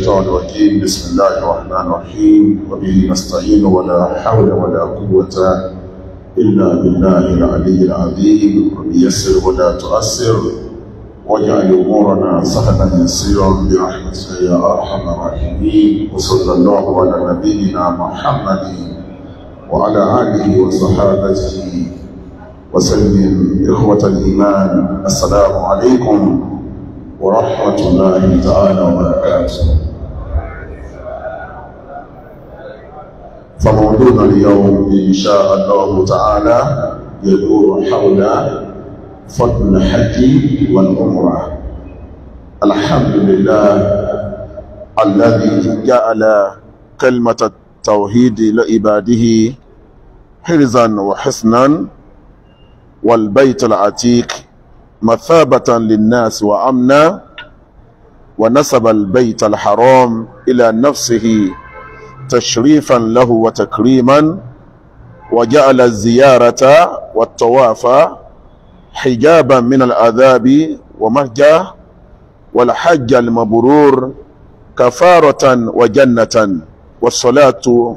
الشيطان الرجيم بسم الله الرحمن الرحيم وبه نستعين ولا حول ولا قوة إلا بالله العلي العظيم وبيسر ولا تؤثر واجعل أمورنا سهلا يسيرا برحمتك يا أرحم الراحمين وصلى الله على نبينا محمد وعلى آله وصحابته وسلم إخوة الإيمان السلام عليكم ورحمة الله تعالى وبركاته فموضوعنا اليوم إن شاء الله تعالى يدور حول فضل الحج والعمرة الحمد لله الذي جعل كلمة التوحيد لعباده حرزا وحسنا والبيت العتيق مثابة للناس وأمنا ونسب البيت الحرام إلى نفسه تشريفا له وتكريما وجعل الزيارة والطواف حجابا من العذاب ومهجة والحج المبرور كفارة وجنة والصلاة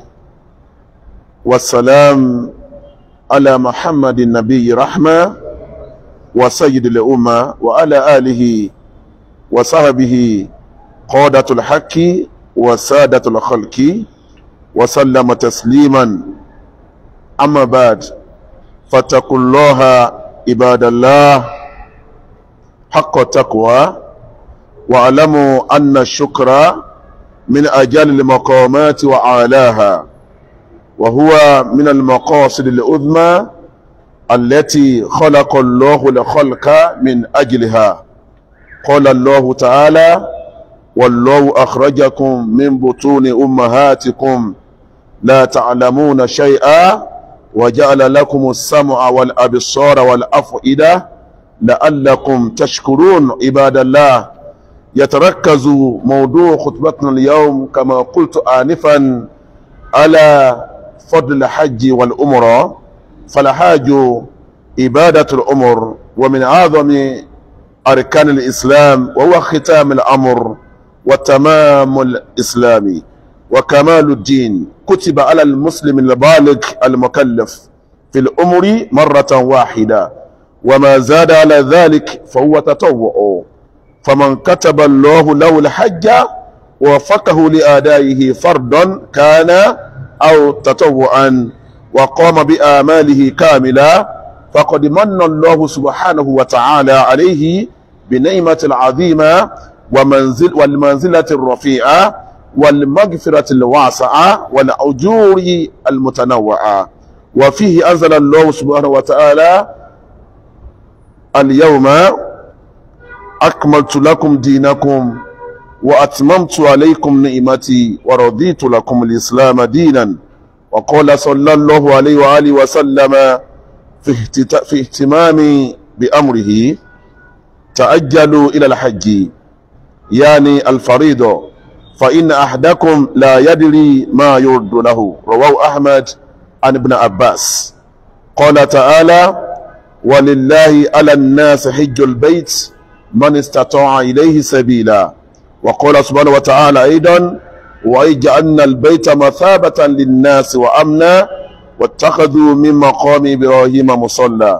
والسلام على محمد النبي رحمة وسيد الأمة وعلى آله وصحبه قادة الحق وسادة الخلق وسلم تسليما أما بعد فاتقوا الله عباد الله حق التقوى واعلموا أن الشكر من أجل المقامات وعالاها وهو من المقاصد العظمى التي خلق الله لخلق من أجلها قال الله تعالى والله أخرجكم من بطون أمهاتكم لا تعلمون شيئا وجعل لكم السمع والأبصار والأفئدة لعلكم تشكرون عباد الله يتركز موضوع خطبتنا اليوم كما قلت آنفا على فضل الحج والأمرة فالحاج عبادة الأمر ومن أعظم أركان الإسلام وهو ختام الأمر وتمام الإسلام وكمال الدين كتب على المسلم البالغ المكلف في الأمر مرة واحدة وما زاد على ذلك فهو تطوع فمن كتب الله له الحج ووفقه لآدائه فرضا كان أو تطوعا وقام بآماله كاملا فقد من الله سبحانه وتعالى عليه بنعمة العظيمة ومنزل والمنزلة الرفيعة والمغفرة الواسعة والأجور المتنوعة وفيه أنزل الله سبحانه وتعالى اليوم أكملت لكم دينكم وأتممت عليكم نعمتي ورضيت لكم الإسلام دينا وقال صلى الله عليه وآله وسلم في, في اهتمام بأمره تأجلوا إلى الحج يعني الفريضة فإن أحدكم لا يدري ما يرد له رواه أحمد عن ابن عباس قال تعالى ولله على الناس حج البيت من استطاع إليه سبيلا وقال سبحانه وتعالى أيضا وجعلنا البيت مثابة للناس وأمنا واتخذوا من مقام إبراهيم مصلى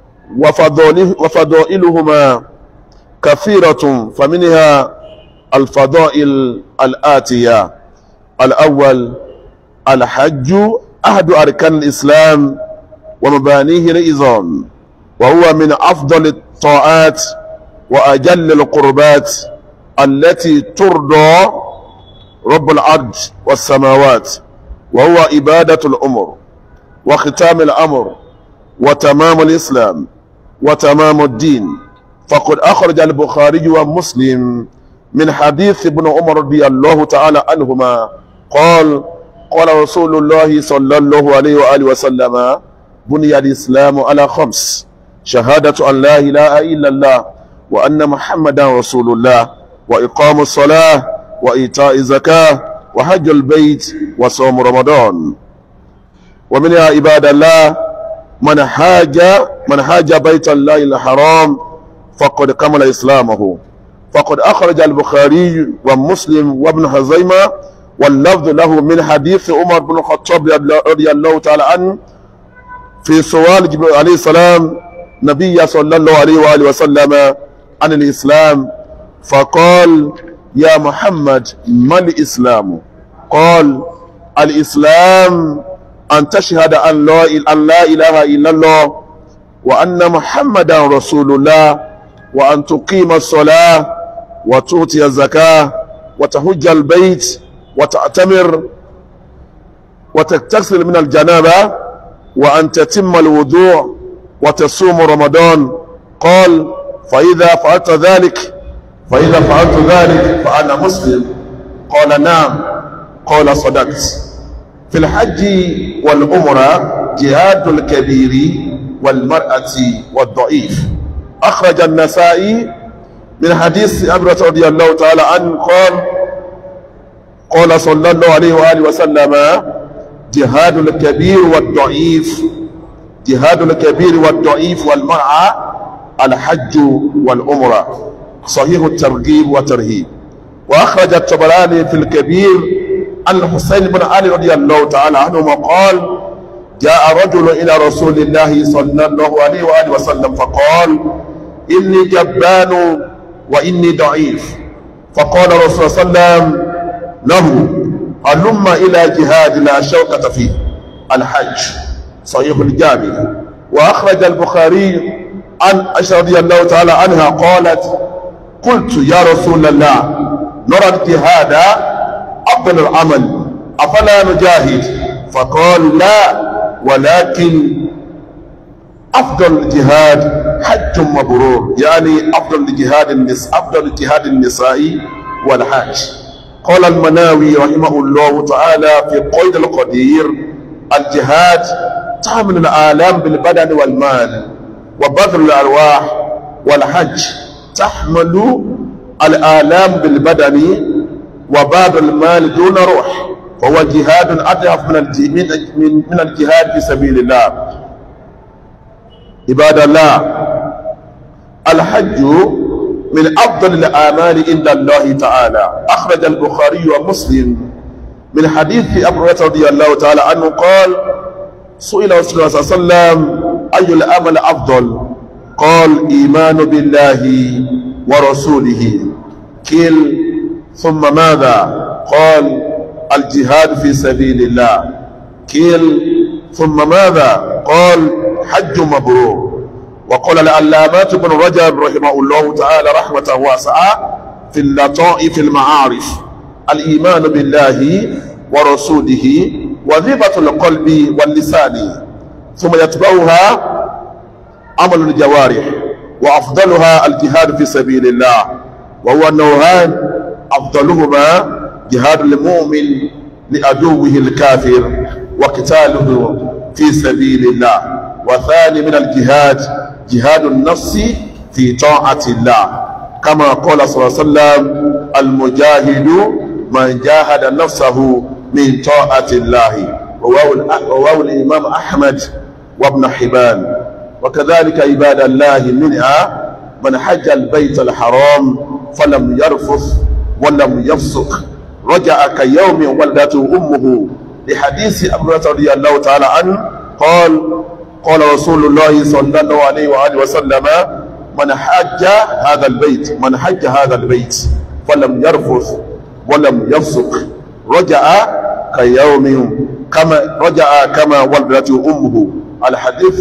وفضائلهما كثيرة فمنها الفضائل الآتية الأول الحج أحد أركان الإسلام ومبانيه العظام وهو من أفضل الطاعات وأجل القربات التي ترضى رب الأرض والسماوات وهو إبادة الأمر وختام الأمر وتمام الإسلام وتمام الدين فقد أخرج البخاري ومسلم من حديث ابن عمر رضي الله تعالى عنهما قال قال رسول الله صلى الله عليه وآله وسلم بني الإسلام على خمس شهادة أن لا إله إلا الله وأن محمدا رسول الله وإقام الصلاة وإيتاء الزكاة وحج البيت وصوم رمضان ومنها عباد الله من حاج من حاج بيت الله الحرام فقد كمل إسلامه فقد أخرج البخاري ومسلم وابن خزيمة واللفظ له من حديث عمر بن الخطاب رضي الله تعالى عنه في سؤال جبريل عليه السلام نبي صلى الله عليه وآله وسلم عن الإسلام فقال يا محمد ما الإسلام قال الإسلام أن تشهد أن لا, أن لا إله إلا الله وأن محمدا رسول الله وأن تقيم الصلاة وتؤتي الزكاة وتهج البيت وتعتمر وتغتسل من الجنابة وأن تتم الوضوء وتصوم رمضان قال فإذا فعلت ذلك فإذا فعلت ذلك فأنا مسلم قال نعم قال صدقت في الحج والعمرة جهاد الكبير والمرأة والضعيف أخرج النسائي من حديث أبرة رضي الله تعالى عنه قال قال صلى الله عليه وآله وسلم جهاد الكبير والضعيف جهاد الكبير والضعيف والمرأة الحج والعمرة صحيح الترغيب والترهيب وأخرج الطبراني في الكبير عن الحسين بن علي رضي الله تعالى عنهما قال جاء رجل إلى رسول الله صلى الله عليه وآله وسلم فقال إني جبان وإني ضعيف فقال رسول الله صلى الله عليه وسلم له هلم إلى جهاد لا شوكة فيه الحج صحيح الجامع وأخرج البخاري عن عائشة رضي الله تعالى عنها قالت قلت يا رسول الله نرى الجهاد أفضل العمل أفلا نجاهد فقال لا ولكن أفضل الجهاد حج مبرور يعني أفضل الجهاد النس أفضل الجهاد النسائي والحج قال المناوي رحمه الله تعالى في قيد القدير الجهاد تعمل الآلام بالبدن والمال وبذل الأرواح والحج تحمل الآلام بالبدن وبعض المال دون روح فهو جهاد أضعف من من من الجهاد في سبيل الله عباد الله الحج من أفضل الأعمال عند الله تعالى أخرج البخاري ومسلم من حديث أبو هريرة رضي الله تعالى عنه قال سئل رسول الله صلى الله عليه وسلم أي الأمل أفضل قال إيمان بالله ورسوله كل ثم ماذا قال الجهاد في سبيل الله كل ثم ماذا قال حج مبرور وقال العلامات بن رجب رحمه الله تعالى رحمة واسعة في اللطائف المعارف الإيمان بالله ورسوله وذبة القلب واللسان ثم يتبعها عمل الجوارح وأفضلها الجهاد في سبيل الله وهو النوعان أفضلهما جهاد المؤمن لعدوه الكافر وقتاله في سبيل الله وثاني من الجهاد جهاد النفس في طاعة الله كما قال صلى الله عليه وسلم المجاهد من جاهد نفسه من طاعة الله رواه الإمام أحمد وابن حبان وكذلك عباد الله منها من حج البيت الحرام فلم يرفث ولم يفسق رجع كيوم ولدته أمه لحديث أبو هريرة رضي الله تعالى عنه قال قال رسول الله صلى الله عليه وآله وسلم من حج هذا البيت من حج هذا البيت فلم يرفث ولم يفسق رجع كيوم كما رجع كما ولدته أمه الحديث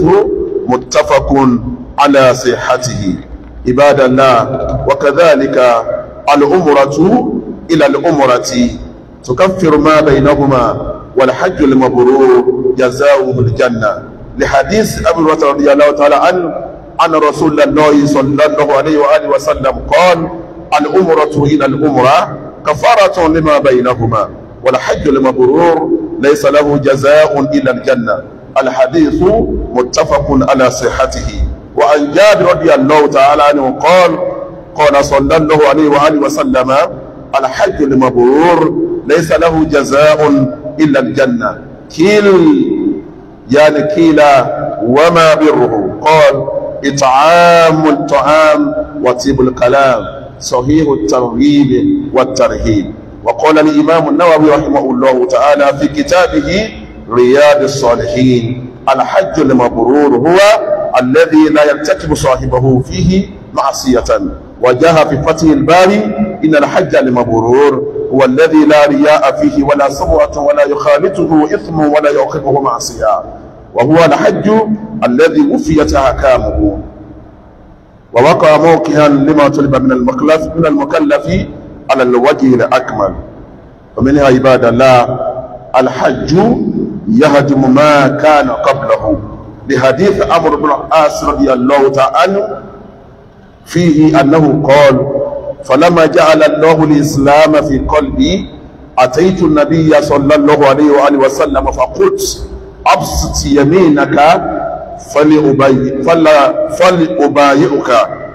متفق على صحته عباد الله وكذلك الأمرة إلى الأمرة تكفر ما بينهما والحج المبرور جزاؤه الجنة لحديث أبي هريرة رضي الله تعالى عنه أن رسول الله صلى الله عليه وآله وسلم قال الأمرة إلى الأمرة كفارة لما بينهما والحج المبرور ليس له جزاء إلا الجنة الحديث متفق على صحته وعن جابر رضي الله تعالى عنه قال قال صلى الله عليه وآله وسلم الحج المبرور ليس له جزاء إلا الجنة كيل يعني كيل وما بره قال إطعام الطعام وطيب الكلام صحيح الترغيب والترهيب وقال الإمام النووي رحمه الله تعالى في كتابه رياض الصالحين الحج المبرور هو الذي لا يرتكب صاحبه فيه معصية وجاء في فتح الباري إن الحج المبرور هو الذي لا رياء فيه ولا سمعة ولا يخالطه إثم ولا يعقبه معصية وهو الحج الذي وفيت أحكامه ووقع موقعا لما طلب من المكلف من المكلف على الوجه الأكمل ومنها عباد الله الحج يهدم ما كان قبله لحديث عمرو بن العاص رضي الله تعالى عنه فيه أنه قال فلما جعل الله الإسلام في قلبي أتيت النبي صلى الله عليه وآله وسلم فقلت أبسط يمينك فلأبايع فلا فلأبايعك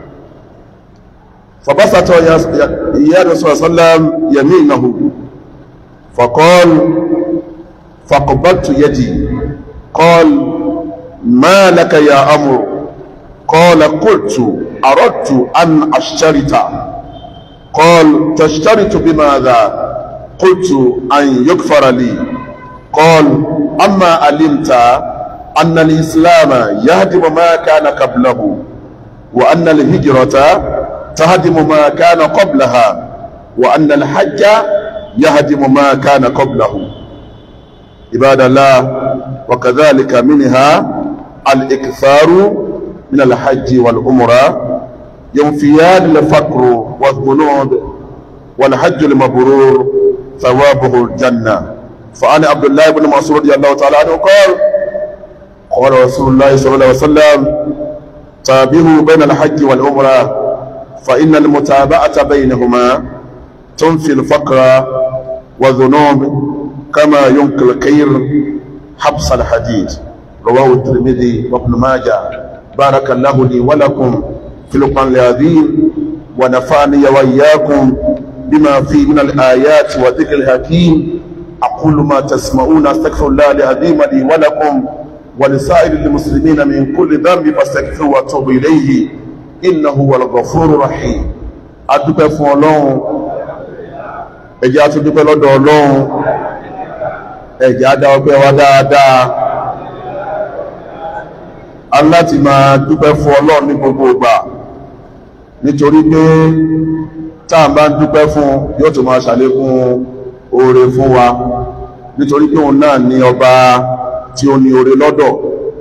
فبسط يا يا رسول الله صلى الله عليه وسلم يمينه فقال فقبلت يدي قال ما لك يا أمر قال قلت أردت أن أشترط قال تشترط بماذا قلت أن يغفر لي قال أما علمت أن الإسلام يهدم ما كان قبله وأن الهجرة تهدم ما كان قبلها وأن الحج يهدم ما كان قبله عباد الله وكذلك منها الإكثار من الحج والعمرة ينفيان الفقر والذنوب والحج المبرور ثوابه الجنة فعن عبد الله بن مسعود رضي الله تعالى عنه قال قال رسول الله صلى الله عليه وسلم تابعوا بين الحج والعمرة فإن المتابعة بينهما تنفي الفقر والذنوب كما ينقي الكير حبس الحديد رواه الترمذي وابن ماجه بارك الله لي ولكم في القرآن العظيم ونفعني وإياكم بما فيه من الآيات وذكر الحكيم أقول ما تسمعون أستغفر الله العظيم لي ولكم ولسائر المسلمين من كل ذنب فاستغفروا واتوبوا إليه إنه هو الغفور الرحيم adúpẹ́ fún ọlọ́run ẹjẹ́ àtúndúpẹ́ lọ́dọ̀ ọlọ́run ẹjẹ́ adá ọpẹ́ wa dáadáa aláti máa dúpẹ́ fún ọlọ́run ní gbogbo ìgbà nítorí pé tá a bá ń dúpẹ́ fún yóò tó máa ṣàlékún oore fún wa nítorí pé òun náà ní ọba tí ó ní oore lọ́dọ̀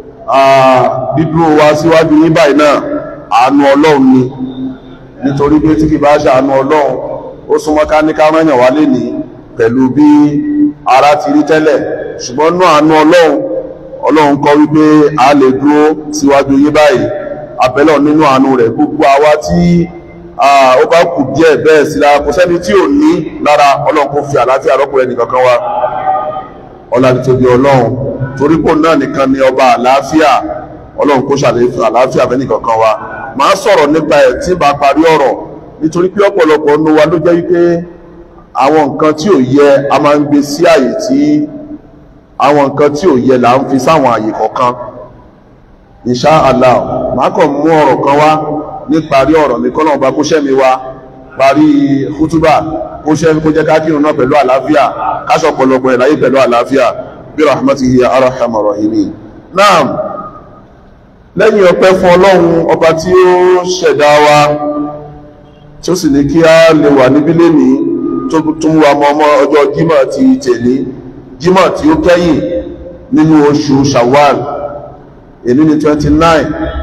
dídúró wa síwájú ní báyìí náà àánú ọlọ́run ni nítorí pé tí kì bá ṣàánú ọlọ́run ó súnmọ́ ká ní ká rányàn wá lénìí pẹ̀lú bí ara ti rí tẹ́lẹ̀ ṣùgbọ́n náà àánú ọlọ́run ọlọ́run kọ́ wípé a lè dúró síwájú yí báyìí abẹ́lọ̀ nínú àánú rẹ̀ gbogbo àwa tí ó bá kù díẹ̀ bẹ́ẹ̀ sí lára kò sẹ́ni tí ò ní lára ọlọ́run kò fi àlàáfíà rọ́pò ẹnì kankan wa ọlá ti tóbi ọlọ́run torí pò náà nìkan ni ọba àlàáfíà ọlọ́run kó ṣàlàyé àlàáfíà fẹ́ nìkan kan wa máa sọ̀rọ̀ nípa ẹ̀ tí bá parí ọ̀rọ̀ nítorí pé ọ̀pọ̀lọpọ̀ nu wa ló jẹ́ wípé àwọn nǹkan tí ò yẹ a máa ń gbé sí àyè tí àwọn nǹkan tí ò yẹ là ń fi sáwọn àyè kọ̀ọ̀kan insha Allah máa kàn mú ọ̀rọ̀ kan wá ní parí ọ̀rọ̀ mi kọ́nà ọba kó ṣẹ́mi wa parí kútúbà kó ṣẹ́mi kó jẹ́ ká kírun náà pẹ̀lú àlàáfíà káṣọ ọ̀pọ̀lọpọ̀ ẹ̀ láyé pẹ̀lú àlàáfíà bí rahmatihi ya arhamar rahimin naam lẹ́yìn ọpẹ́ fún ọlọ́run ọba tí ó ṣẹ̀dá wa tí ó sì ní kí a lè wà níbí lénìí tó tún wa mọ́ ọmọ ọjọ́ jímọ̀ ti tẹ̀lé jímọ̀ tí ó kẹ́yìn nínú oṣù shawwal èní ni 29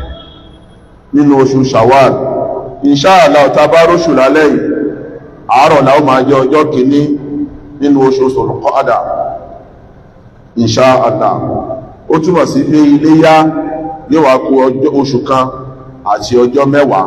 nínú oṣù shawwal inṣáàlá ọ̀tá bá róṣù lálẹ́ yìí àárọ̀ la ó máa jẹ́ ọjọ́ kìíní nínú oṣù Sulqa'da inṣáàlá ó túmọ̀ sí pé iléyá yóò wá kú oṣù kan àti ọjọ́ mẹ́wàá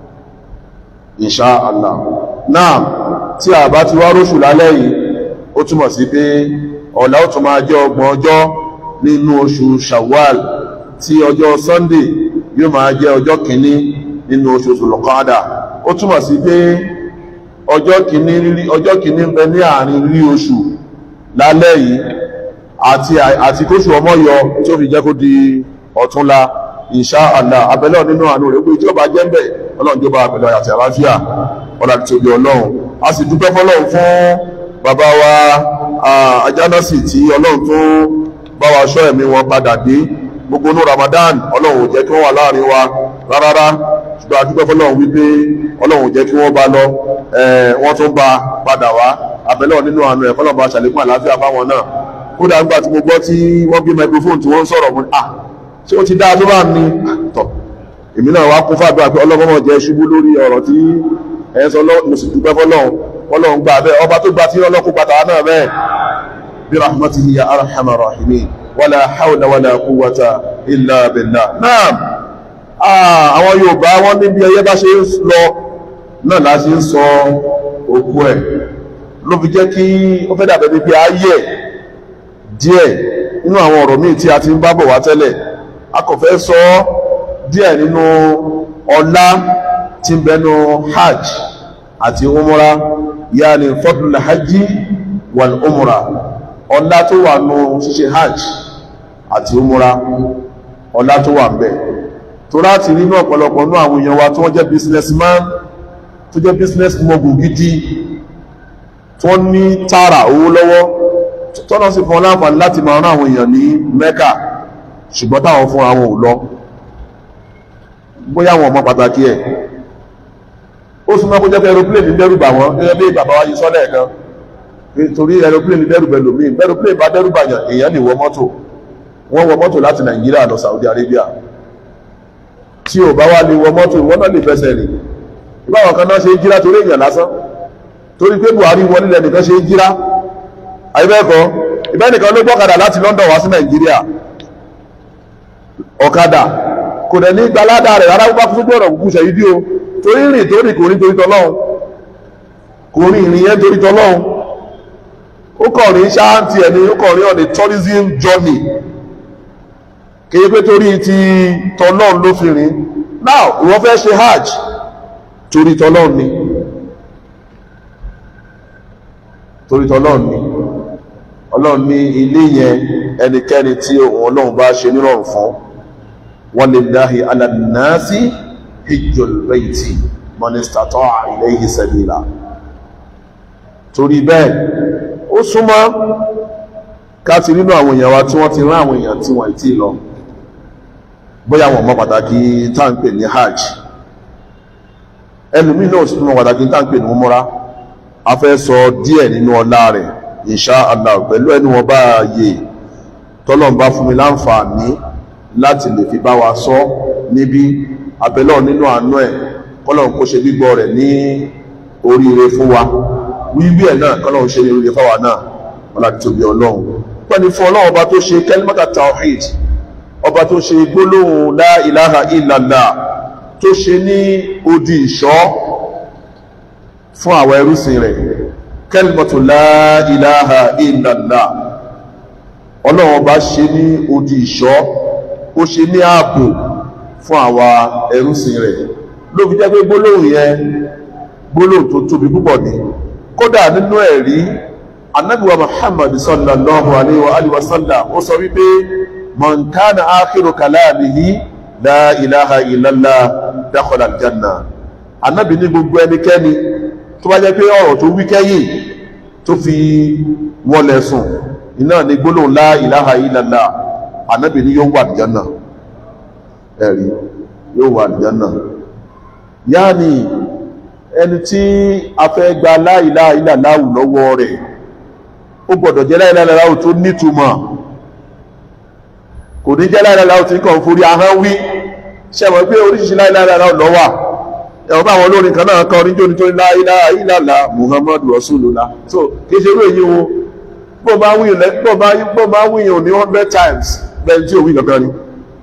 insha Allah náà tí a bá ti wá róṣù lálẹ́ yìí ó túmọ̀ sí pé ọ̀la ó tún máa jẹ́ ọgbọ̀n ọjọ́ nínú oṣù Shawwal tí ọjọ́ Sunday yóò máa jẹ́ ọjọ́ kìíní nínú oṣù Sulqa'da ó túmọ̀ sí pé ọjọ́ kìíní ọjọ́ kìíní ń bẹ ní àárín rí oṣù lálẹ́ yìí àti àti kóṣù ọmọ yọ tí ó fi jẹ́ kó di ọ̀túnla insha Allah abẹ́lẹ̀ nínú àánú rẹ̀ gbé tí ó bá jẹ́ ń bẹ̀ ọlọ́run jọba abẹ́lẹ̀ àti àlàáfíà ọ̀nà àtòbí ọlọ́run a sì dúpẹ́ fọlọ́run fún bàbá wa ajánásì tí ọlọ́run tó bá wa ṣọ́ ẹ̀mí wọn padà dé gbogbo ní Ramadan ọlọ́run ò jẹ́ kí wọ́n wà láàrin wa rárá ṣùgbọ́n a dúpẹ́ fọlọ́run wípé ọlọ́run ò jẹ́ kí wọ́n bá lọ wọ́n tún bá padà wá abẹ́lẹ́ nínú àánú ẹ̀ fọlọ́run bá ṣàlékún àlàáfíà fáwọn náà kódà nígbà tí mo gbọ́ tí wọ́n gbé microphone tí wọ́n ń sọ̀rọ̀ mu ah ṣé ó ti dáa tó bá ní tọ̀ èmi náà wá kún fàdúrà pé ọlọ́mọ jẹ́ ṣubú lórí ọ̀rọ̀ tí ẹ̀ ń sọ mo sì dúpẹ́ fọlọ́run fọlọ́run gbà bẹ́ẹ̀ ọba tó gba tí ọlọ́kùn bàtà náà bẹ́ẹ̀ bí rahmatihi ya arhamar rahimin wala hawla wala quwwata illa billah naam àwọn Yorùbá wọ́n ní bí ẹyẹ bá ṣe ń lọ náà la ṣe ń sọ òkú ẹ̀ ló fi jẹ́ kí ó fẹ́ dàbẹ̀ bí ayé díẹ̀ nínú àwọn ọ̀rọ̀ míì tí a ti ń bá bọ̀ wá tẹ́lẹ̀ a kò fẹ́ sọ díẹ̀ nínú ọlá tí ń bẹnu hajj àti umra yaani fadlul hajji wal umra ọlá tó wà nù ṣíṣe hajj àti umra ọlá tó wà ń bẹ tó láti nínú ọ̀pọ̀lọpọ̀ nínú àwọn èèyàn wa tí wọ́n jẹ́ businessman tó jẹ́ business mogul gidi tí wọ́n ní tààrà owó lọ́wọ́ tọ́nà sí fún wọn láǹfààní láti máa rán àwọn èèyàn ní Mẹ́kà ṣùgbọ́n táwọn fún àwọn ò lọ bóyá wọn mọ pàtàkì ẹ̀ ó súnmọ́ kó jẹ́ pé aeroplane dẹ́rù bà wọ́n gẹ́gẹ́ bí bàbá wa yìí sọ́lẹ̀ kan torí aeroplane dẹ́rù bẹ̀ lómi aeroplane bá dẹ́rù bà yàn èèyàn lè wọ mọ́tò wọ́n wọ mọ́tò láti Nàìjíríà lọ Saudi Arabia tí ò bá wá lè wọ mọ́tò ìwọ́n náà lè fẹsẹ̀ rìn báwọn kan náà ṣe jíra torí èèyàn lásán torí pé Buhari wọlé lẹ́nìkan ṣe jíra àyíbẹ́ẹ̀kọ́ ìbẹ́nìkan ló gbọ́kadà láti London wá sí Nàìjíríà ọ̀kadà kò dẹ̀ ní gbaládà rẹ̀ rárá bá fún gbọ́dọ̀ kúkú ṣe ìdí o torí rìn torí kò rí torí tọlọ́hun kò rí ìrìn yẹn torí tọlọ́hun ó kàn rí ṣáàntì ẹ̀ ní ó kàn rí on a tourism journey kéye pé torí ti tọlọ́hun ló fi rìn now ìwọ fẹ́ ṣe hajj torí tọlọ́hun ni torí tọlọ́hun ni ọlọ́run ní ilé yẹn ẹnikẹ́ni tí òun ọlọ́run bá ṣe nírọ̀rùn fún walillahi ala nnasi hijjul bayti man istata'a ilayhi sabila torí bẹ́ẹ̀ ó súnmọ́ káàtì nínú àwọn èèyàn wa tí wọ́n ti rán àwọn èèyàn tí wọ́n ti lọ bóyá wọn mọ pàtàkì táǹpẹ̀ ní hajj ẹlòmíì náà sì mọ pàtàkì táǹpẹ̀ ní umura a fẹ́ sọ díẹ̀ nínú ọlá rẹ̀ insha Allah pẹ̀lú ẹni wọn bá yè tọ́lọ́n bá fún mi láǹfààní láti lè fi bá wa sọ níbi abẹ́lọ́ nínú àánú ẹ̀ kọ́lọ́n kó ṣe gbígbọ́ rẹ̀ ní oríire fún wa wíwí ẹ̀ náà kọ́lọ́n ṣe ní oríire fáwa náà wọn láti tóbi ọlọ́run pẹ́ni fún ọlọ́run ọba tó ṣe kẹ́límọ́tà tawhid ọba tó ṣe gbólóhùn la ilaha illallah tó ṣe ní odi ìṣọ́ fún àwọn ẹrúsìn rẹ̀ kẹlmọ̀tò láìláha ìlàlá ọlọ́run ọba ṣe ní odi ìṣọ́ ó ṣe ní ààbò fún àwa ẹrúsìn rẹ̀ ló fi jẹ́ pé gbólóhùn yẹn gbólóhùn tó tóbi púpọ̀ ní kódà nínú ẹ̀rí anábìwa muhammad sallallahu alayhi wa alihi wa sallam ó sọ wípé man kana akhiru kalamihi la ilaha illallah dakhala aljanna anábì ní gbogbo ẹnikẹ́ni tó bá jẹ́ pé ọ̀rọ̀ tó wí kẹ́yìn tó fi wọlé sùn iná ní gbólóhùn la ilaha illallah ànábì ní yóò wà àlùjánnà ẹ̀rí yóò wà àlùjánnà yáàni ẹni tí a fẹ́ gba la ilaha illallah lọ́wọ́ rẹ̀ ó gbọ́dọ̀ jẹ́ la ilaha illallah tó nítumọ̀ kò ní jẹ́ la ilaha illallah tí kàn forí ahọ́n wí ṣẹ́mọ̀ pé oríṣiríṣi la ilaha illallah ló wà ẹ̀wọ̀n bá àwọn olórin kan náà kan oníjó nítorí la ilaha illallah muhammadu rasulullah so kìí ṣe irú èyí wo bó bá wíyàn lẹ́ bó bá bó bá wíyàn ní hundred times bẹ́ẹ̀ tí òwì kankan ni.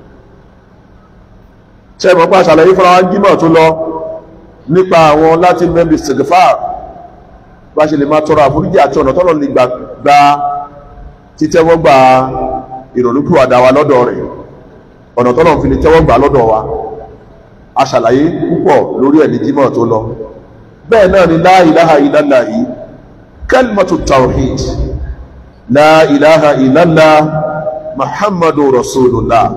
ṣé ìmọ̀ pa àṣàlàyé fúnra wa jímọ̀ tó lọ nípa àwọn láti mẹ́bí sèkèfà bá ṣe lè máa tọrọ àforíjì àti ọ̀nà tọ́lọ̀ lè gba títẹ́wọ́gbà ìrònúpìwàdà wa lọ́dọ̀ rẹ̀ ọ̀nà tọ́lọ̀ fi lè tẹ́wọ́gbà lọ́dọ̀ wa a ṣàlàyé púpọ̀ lórí ẹni jímọ̀ tó lọ bẹ́ẹ̀ náà ni la ilaha illallah yìí kalimatu tawhid la ilaha illallah muhammadu rasulullah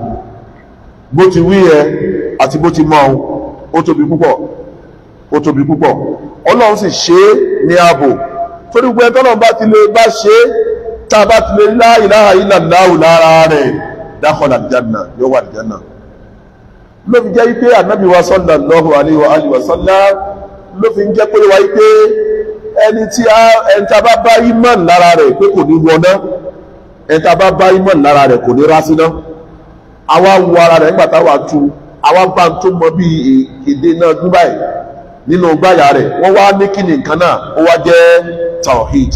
bó ti wí ẹ àti bó ti mọ́ ó tóbi púpọ̀ ó tóbi púpọ̀ ọlọ́run sì ṣe é ní ààbò torí gbogbo ẹni tọ́lọ́run bá ti lè bá ṣe é tá a bá ti lè la ilaha illallah lára rẹ̀ dakhala aljanna yóò wà aljanna ló fi jẹ́ wípé ànábì wa sallallahu alaihi wa alihi wa sallam ló fi ń jẹ́ pé wá wípé ẹni tí a ẹni tí a bá bá imán lára rẹ̀ pé kò ní wọná ẹni tí a bá bá imán lára rẹ̀ kò ní rásíná àwa wo ara rẹ̀ nígbà táwa tu àwa bá ń tó mọ bí èdè náà dubai nínú gbáyà rẹ̀ wọ́n wá ní kíni nǹkan náà ó wá jẹ́ tawhid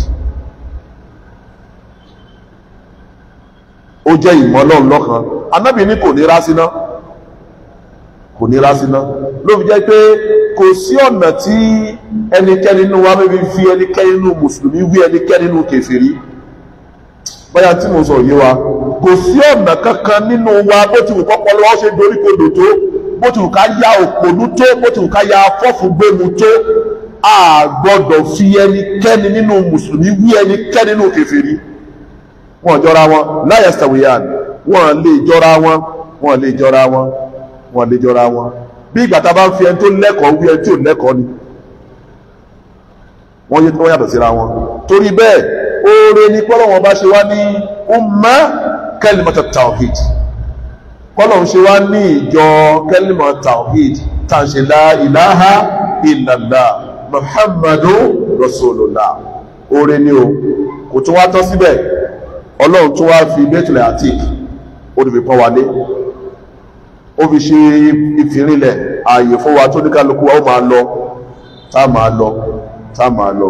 ó jẹ́ ìmọ̀ Ọlọ́run lọ́kan anábì ní kò ní rásíná kò ní rásíná ló fi jẹ́ pé kò sí ọ̀nà tí ẹnikẹ́ni nínú wa mẹ́bí fi ẹnikẹ́ni nínú mùsùlùmí wí ẹnikẹ́ni nínú kèfèrí bóyá tí mo sọ yé wa kò sí ọ̀nà kankan nínú wa bó ti wù kọ́pọ̀ lọ́wọ́ ṣe dorí kodò tó bó ti wù ká ya òpònú tó bó ti wù ká ya afọ́fù gbému tó a gbọ́dọ̀ fi ẹnikẹ́ni nínú mùsùlùmí wí ẹnikẹ́ni nínú kèfèrí wọn jọra wọn la yastawiyan wọn lè jọra wọn wọn lè jọra wọn wọn lè jọra wọn bí ìgbà tá a bá ń fi ẹni tó lẹ́kọ̀ọ́ wí ẹni tí ò lẹ́kọ̀ọ́ ni wọ́n yé wọ́n yàtọ̀ síra wọn torí bẹ́ẹ̀ oore ni kọ́lọ́wọ́n bá ṣe wá ní umma kalimata tawhid kọ́lọ́wọ́n ṣe wá ní ìjọ kalimata tawhid tá à ń ṣe la ilaha illallah muhammadu rasulullah oore ni o kò tún wá tán síbẹ̀ ọlọ́run tún wá fi bẹ́tùlẹ̀ àtìk ó ti fi pọ́n wálé ó fi ṣe ìfìrìnlẹ̀ ààyè fún wa tó ní kálukú wa ó máa lọ tá a máa lọ tá a máa lọ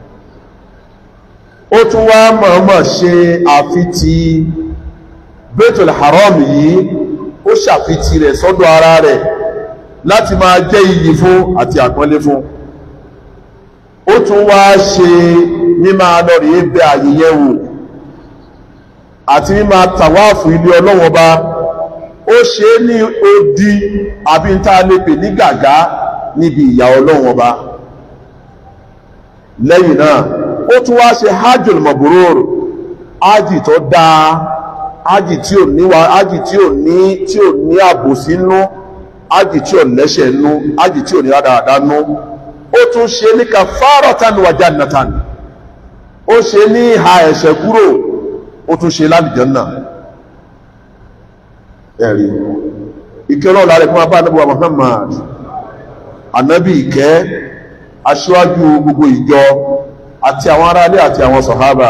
ó tún wá mọ̀ọ́mọ̀ ṣe àfitì Baitul Haram yìí ó ṣàfitì rẹ̀ sọ́dọ̀ ara rẹ̀ láti máa jẹ́ iyì fún àti àpọ́nlé fún ó tún wá ṣe mímá lọ rèé bẹ àyè yẹn wò àti mímá tàwáàfù ilé ọlọ́wọ́n bá ó ṣe é ní odi àbí ń tá a lè pè ní gàgá níbi ìyà ọlọ́wọ́n bá lẹ́yìn náà ó tún wá ṣe hajjul mabrur ájì tó dáa ájì tí ò ní wa ájì tí ò ní tí ò ní àbòsí nú ájì tí ò lẹ́ṣẹ̀ nú ájì tí ò ní rádaràdá nú ó tún ṣe ní kafaratan wa jannatan ó ṣe ní ìhà ẹ̀ṣẹ̀ kúrò ó tún ṣe lálìjọ́nà ẹ̀rí ìkẹ́rọ̀ lára fún abá anábíwá Muhammad anábì ìkẹ́ aṣíwájú gbogbo ìjọ àti àwọn aráalé àti àwọn sọ̀hábà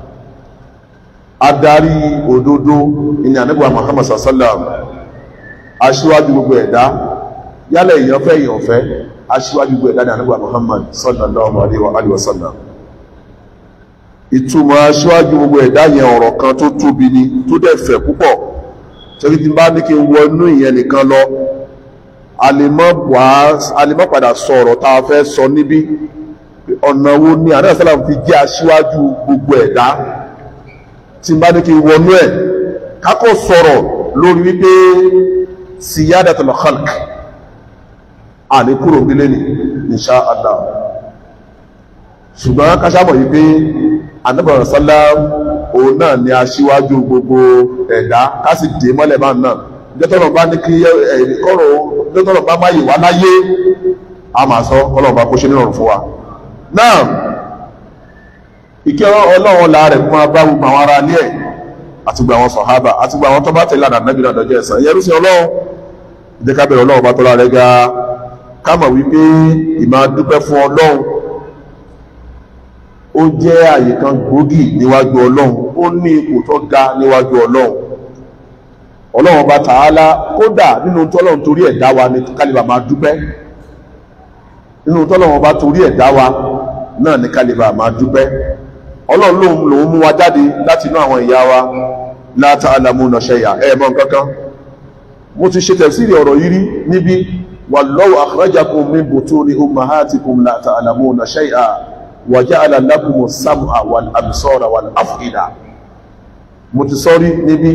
adarí òdodo ìní anábíwá Muhammad sallam aṣíwájú gbogbo ẹ̀dá yálẹ̀ èèyàn fẹ́ èèyàn fẹ́ aṣíwájú gbogbo ẹ̀dá ní anábíwá Muhammad sallallahu alaihi wa sallam ìtumọ̀ aṣíwájú gbogbo ẹ̀dá yẹn ọ̀rọ̀ kan tó tóbi ni tó dẹ̀ fẹ̀ púpọ̀ torí tí n bá ní kí n wọnú ìyẹn nìkan lọ alimọ́ padà sọ ọ̀rọ̀ tá a fẹ́ sọ níbí ọ̀nà wo ni àdáyà sálàm fi jẹ́ aṣíwájú gbogbo ẹ̀dá tí n bá ní kí n wọnú ẹ̀ kákò sọ̀rọ̀ lórí wípé siyadatul khalq àní kúrò nílé ní insha Allah ṣùgbọ́n káṣámọ̀ yìí pé anábàrán sálàm òun náà ni aṣíwájú gbogbo ẹ̀dá ká sì dé mọ́lẹ̀ máa náà jẹ́tọ́nà bá ní kí kọ́rọ̀ jẹ́tọ́nà bá máa yè wá láyé a máa sọ ọlọ́run bá kó ṣe nírọ̀rùn fún wa náà ìkẹ́ ọlọ́run la rẹ̀ fún abá gbogbo àwọn ará ilé ẹ̀ àti gbogbo àwọn sọ̀hábà àti gbogbo àwọn tó bá tẹ̀lé àdá nábì náà dọjọ́ ẹ̀san ìyẹn rúṣin ọlọ́run ìdẹ́ ká bẹ̀rẹ̀ ọlọ́run bá tọ́lá rẹ̀ ga ká mọ̀ wípé ìmọ̀ dúpẹ́ fún ọlọ́run ó jẹ́ àyè kan gbòógì níwájú ọlọ́run ó ní ipò tó ga níwájú ọlọ́run ọlọ́run bá tààlà kódà nínú tọ́lọ́run torí ẹ̀ dá wa ní kálíbà máa dúpẹ́ nínú tọ́lọ́run bá torí ẹ̀ dá wa náà ní kálíbà máa dúpẹ́ ọlọ́run lòun lòun mú wa jáde láti inú àwọn ìyá wa la ta'lamuna shay'a ẹ̀ mọ̀ nǹkankan mo ti ṣe tẹ̀síìrì ọ̀rọ̀ yìí rí níbi wallahu akhrajakum min butuni ummahatikum la ta'lamuna shay'a wàjáàlá lákùmọ̀ sáàmà wal absara wal af'ida mo ti sọ́rí níbi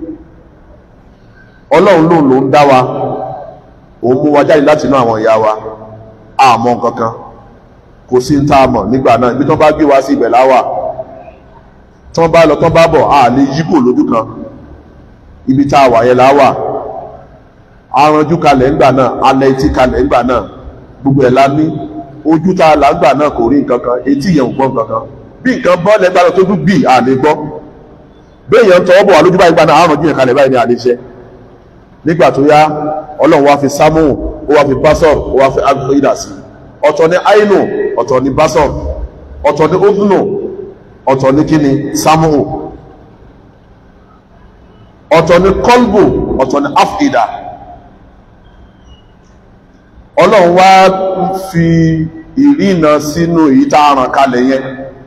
ọlọ́run lóun ló ń dá wa òun mú wa jáde láti inú àwọn ìyá wa àmọ́ kankan kò sí ń tá a mọ̀ nígbà náà ibi tán bá gbé wa sí ibẹ̀ láwà tán bá lọ tán bá bọ̀ a lè yíbò lójú kan ibi tá a wà yẹn láwà aranjú kalẹ̀ ńgbà náà alẹ́ etí kalẹ̀ ńgbà náà gbogbo ẹ̀ la ní ojú tá a là ń gbà náà kò rí nǹkan kan etí yẹn ò gbọ́ nǹkan kan bí nǹkan bọ́ lẹ́gbàá lọ tó dún bì à lè gbọ́ béèyàn tọwọ́ bọ̀ wá lójú báyìí gbaná àrùn jíyàn kalẹ̀ báyìí ní àlejẹ́ nígbà tó yá ọlọ́run wá fi sámù ó wá fi básọ̀r ó wá fi agbóyìdà sí ọ̀tọ̀ ní àìnù ọ̀tọ̀ ní básọ̀r ọ̀tọ̀ ní ódùnù ọ̀tọ̀ ní kíni sámù ọ̀tọ̀ ní kọ́lbù ọ̀tọ̀ ní áfìdà ọlọ́run wá fi ìrìnà sínú èyí tá a ràn kalẹ̀ yẹn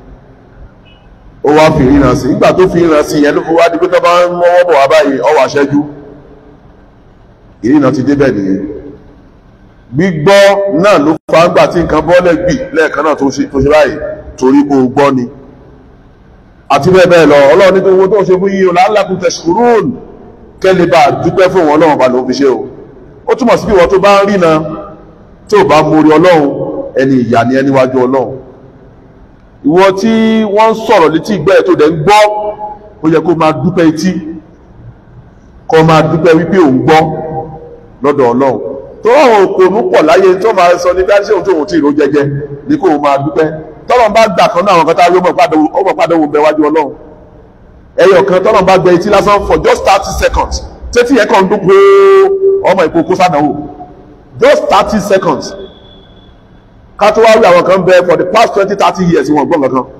ó wá fi ìrìnà sí nígbà tó fi ìrìnà sí yẹn ló fi wá di pé tó bá ń mọ́wọ́ bọ̀ wá báyìí ọwọ́ aṣẹ́jú ìrìnà ti débẹ̀ nìyẹn gbígbọ́ náà ló fa ń gbà tí nǹkan bọ́lẹ̀ gbì lẹ́ẹ̀kan náà tó ṣe báyìí torí kó gbọ́ ni àti bẹ́ẹ̀ bẹ́ẹ̀ lọ ọlọ́run ní owó tó ń ṣe fún yín o la'allakum tashkurun kẹ́lẹ́ bá dúpẹ́ fún wọn ọlọ́run bá ló fi ṣe o ó túmọ̀ sí bí ìwọ tó bá ń rìnà tó bá mórí ọlọ́run ẹni ìyà ni ẹni wájú ọlọ́run ìwọ tí wọ́n ń sọ̀rọ̀ létí ìgbẹ́ ẹ̀ tó dẹ̀ ń gbọ́ ó yẹ kó máa dúpẹ́ etí kó máa dúpẹ́ wípé òun gbọ́ lọ́dọ̀ ọlọ́run tó àwọn òkòònú pọ̀ láyé tó máa sọ ní káṣí òun tó òun tí ìró jẹjẹ ní kó máa dúpẹ́ tọ́lọ́n bá gbà kan náà àwọn kan tá a rí ọmọ padà òun bẹ wájú ọlọ́run ẹyọ kan tọ́lọ́n bá gbẹ etí lásán for just thirty seconds tẹ́tí yẹn kàn ń dún pé ọmọ ìkókó sádàwò just thirty seconds ká tó wá rí àwọn kan bẹ for the past twenty thirty years wọn gbọ́ kankan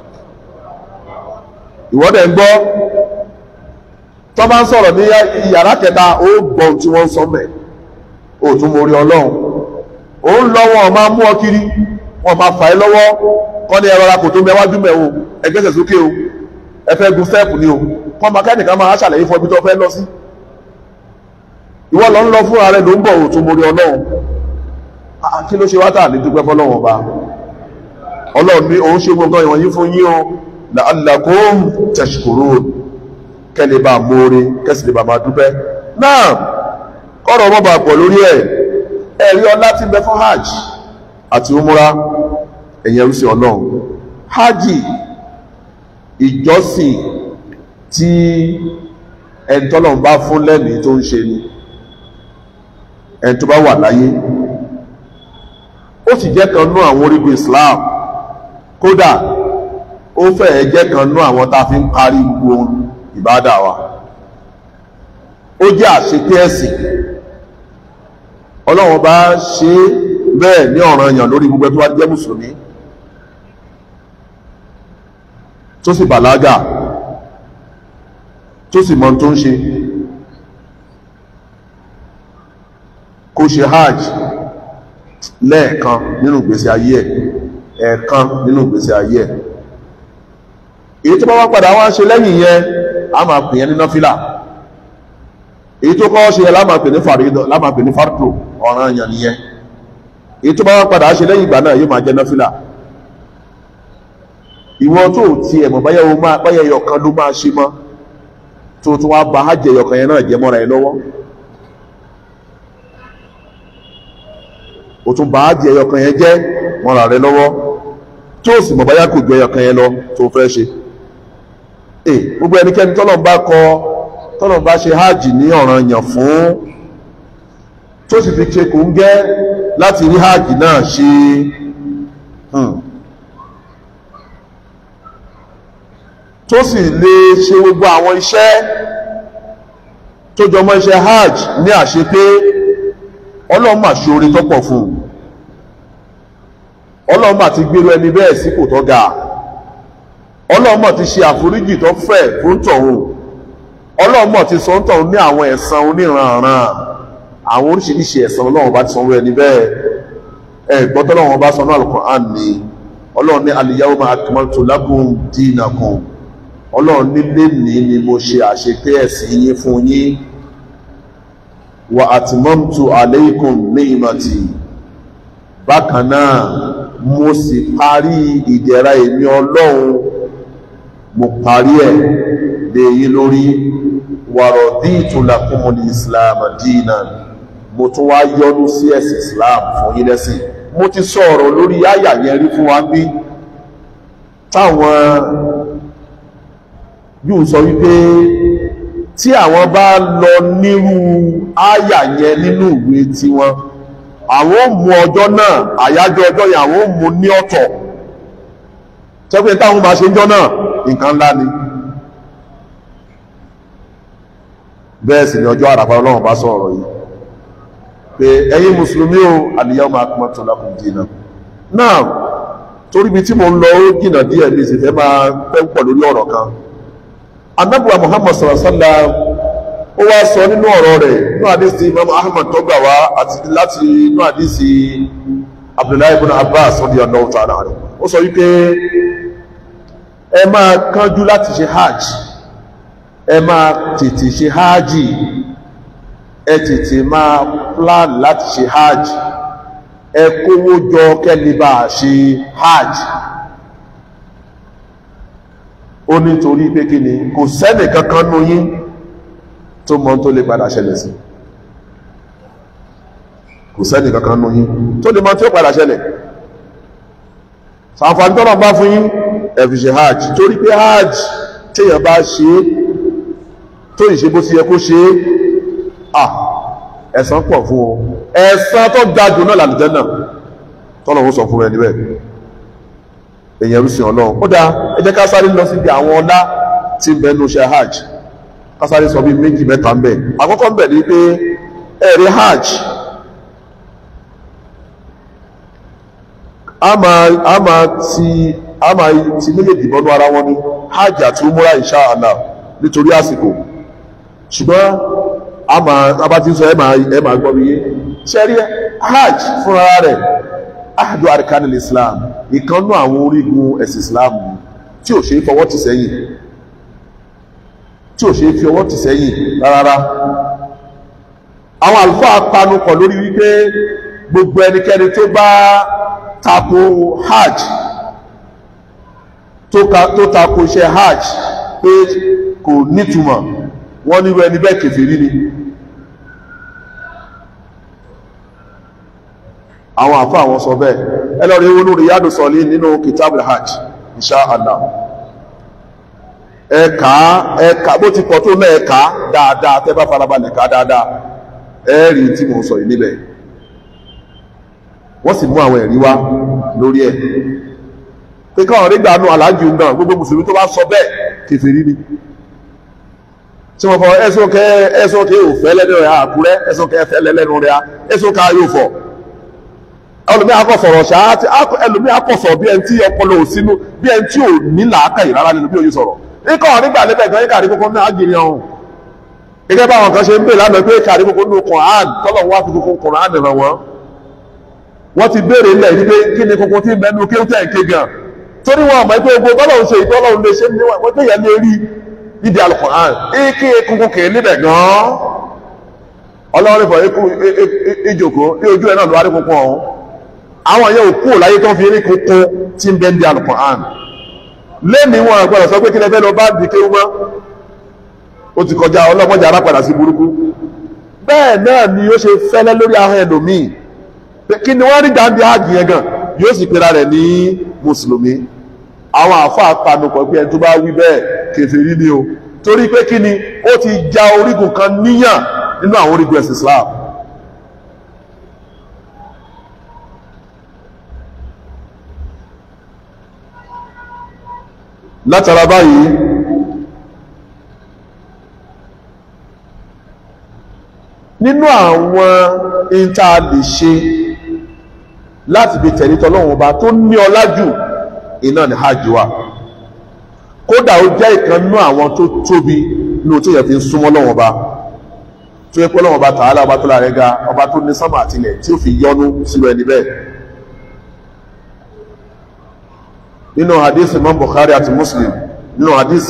ìwọ́dẹ̀ ń gbọ́ tọ́ bá ń sọ̀rọ̀ ní yàrá kẹta ó gbọ́ ohun tí wọ́n ń sọ mẹ́ ó tún mórí ọlọ́run ó ń lọ wọn máa mú ọ kiri wọn máa fà ẹ́ lọ́wọ́ kọ́ ní ẹ̀rọ kò tó mẹ́wájú mẹ́ o ẹgbẹ́sẹ̀ sókè o ẹ fẹ́ gun stẹ́ẹ̀pù ni o kọ́ máa kẹ́nìkan máa ṣàlàyé fún ọbí tó fẹ́ lọ sí ìwọ lọ ń lọ fúnra rẹ ló ń bọ̀ ó tún mórí ọlọ́run kí ló ṣe wá tà ní dúpẹ́ fọlọ́run ọba ọlọ́run ní òun ṣe gbogbo ìwọ̀nyí fún yín o la'allakum tashkurun kẹ́lẹ̀ bá mọ́re kẹ́sì lè bá máa dúpẹ́ náà kọ́rọ̀ ọmọ bá pọ̀ lórí ẹ̀ ẹ̀rí ọlá tí ń bẹ fún hajj àti umura ẹ̀yẹn rúsí ọlọ́run hajj ìjọsìn tí ẹni tọ́lọ̀ ń bá fún lẹ́mìí tó ń ṣe ni ẹni tó bá wà láyé ó sì jẹ́ kan nú àwọn orígun Islam kódà ó fẹ́ẹ̀ jẹ́ kan nú àwọn tá a fi ń parí gbogbo ohun ìbádà wa ó jẹ́ àṣepé ẹ̀sìn ọlọ́run bá ṣe bẹ́ẹ̀ ní ọ̀ranyàn lórí gbogbo tó wá jẹ́ mùsùlùmí tó sì bàlágà tó sì mọ̀ tó ń ṣe kó ṣe hajj lẹ́ẹ̀kan nínú ìgbésí ayé ẹ̀ ẹ̀ẹ̀kan nínú ìgbésí ayé ẹ̀ èyí tó bá wá padà wá ṣe lẹ́yìn yẹn a máa pè yẹn ní nọ́fílà èyí tó kọ́ ṣe yẹn láàmà pè ní fàrídọ̀ láàmà pè ní fàrdò ọ̀ràn èèyàn nìyẹn èyí tó bá wá padà ṣe lẹ́yìn ìgbà náà yóò máa jẹ́ nọ́fílà ìwọ tó ti ẹ̀mọ̀ báyẹ̀ o máa báyẹ̀ ẹyọkan ló máa ṣe mọ́ tó tún wá ba hajj ẹyọkan yẹn náà jẹ́ mọ́ra ẹ lọ́wọ́ o tún ba hajj ẹyọkan yẹn jẹ́ mọ́ra rẹ lọ́wọ́ tó sì mọ̀ báyà kò ju ẹyọkan yẹn lọ tó fẹ́ ṣe e gbogbo ẹnikẹ́ni tọ́lọ́n bá kọ tọ́lọ́n bá ṣe hajj ní ọ̀ranyàn fún tó sì fi ṣe kòńgẹ́ láti rí hajj náà ṣe tó sì lè ṣe gbogbo àwọn iṣẹ́ tó jọmọ́ iṣẹ́ hajj ní àṣepé ọlọ́run mà ṣe oore tọ́pọ̀ fún un ọlọ́run mà ti gbèrú ẹni bẹ́ẹ̀ sípò tó ga ọlọ́run mà ti ṣe àforíjì tó fẹ̀ fún tọ̀hún ọlọ́run mà ti sọ ń tọ̀hún ní àwọn ẹ̀san oníranran àwọn oríṣiríṣi ẹ̀san ọlọ́run bá ti sanwó ẹni bẹ́ẹ̀ ẹ gbọ́tọ́ ọlọ́run bá sọ ní Al-Qur'an ni ọlọ́run ní al-yawma akmaltu lakum dinakum ọlọ́run nílé ní ni mo ṣe àṣepé ẹ̀sìn yín fún yín wa atmamtu alaykum ni'mati bákan náà mo sì parí ìdẹ̀ra èmi ọlọ́run mo parí ẹ̀ lé yín lórí wa raditu lakumul islam dinan mo tún wá yọ́nú sí ẹ̀sìn islam fún yín lẹ́sìn mo ti sọ ọ̀rọ̀ lórí àyà yẹn rí fún wa bí táwọn yóò sọ wípé tí àwọn bá lọ nírú àyà yẹn nínú ìwé tiwọn àwọn ò mú ọjọ́ náà àyájọ́ ọjọ́ yẹn àwọn ò mú ní ọ̀tọ̀ tẹ́pẹ́ táwọn máa ṣe ń jọ́ náà nǹkan ńlá ni bẹ́ẹ̀ sì ni ọjọ́ àràfà ọlọ́run bá sọ̀rọ̀ yìí pé ẹ̀yin mùsùlùmí o al-yawma akmaltu lakum dinakum náà torí bí tí mo ń lọ ó jìnà díẹ̀ bí sì fẹ́ máa pẹ́ pọ̀ lórí ọ̀rọ̀ kan anábùwà muhammad sallallahu alaihi wasallam ó wá sọ nínú ọ̀rọ̀ rẹ̀ nínú àdísì imam ahmad tó gbà wá àti láti inú àdísì abdullahi ibn abbas radiyallahu ta'ala anhu ó sọ wípé ẹ máa kánjú láti ṣe hajj ẹ máa tètè ṣe hajj ẹ tètè máa plan láti ṣe hajj ẹ kówó jọ kẹ́líbà ṣe hajj ó nítorí pé kí ni kò sẹ́nì kankan nú yín tó mọ̀ tó lè padà ṣẹlẹ̀ sí kò sẹ́nì kankan nú yín tó lè mọ̀ tí ó padà ṣẹlẹ̀ sàǹfàní tọ́nà bá fún yín ẹ fi ṣe hajj torí pé hajj téèyàn bá ṣe é tó ìṣe bó ti yẹ kó ṣe é à ẹ̀san pọ̀ fún o ẹ̀san tó ga jù náà làlùjẹ́ náà tọ́lọ̀ ó sọ fún ẹni bẹ́ẹ̀ èyàn rúsìn ọlọ́run ó dáa ẹ jẹ́ ká sáré lọ síbi àwọn ọlá tí ń bẹ nínú iṣẹ́ hajj ká sáré sọ bí méjì mẹ́ta ń bẹ àkọ́kọ́ ń bẹ ní pé ẹ̀rí hajj a máa a máa ti a máa ti méjèèjì bọ́nú ara wọn ní hajj àti umura insha Allah nítorí àsìkò ṣùgbọ́n a máa a bá ti ń sọ ẹ máa ẹ máa gbọ́ mi yé ṣẹ́rí hajj fúnra rẹ̀ ahadu arkanil islam ìkannú àwọn orígun ẹ̀sìn islam tí ò ṣe é fọwọ́ tì sẹ́yìn tí ò ṣe é fi ọwọ́ tì sẹ́yìn rárá àwọn àlùfáà panupọ̀ lórí wípé gbogbo ẹnikẹ́ni tó bá tako hajj tó tako iṣẹ́ hajj pé kò nítumọ̀ wọ́n nírú ẹni bẹ́ẹ̀ kèfèrí ni àwọn àfá àwọn sọ bẹ́ẹ̀ ẹlọ́rin ewu lórí yádù sọ̀lí nínú kitab al-hajj insha Allah ẹ̀ka ẹ̀ka bó ti pọ̀ tó náà ẹ̀ka dáadáa tẹ́ bá farabalẹ̀ ká dáadáa ẹ̀rí tí mo sọ yìí níbẹ̀ wọ́n sì mú àwọn ẹ̀rí wá lórí ẹ̀ pé káwọn rí gbàánú aláàjì náà gbogbo mùsùlùmí tó bá sọ bẹ́ẹ̀ kèfèrí ni tí wọ́n fọ ẹ̀sùn kẹ́ ẹ̀sùn kẹ́ ò fẹ́ lẹ́nu rẹ̀ àkúrẹ́ ẹ̀sùn kẹ́ fẹ́ lẹ́nu rẹ̀ ẹ̀sùn ká yóò fọ̀ ẹlòmí akọ̀sọ̀rọ̀ ṣáá tí ẹlòmí akọ̀sọ̀ bí ẹni tí ọpọlọ ò sínú bí ẹni tí ò ní làákàyè rárá nínú bí òye sọ̀rọ̀ ikọ̀ nígbà níbẹ̀ gan ikàrí kókó ní àgìrì ọ̀hún gẹ́gẹ́ bá àwọn kan ṣe ń pè lánàá pé ikàrí kókó ní Qur'an tọ́lọ̀ wá fi kókó Qur'an ràn wọ́n wọ́n ti béèrè ilẹ̀ yìí pé kí ni kókó tí mẹ́nu kí ó tẹ̀ ké gan torí wọn àmọ́ pé ogun tọ́lọ̀ ń ṣe ìtọ́lọ̀ ń lè ṣe ní wọ́n tó yẹ lé rí níbi Al-Qur'an ike kókó kè níbẹ̀ gan ọlọ́run fọ ìjòkó ní ojú ẹ̀ náà ló wá rí kókó ọ̀hún àwọn yẹn ò kúrò láyé tó ń fi eré kókó tí ń bẹ́ ń di Al-Qur'an lẹ́ni wọn àgbọ̀dọ̀ sọ pé kí lẹ́fẹ́ lọ bá di kéwú mọ́ ó ti kọjá ọlọ́mọdé arápadà sí burúkú bẹ́ẹ̀ náà ni ó ṣe fẹ́lẹ́ lórí ahọ́n ẹlòmíì pé kí ni wọ́n rí dáńdé áàgì yẹn gan yóò sì pera rẹ̀ ní mùsùlùmí àwọn àáfàá panupọ̀ pé ẹni tó bá wí bẹ́ẹ̀ kèfèrí ni o torí pé kí ni ó ti ja orígun kan níyàn nínú àwọn orígun ẹ̀sìn Islam látara báyìí nínú àwọn ìta lè ṣe láti fi tẹ̀lé tọ́lọ́wọ́n ọba tó ní ọlá jù iná ní hajj wa kódà ó jẹ́ ìkan nínú àwọn tó tóbi ní òtún yẹ fi ń súnmọ́ lọ́wọ́n ọba tó yẹ pé lọ́wọ́n ọba tààlà ọba tó lára ga ọba tó ní sánmà àtìlẹ̀ tí ó fi yọ́nú sílùú ẹni bẹ́ẹ̀ nínú hadith imam bukhari àti muslim nínú hadith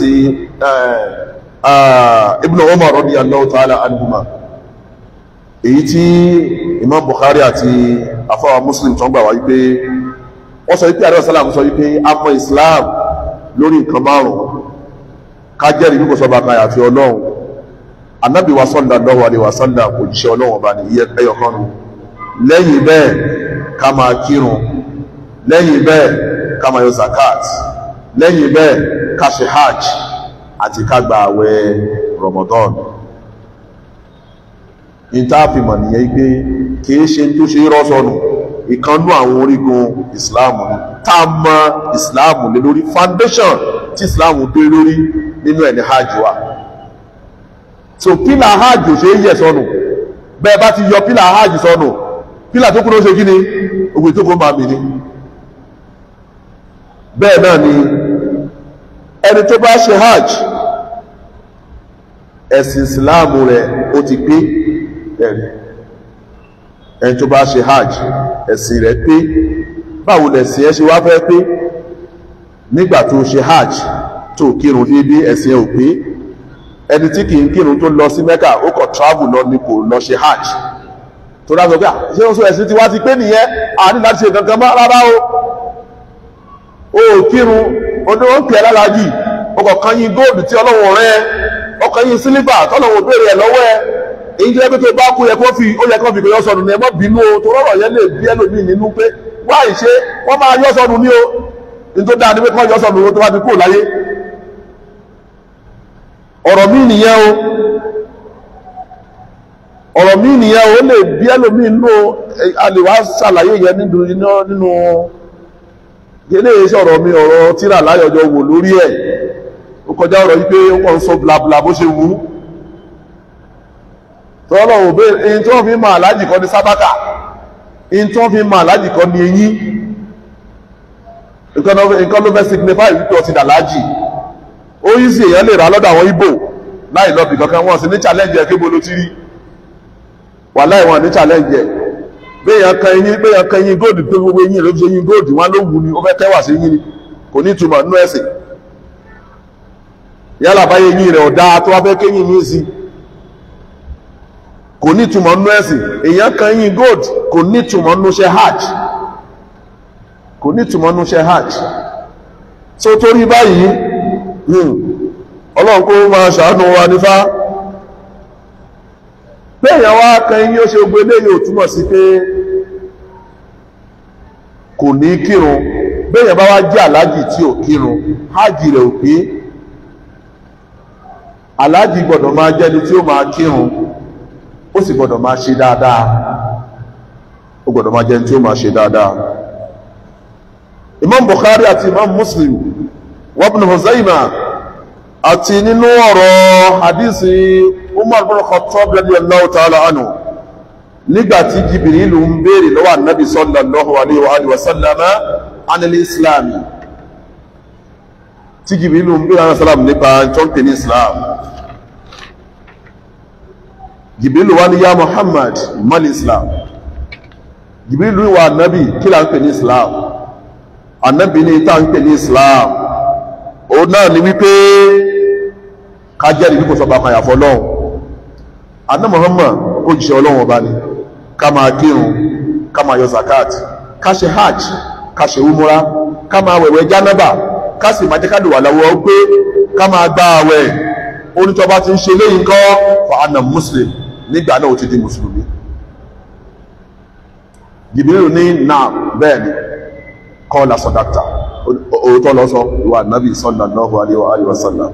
ibn umar radiyallahu ta'ala anhuma èyí tí imam bukhari àti afáwà muslim tó ń gbà wá wípé wọ́n sọ wípé àríwá sálàmù sọ wípé a mọ̀ islam lórí nǹkan márùn-ún ká jẹ́rìí bí kò sọ bàkan àti ọlọ́run anábì wa sallallahu alaihi wa sallam òjíṣẹ́ ọlọ́run ọba ní iye ẹyọ kan nù lẹ́yìn bẹ́ẹ̀ ká máa kírun lẹ́yìn bẹ́ẹ̀ ká máa yọ zakat lẹ́yìn bẹ́ẹ̀ ká ṣe hajj àti ká gba àwẹ̀ ramadan ìtàfimọ̀ nìyẹn pé kìí ṣe tó ṣe rọ́sọ̀nù ìkanú àwọn orígun ìsìláàmù ni tá a mọ ìsìláàmù lé lórí foundation tí ìsìláàmù dé lórí nínú ẹni hajj wa so pílà hajj ò ṣe é yẹ sọnù bẹ́ẹ̀ bá ti yọ pílà hajj sọnù pílà tó kúrò ṣe kí ni ògbè tó kó máa mì ní bẹ́ẹ̀ náà ni ẹni tó bá ṣe hajj ẹ̀sìn ìsìláàmù rẹ̀ ó ti pé ẹ̀rí ẹni tó bá ṣe hajj ẹ̀sìn rẹ̀ pé báwo lẹ̀sìn ẹ ṣe wá fẹ́ pé nígbà tó ṣe hajj tó kírun déédé ẹ̀sìn ẹ ò pé ẹni tí kì í kírun tó lọ sí mẹ́kà ó kọ̀ travel lọ ní kò lọ ṣe hajj tó dáa sọ pé ṣé oṣù ẹ̀sìn tí wá ti pé nìyẹn a ní láti ṣe kankan mọ́ rárá o ó kírun oníwọ̀n ń pè é lálàájì ọkọ̀ kan yín góòlù tí ọlọ́run rẹ̀ ọkọ̀ yín sílífà tọ́lọ́run béèrè ẹ̀ lọ́wọ́ ẹ̀ èyí jẹ́ pé tó bá kú yẹ kó fi ó yẹ kó fi kò yọ sọnù ní ẹ mọ́ bínú o tó rọrọ̀ yẹn lè bí ẹlòmíì nínú pé wá ìṣe wọ́n máa yọ sọnù ní o ní tó dáa ní pé kí wọ́n yọ sọnù o tó bá ti kúrò láyé ọ̀rọ̀ míì nìyẹn o ọ̀rọ̀ míì nìyẹn o ó lè bí ẹlòmíì nínú a lè wá ṣàlàyé yẹn nínú nínú eléyìí sọ̀rọ̀ mi ọ̀rọ̀ tíra láyọjọ wò lórí ẹ̀ ó kọjá ọ̀rọ̀ yìí pé wọ́n ń sọ blabla bó ṣe wù ú tọ́lọ̀ òbé in tí wọ́n fi máa alájì kọ́ ní sábàkà in tí wọ́n fi máa alájì kọ́ ní eyín nǹkan ló fẹ́ signify wípé ọtí dàlájì ó yí sí èèyàn lè rà lọ́dọ̀ àwọn Ìgbò láì lọ́bì kankan wọ́n sì ní challenge ẹ̀ kébolo ti rí wà láì wọn ní challenge ẹ̀ béèyàn kan eyín béèyàn kan eyín góòdù tó gbogbo eyín ló fi ṣe eyín góòdù wọn ló wù ní ó fẹ́ tẹ́wà sí eyín ni kò ní ìtumọ̀ nínú ẹ̀sìn yálà báyé eyín rẹ̀ ọ̀dá tó wá fẹ́ kéyìn yín sí kò ní ìtumọ̀ nínú ẹ̀sìn èèyàn kan eyín gold kò ní ìtumọ̀ nínú iṣẹ́ hajj kò ní ìtumọ̀ nínú iṣẹ́ hajj tó torí báyìí ọlọ́run kó máa ṣàánú wa nífà béèyàn wá kan eyín ó ṣe gbogbo eléyìí ò túmọ̀ sí pé kò ní kírun béèyàn bá wá jẹ́ aláàjì tí ò kírun hajj rẹ̀ ò pé aláàjì gbọ́dọ̀ máa jẹ́ni tí ó máa kírun ó sì gbọ́dọ̀ máa ṣe dáadáa ó gbọ́dọ̀ máa jẹ́ni tí ó máa ṣe dáadáa imam bukhari àti imam muslim wabn huzaima àti nínú ọ̀rọ̀ hadisi umar bin khattab radiyallahu ta'ala anhu nígbàtí jibirilu ń béèrè lọ́wọ́ annabi sallallahu alaihi wa alihi wa sallama anil islami tí jibirilu ń béèrè sallam nípa tó ń pè ní islam jibirilu wá ní ya muhammad mal islam jibirilu wa annabi kí la ń pè ní islam annabi ní ta ń pè ní islam ó náà ni wípé ká jẹ́rìí bí kò sọ bá kan yàfọ́ lọ́hùn anna muhammad ó jíṣẹ́ ọlọ́run ọba ni ká máa kírun ká máa yọ zakat ká ṣe hajj ká ṣe umura ká máa wẹ̀wẹ̀ jánábà ká sì máa jẹ́ ká lè wà lọ́wọ́ pé ká máa gba àwẹ̀ onítọ́ba ti ń ṣe léyìn kọ́ fa anna muslim nígbà náà ó ti di mùsùlùmí jìbìrì ní náà bẹ́ẹ̀ ni kọ́ la sọ̀dáktà òótọ́ lọ sọ ìwà nábì sallallahu alaihi wa sallam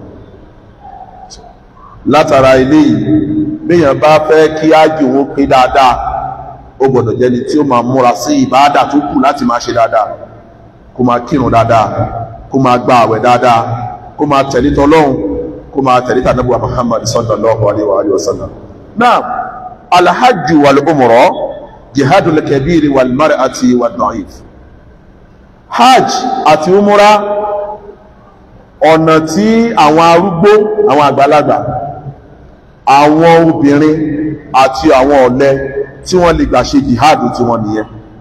látara ilé yìí béèyàn bá fẹ́ kí ájì wọn pé dáadáa ó gbọ́dọ̀ jẹ́ni tí ó máa múra sí ìbáàdà tó kù láti máa ṣe dáadáa kó máa kírun dáadáa kó máa gba àwẹ̀ dáadáa kó máa tẹ̀lé tọlọ́hun kó máa tẹ̀lé tànàbùwà Muhammad sallallahu alaihi wa sallam náà alhajj wal umra jihadul kabiri wal mar'ati wad da'if hajj àti umra ọ̀nà tí àwọn arúgbó àwọn àgbàlagbà àwọn obìnrin àti àwọn ọ̀lẹ tí wọ́n lè gbà ṣe jihadu tí wọ́n nìyẹn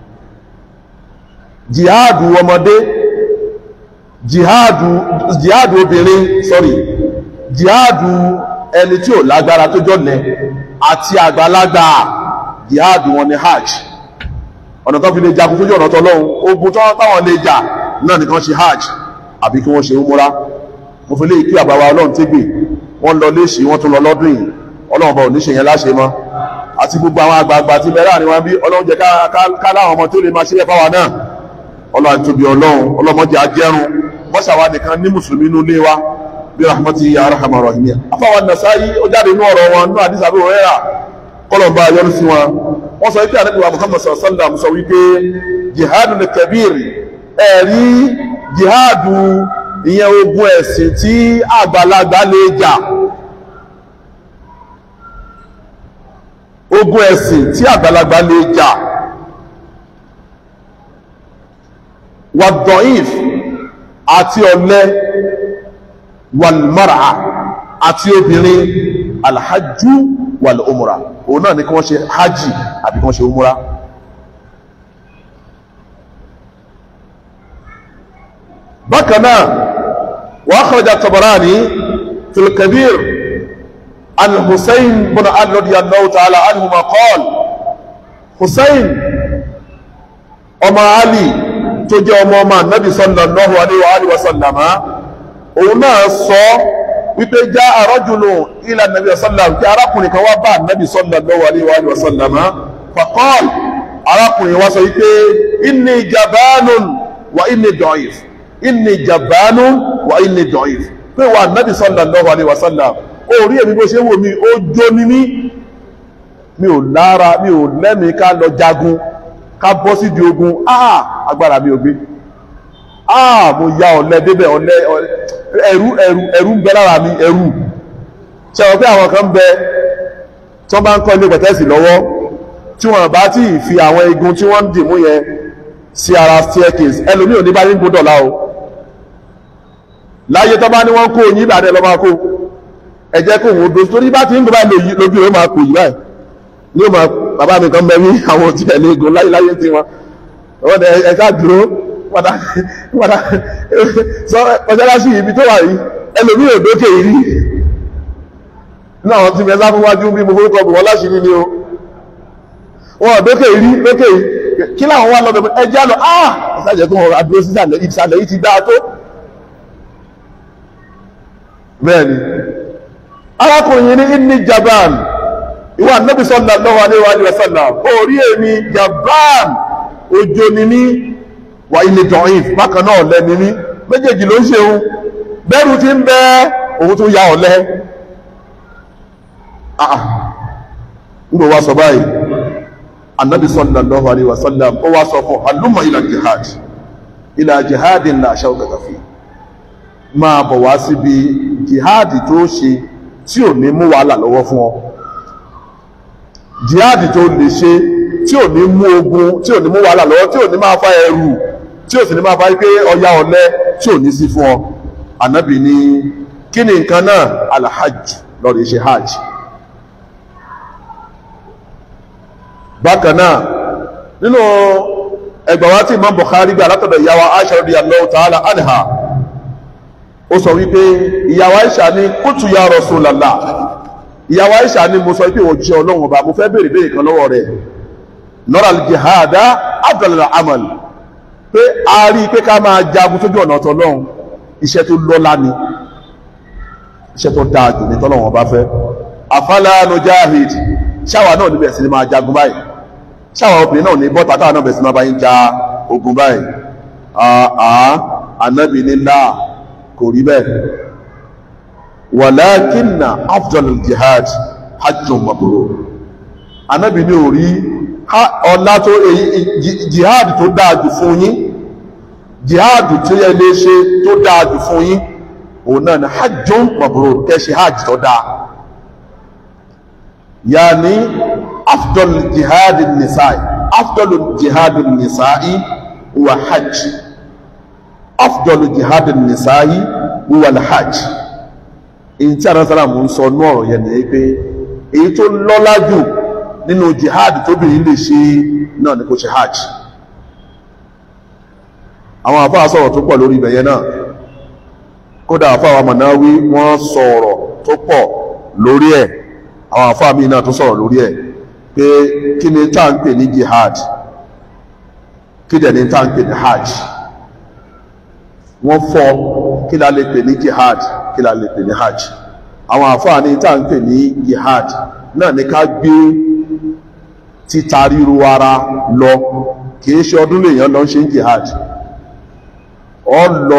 jihadu ọmọdé jihadu jihadu obìnrin sorry jihadu ẹni tí ò lágbára tó jọ́lẹ̀ àti àgbàlagbà jihadu wọn ni hajj ọ̀nà tó fi lè jagun sójú ọ̀nà tọ́lọ́hun ogun tó táwọn lè jà náà nìkan ṣe hajj àbí kí wọ́n ṣe umura mo fi lè kí àbáwá ọlọ́run tégbè wọ́n lọ léṣì wọ́n tún lọ lọ́dún yìí ọlọ́run bá oníṣe yẹn láṣẹ mọ́ àti gbogbo àwọn àgbààgbà tí bẹ̀rẹ̀ àríwá bí ọlọ́run jẹ́ ká láwọn ọmọ tó lè máa ṣe é fáwa náà ọlọ́run tóbi ọlọ́run ọlọ́mọdé ajẹ́run mọ́ṣàwá nìkan ní mùsùlùmí inú ilé wa bí rahmati ya rahama rahimi afáwa nasayi ó jáde inú ọ̀rọ̀ wọn nínú àdìsá bí òwúrẹ́rà kọlọ̀mbà yọrù sí wọn wọ́n sọ wípé ànábì wa Muhammad sallam sọ wípé jihadu ní kabir ẹ̀rí jihadu ìyẹn ogun ẹ̀sìn tí àgbàlagbà lè jà ogun ẹ̀sìn tí àgbàlagbà lè jà wàdọ̀ìf àti ọ̀lẹ wàlmọ́ra àti obìnrin alhajjú wàlúmùra òun náà ni kí wọ́n ṣe hajji àbí kí wọ́n ṣe umura bákan náà wà kharaja Tabarani fil Kabir an Hussein bin Ali radiyallahu ta'ala anhuma qala Hussein ọmọ Ali tó jẹ́ ọmọ ọmọ Nabi sallallahu alaihi wa sallama òun náà sọ wípé já rajulun ila Nabi sallam kí arákùnrin kan wá bá Nabi sallallahu alaihi wa sallama faqal arákùnrin wá sọ wípé inni jabanun wa inni da'if inni jabanun wa inni da'if pé wà Nabi sallallahu alaihi wa sallam ó rí èmi bó ṣe wò mí ó jó ní mí mi ò lára mi ò lẹ́mìí ká lọ jagun ká bọ́ sí di ogun ah agbára mi ò gbé ah mo ya ọ̀lẹ débẹ̀ ọ̀lẹ ẹ̀rú ẹ̀rú ẹ̀rú ń bẹ lára mi ẹ̀rú ṣe wọ́n pé àwọn kan ń bẹ tí wọ́n bá ń kọ́ ilé pẹ̀tẹ́sì lọ́wọ́ tí wọ́n bá tí ì fi àwọn igun tí wọ́n ń dì mú yẹn sí ara staircase ẹlòmíì ò ní bá yín gbódọ̀ lá o láyé tó bá ní wọ́n kó oyin ìbàdàn lọ́ máa kó ẹ jẹ́ kó òun dojú torí bá ti ń gbé báyìí lójú rẹ̀ máa kó yìí báyìí ní o máa bàbá mi kan bẹ ní àwọn tí ẹ̀ léegun láyé láyé tí wọn wọ́n dẹ ẹ ká dúró padà padà sọ mọ́ṣáláṣí ibi tó wà yìí ẹlòmíì ò dókè yìí rí ní àwọn tí mẹ́sà fún wájú bí mo forúkọ bù wọ́n láṣìírí ni o wọn ò dókè yìí rí dókè yìí kí làwọn wà lọ́dọ̀ ẹ já lọ ah ìsàjẹ́ tó wọn adúró sísàlẹ̀ ìsàlẹ̀ yìí ti dáa tó bẹ́ẹ̀ ni arákùnrin ní inni jaban ìwà nabi sallallahu alaihi wa sallam orí èmi jaban ojo ni mí wà ilé dọ̀yìn bákan náà ọ̀lẹ ni mí méjèèjì ló ń ṣe òun bẹ́rù ti ń bẹ òun tún ya ọ̀lẹ nígbà wá sọ báyìí annabi sallallahu alaihi wa sallam ó wá sọ fún halumma ila jihad ila jihadin la shawkata fi máa bọ̀ wá síbi jihadi tó ṣe tí ò ní mú wàhálà lọ́wọ́ fún ọ jihadi tó lè ṣe tí ò ní mú ogun tí ò ní mú wàhálà lọ́wọ́ tí ò ní máa fa ẹrù tí ò sì ní máa fa pé ọya ọ̀lẹ tí ò ní sí fún ọ ànábì ní kí ni nǹkan náà alhajj lọ́rọ̀ ṣe hajj bákan náà nínú ẹgbàá wa tí Imam Bukhari gbà látọ̀dọ̀ ìyá wa Aisha radiyallahu ta'ala anha ó sọ wípé ìyàwó Aisha ní kútù ya Rasulullah ìyàwó Aisha ní mo sọ wípé òjíṣẹ́ Ọlọ́run ọba mo fẹ́ béèrè béèrè kan lọ́wọ́ rẹ̀ nọ́rà jihada abdul amal pé a rí i pé ká máa jagun sójú ọ̀nà ọ̀tọ̀ Ọlọ́run iṣẹ́ tó lọ́lá ni iṣẹ́ tó dáa jù ní tọ́lọ́run ọba fẹ́ afala nujahid ṣáwa náà níbẹ̀ sí ni máa jagun báyìí ṣáwa obìnrin náà ní bọ́ta táwa náà bẹ̀ sí máa bá yín ja ogun báyìí àá ànábì ní láà kò rí bẹ́ẹ̀ wàlákínà afdal jihad hajjun mabrur anábì ní orí ọlá tó jihad tó dáadù fún yín jihad tí yẹ lè ṣe tó dáadù fún yín òun náà ni hajjun mabrur kẹ́ṣe hajj tó dáa yàní afdal jihad nisa'i afdal jihad nisa'i wa hajj afdọ́lù jihad nisa'i wíwà hajj èyí tí àrẹ́sàrà mú ń sọ ní ọ̀rọ̀ yẹn ni pé èyí tó lọ́lá jù nínú jihad tóbìnrin lè ṣe náà ni kó ṣe hajj àwọn àfáà sọ̀rọ̀ tó pọ̀ lórí ibẹ̀yẹ náà kódà àfáà Manawi wọ́n sọ̀rọ̀ tó pọ̀ lórí ẹ̀ àwọn àfáà míì náà tó sọ̀rọ̀ lórí ẹ̀ pé kí ni tá à ń pè ní jihad kí dẹ̀ ni tá à ń pè ní hajj wọ́n fọ́ kí la lè pè ní jihad kí la lè pè ní hajj àwọn àfáà ní tá à ń pè ní jihad náà ní ká gbé títa ríru ara lọ kìí ṣe ọdún lèèyàn lọ ń ṣe jihad ọ lọ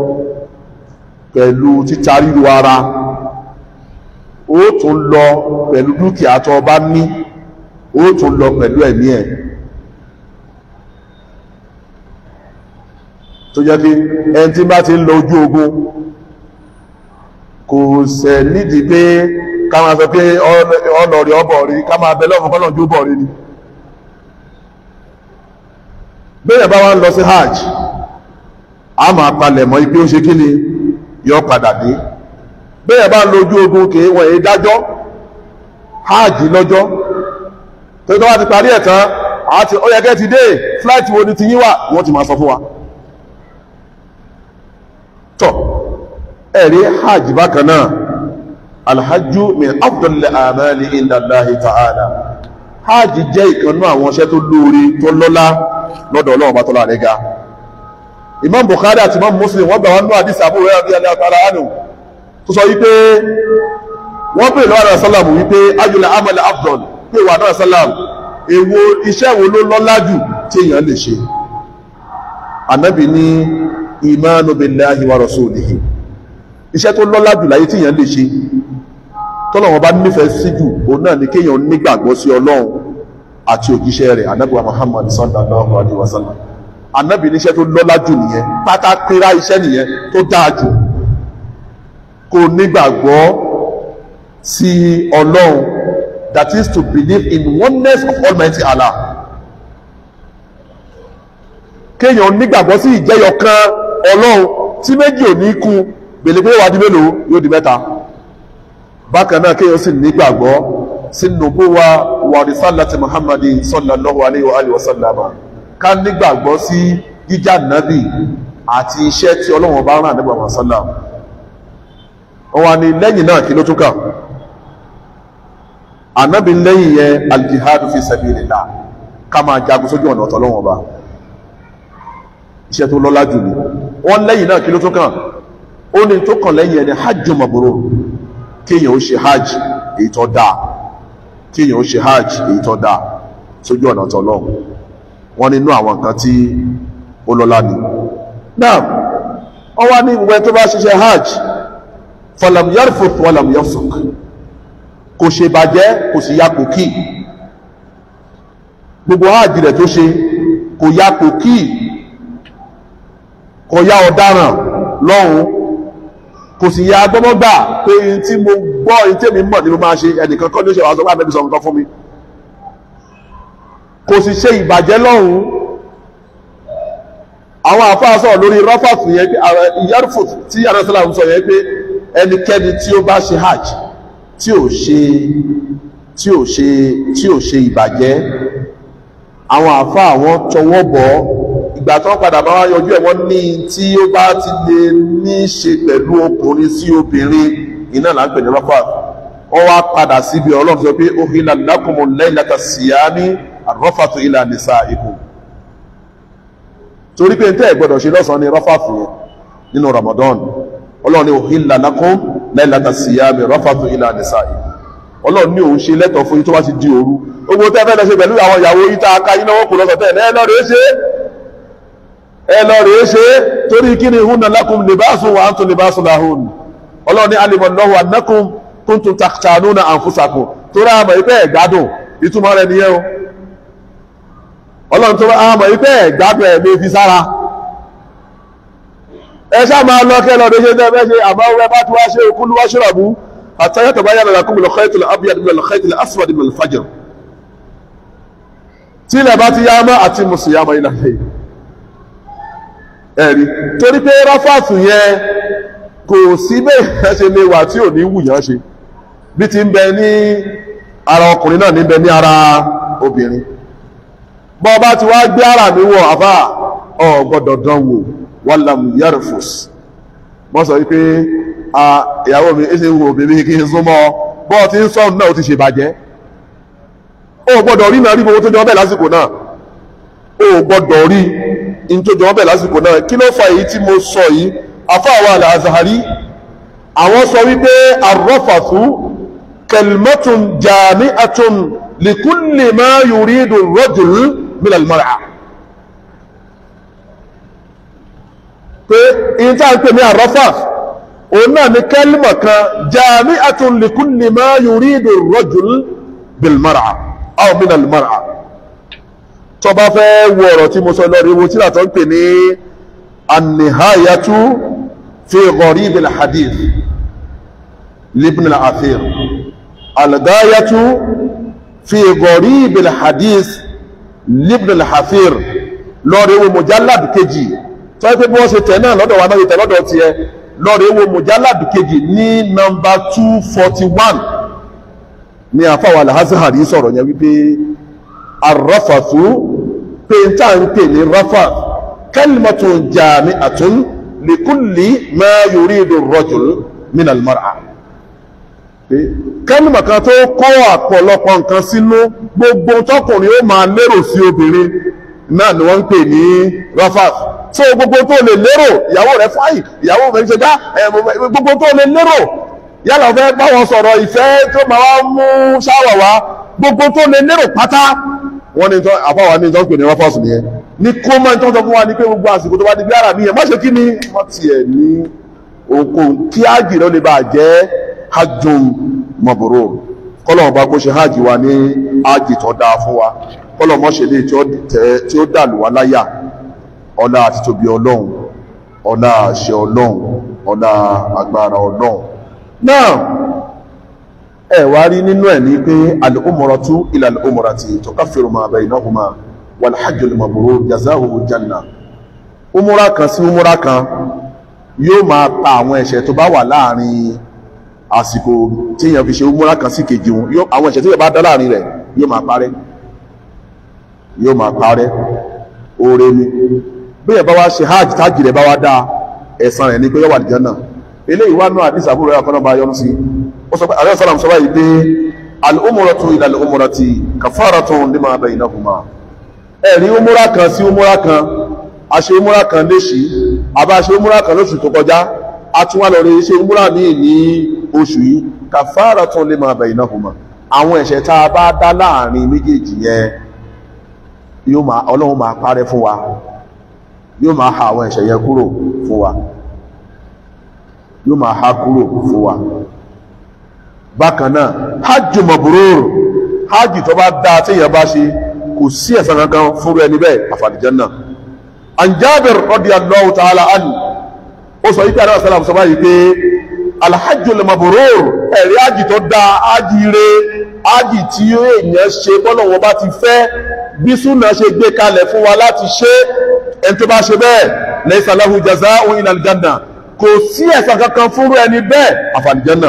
pẹ̀lú títa ríru ara ó tún lọ pẹ̀lú dúkìá tó bá ní ó tún lọ pẹ̀lú ẹ̀mí ẹ̀ tó jẹ́ pé ẹni tí bá ti ń lọ ojú ogun kò sẹ̀ nídìí pé ká máa sọ pé ọlọ́rí ọbọ̀ rí ká máa bẹ lọ́fún kọ́lọ̀ jó bọ̀ rí ni bẹ́ẹ̀ bá wá ń lọ sí hajj a máa palẹ̀ mọ́ ipé ó ṣe kí ni yọ padà dé bẹ́ẹ̀ bá ń lo ojú ogun kìí wọ̀n èyí dájọ́ hajj lọ́jọ́ tó tó wá ti parí ẹ̀ tán àti ó yẹ kẹ́ ti dé flight wo ni ti yín wà wọ́n ti máa sọ fún wa tọ́ ẹ̀rí hajj bákan náà alhajju min afdal amali inda Allahi ta'ala hajj jẹ́ ìkanú àwọn iṣẹ́ tó lóore tó lọ́lá lọ́dọ̀ Ọlọ́run bá tọ́lá rẹ̀ ga Imam Bukhari àti Imam Muslim wọ́n gbà wọn ní àdísì àbúrò rẹ̀ àbíyàlẹ̀ àtàrà ánù tó sọ wípé wọ́n pè lọ́wọ́ àrẹ sálàmù wípé ayùlẹ̀ amal afdal pé wà náà sálàmù èwo iṣẹ́ wo ló lọ́lá jù tí èèyàn lè ṣe Ànábì ní imanu billahi wa rasulihi iṣẹ́ tó lọ́lá jù láyé tí èèyàn lè ṣe tọ́lọ̀wọ́n bá nífẹ̀ẹ́ sí jù òun náà ni kéèyàn nígbàgbọ́ sí ọlọ́run àti òjíṣẹ́ rẹ̀ anábì wa muhammad sallallahu alaihi wasallam anábì níṣẹ́ tó lọ́lá jù nìyẹn pátákírá iṣẹ́ nìyẹn tó dáa jù kó nígbàgbọ́ sí ọlọ́run that is to believe in oneness of almighty allah kéèyàn nígbàgbọ́ sí ìjẹyọ̀kan ọlọ́run tí méjì ò ní kú gbèlè pé wà di mélòó yóò di mẹ́ta bákan náà kéèyàn sì nígbàgbọ́ sí nubuwa wa risalati muhammadi sallallahu alayhi wa alihi wa sallama ká nígbàgbọ́ sí jíjà nábì àti iṣẹ́ tí ọlọ́run bá rán nígbà wọn sallam wọn wá ní lẹ́yìn náà kí ló tún kà ànábì lẹ́yìn yẹn aljihadu fi sabilillah ká máa jagun sójú ọ̀nà ọ̀tọ̀ ọlọ́run ọba iṣẹ́ tó lọ́lá jù ní wọ́n lẹ́yìn náà kí ló tún kàn ó ní tó kàn lẹ́yìn ẹni hajj mabrur kéèyàn ó ṣe hajj èyí tó dáa kéèyàn ó ṣe hajj èyí tó dáa sójú ọ̀nà ọ̀tọ̀ ọlọ́run wọ́n nínú àwọn nǹkan tí ó lọ́lá ni náà wọ́n wá ní ìwé tó bá ṣiṣẹ́ hajj falam yarfuth walam yafsuk kò ṣe bàjẹ́ kò sì ya kò kí gbogbo hajj rẹ̀ tó ṣe kò ya kò kí kò ya ọ̀daràn lọ́hùn kò sì ya gbọ́mọ́gbà pé in tí mo gbọ́ in tí èmi mọ̀ ní mo máa ṣe ẹnìkan kọ́ ní ó ṣe wàá sọ pé àbẹ́bí sọ nǹkan fún mi kò sì ṣe ìbàjẹ́ lọ́hùn àwọn àfáà sọ̀rọ̀ lórí rọ́fàfù yẹn pé ìyárùfù tí àrẹ́sọ́là ń sọ yẹn pé ẹnikẹ́ni tí ó bá ṣe hajj tí ò ṣe tí ò ṣe tí ò ṣe ìbàjẹ́ àwọn àfáà wọn tọwọ́ bọ̀ ìgbà tó ń padà bá wá yọjú ẹ̀ wọ́n ní tí ó bá ti lè ní ṣe pẹ̀lú ọkùnrin sí obìnrin iná là ń pè ní rọ́fàfù wọ́n wá padà síbi ọlọ́run sọ pé uhilla lakumul laylata siyami arrafatu ila nisaikum torí pé tẹ́ ẹ̀ gbọ́dọ̀ ṣe lọ́sàn-án ní rọ́fàfù yẹn nínú Ramadan ọlọ́run ní uhilla lakum laylata siyami rọ́fàtù ila nisaikum ọlọ́run ní òun ṣe lẹ́tọ̀ fún yín tó bá ti di òru owó tẹ́ fẹ́ lọ ṣe pẹ̀lú àwọn ìyàwó yín tá a ká yín náwó kò lọ́sọ̀ tẹ́ ẹ lọ rèé ṣe ẹ lọ rèé ṣe torí kí ni hunna lakum libasun wa antum libasun lahun ọlọ́run ní alima Allahu annakum kuntum takhtanuna anfusakum torí àmọ̀ ìpẹ́ ẹ̀gbádùn ìtumọ̀ rẹ̀ nìyẹn o ọlọ́run tó àmọ̀ ìpẹ́ ẹ̀gbádùn ẹ̀ lè fi sára ẹ ṣá máa lọ kẹ́ lọ́dọ̀ ṣe tẹ́ fẹ́ ṣe àmọ́ ẹ bá ti wá ṣe òkú ló wá ṣọ́rọ̀bù حتى يتبين لكم الخيط الابيض من الخيط الاسود من الفجر tí ilẹ̀ bá ti yá mọ́ àti mùsùlùmí ilẹ̀ ṣe ẹ̀rí torí pé ráfàtù yẹn kò sí bẹ́ẹ̀ ṣe lè wà tí ò ní wùyàn ṣe bí ti ń bẹ ní ara ọkùnrin náà ní bẹ ní ara obìnrin bọ́ bá ti wá gbé ara mi wọ̀ àfà ọ̀ gbọ́dọ̀ dán wò wàlámù yarfus wọ́n sọ wípé ìyàwó mi ẹ ṣe wo obìnrin kí n súnmọ́ bọ́ ti ń sọ́ọ̀nù náà ó ti ṣe bàjẹ́ ó gbọ́dọ̀ rí náà rí gbogbo tó jọ bẹ́ẹ̀ lásìkò náà ó gbọ́dọ̀ rí in tó jọ bẹ́ẹ̀ lásìkò náà kí ló fa èyí tí mo sọ yìí afáwa al-Azhari àwọn sọ wípé arrafathu kalimatun jami'atun likulli ma yuridu ar-rajul min al-mar'a pé in tá à ń pè ní arrafath òun náà ni kẹ́lìmọ̀ kan jami'atun li kulli ma yuridu ar-rajul bil mar'a aw min al-mar'a tó bá fẹ́ wo ọ̀rọ̀ tí mo sọ lọ́rí wo tí látọ́ ń pè ní an-nihayatu fi gharib al-hadith libn al-athir al-ghayatu fi gharib al-hadith libn al-athir lọ́rí wo mujallad kejì tó yẹ pé bí wọ́n ṣe tẹ̀ náà lọ́dọ̀ wa náà tẹ̀ lọ́dọ̀ tiẹ̀ lọ́rí wo mujallad kejì ní nọ́mbà 241 ní àfáwà al-Azhari sọ̀rọ̀ yẹn wípé arrafathu pé n tá ń pè ní rafath kalimatun jami'atun li kulli ma yuridu ar-rajul min al-mar'a pé kálìmọ̀ kan tó kó àpọ̀lọpọ̀ nǹkan sínú gbogbo tọkùnrin ó máa lérò sí obìnrin náà ni wọ́n ń pè ní rafath so gbogbo tó lè lérò ìyàwó rẹ̀ fáyì ìyàwó rẹ̀ ṣe dá gbogbo tó lè lérò yálà fẹ́ bá wọn sọ̀rọ̀ ìfẹ́ tó máa wá mú ṣáwà wá gbogbo tó lè lérò pátá wọ́n ní àfáwà ní ìtọ́pẹ̀ ní rọ́fọ́sù ní ẹ ní kó máa tọ́jọ́ fún wa ní pé gbogbo àsìkò tó bá di bí ara mi ẹ̀ má ṣe kí ni wọ́n ti ẹ̀ ní okun kí ájì ló lè bá jẹ́ hajjum mabrur kọ́lọ̀ ọba kó ṣe hajj wa ní ájì tó dáa fún wa kọ́lọ̀ mọ́ ṣe lè tí ó dàlù wá láyà ọlá àti tóbi ọlọ́run ọlá àṣẹ ọlọ́run ọlá agbára ọlọ́run náà ẹ wá rí nínú ẹ̀ ní pé al-umratu ila al-umrati tukaffiru ma baynahuma wal hajjul mabrur jazaohu janna umura kan sí umura kan yóò máa pa àwọn ẹ̀ṣẹ̀ tó bá wà láàrin àsìkò tí èèyàn fi ṣe umura kan sí kejì wọn àwọn ẹ̀ṣẹ̀ tí èèyàn bá dá láàrin rẹ̀ yóò máa parẹ́ yóò máa parẹ́ oore ni bí èèyàn bá wá ṣe hajj tájì rẹ̀ bá wá dáa ẹ̀san rẹ̀ ní pé yóò wà ní Janna eléyìí wá náà àdìsí àbúrò ẹ̀kọ́ náà bá yọ́nú sí ó sọ pé àrẹ sọ́làm sọ báyìí pé al-umratu ila al-umrati kafaratun lima baynahuma ẹ̀rí umura kan sí umura kan a ṣe umura kan léṣì àbá ṣe umura kan lóṣù tó kọjá a tún wá lọ rí ṣe umura míì ní oṣù yìí kafaratun lima baynahuma àwọn ẹ̀ṣẹ̀ tá a bá dá láàrin méjèèjì yẹn yóò máa ọlọ́run máa parẹ́ fún wa yóò máa ha àwọn ẹ̀ṣẹ̀ yẹn kúrò fún wa yóò máa ha kúrò fún wa bákan náà hajj mabrur hajj tó bá dáa tí èèyàn bá ṣe kò sí ẹ̀san kankan fúnrú ẹni bẹ́ẹ̀ àfàlìjánà an Jabir radiyallahu ta'ala anhu ó sọ yíká àdáwà sálàmù sọ báyìí pé alhajjul mabrur ẹ̀rí hajj tó dáa hajj re hajj tí èèyàn ṣe bọ́lọ̀ wọn bá ti fẹ́ bí súnà ṣe gbé kalẹ̀ fún wa láti ṣe ẹni tó bá ṣe bẹ́ẹ̀ laysa lahu jaza'un ila aljanna kò sí ẹ̀san kankan fúnrú ẹni bẹ́ẹ̀ àfàlìjánà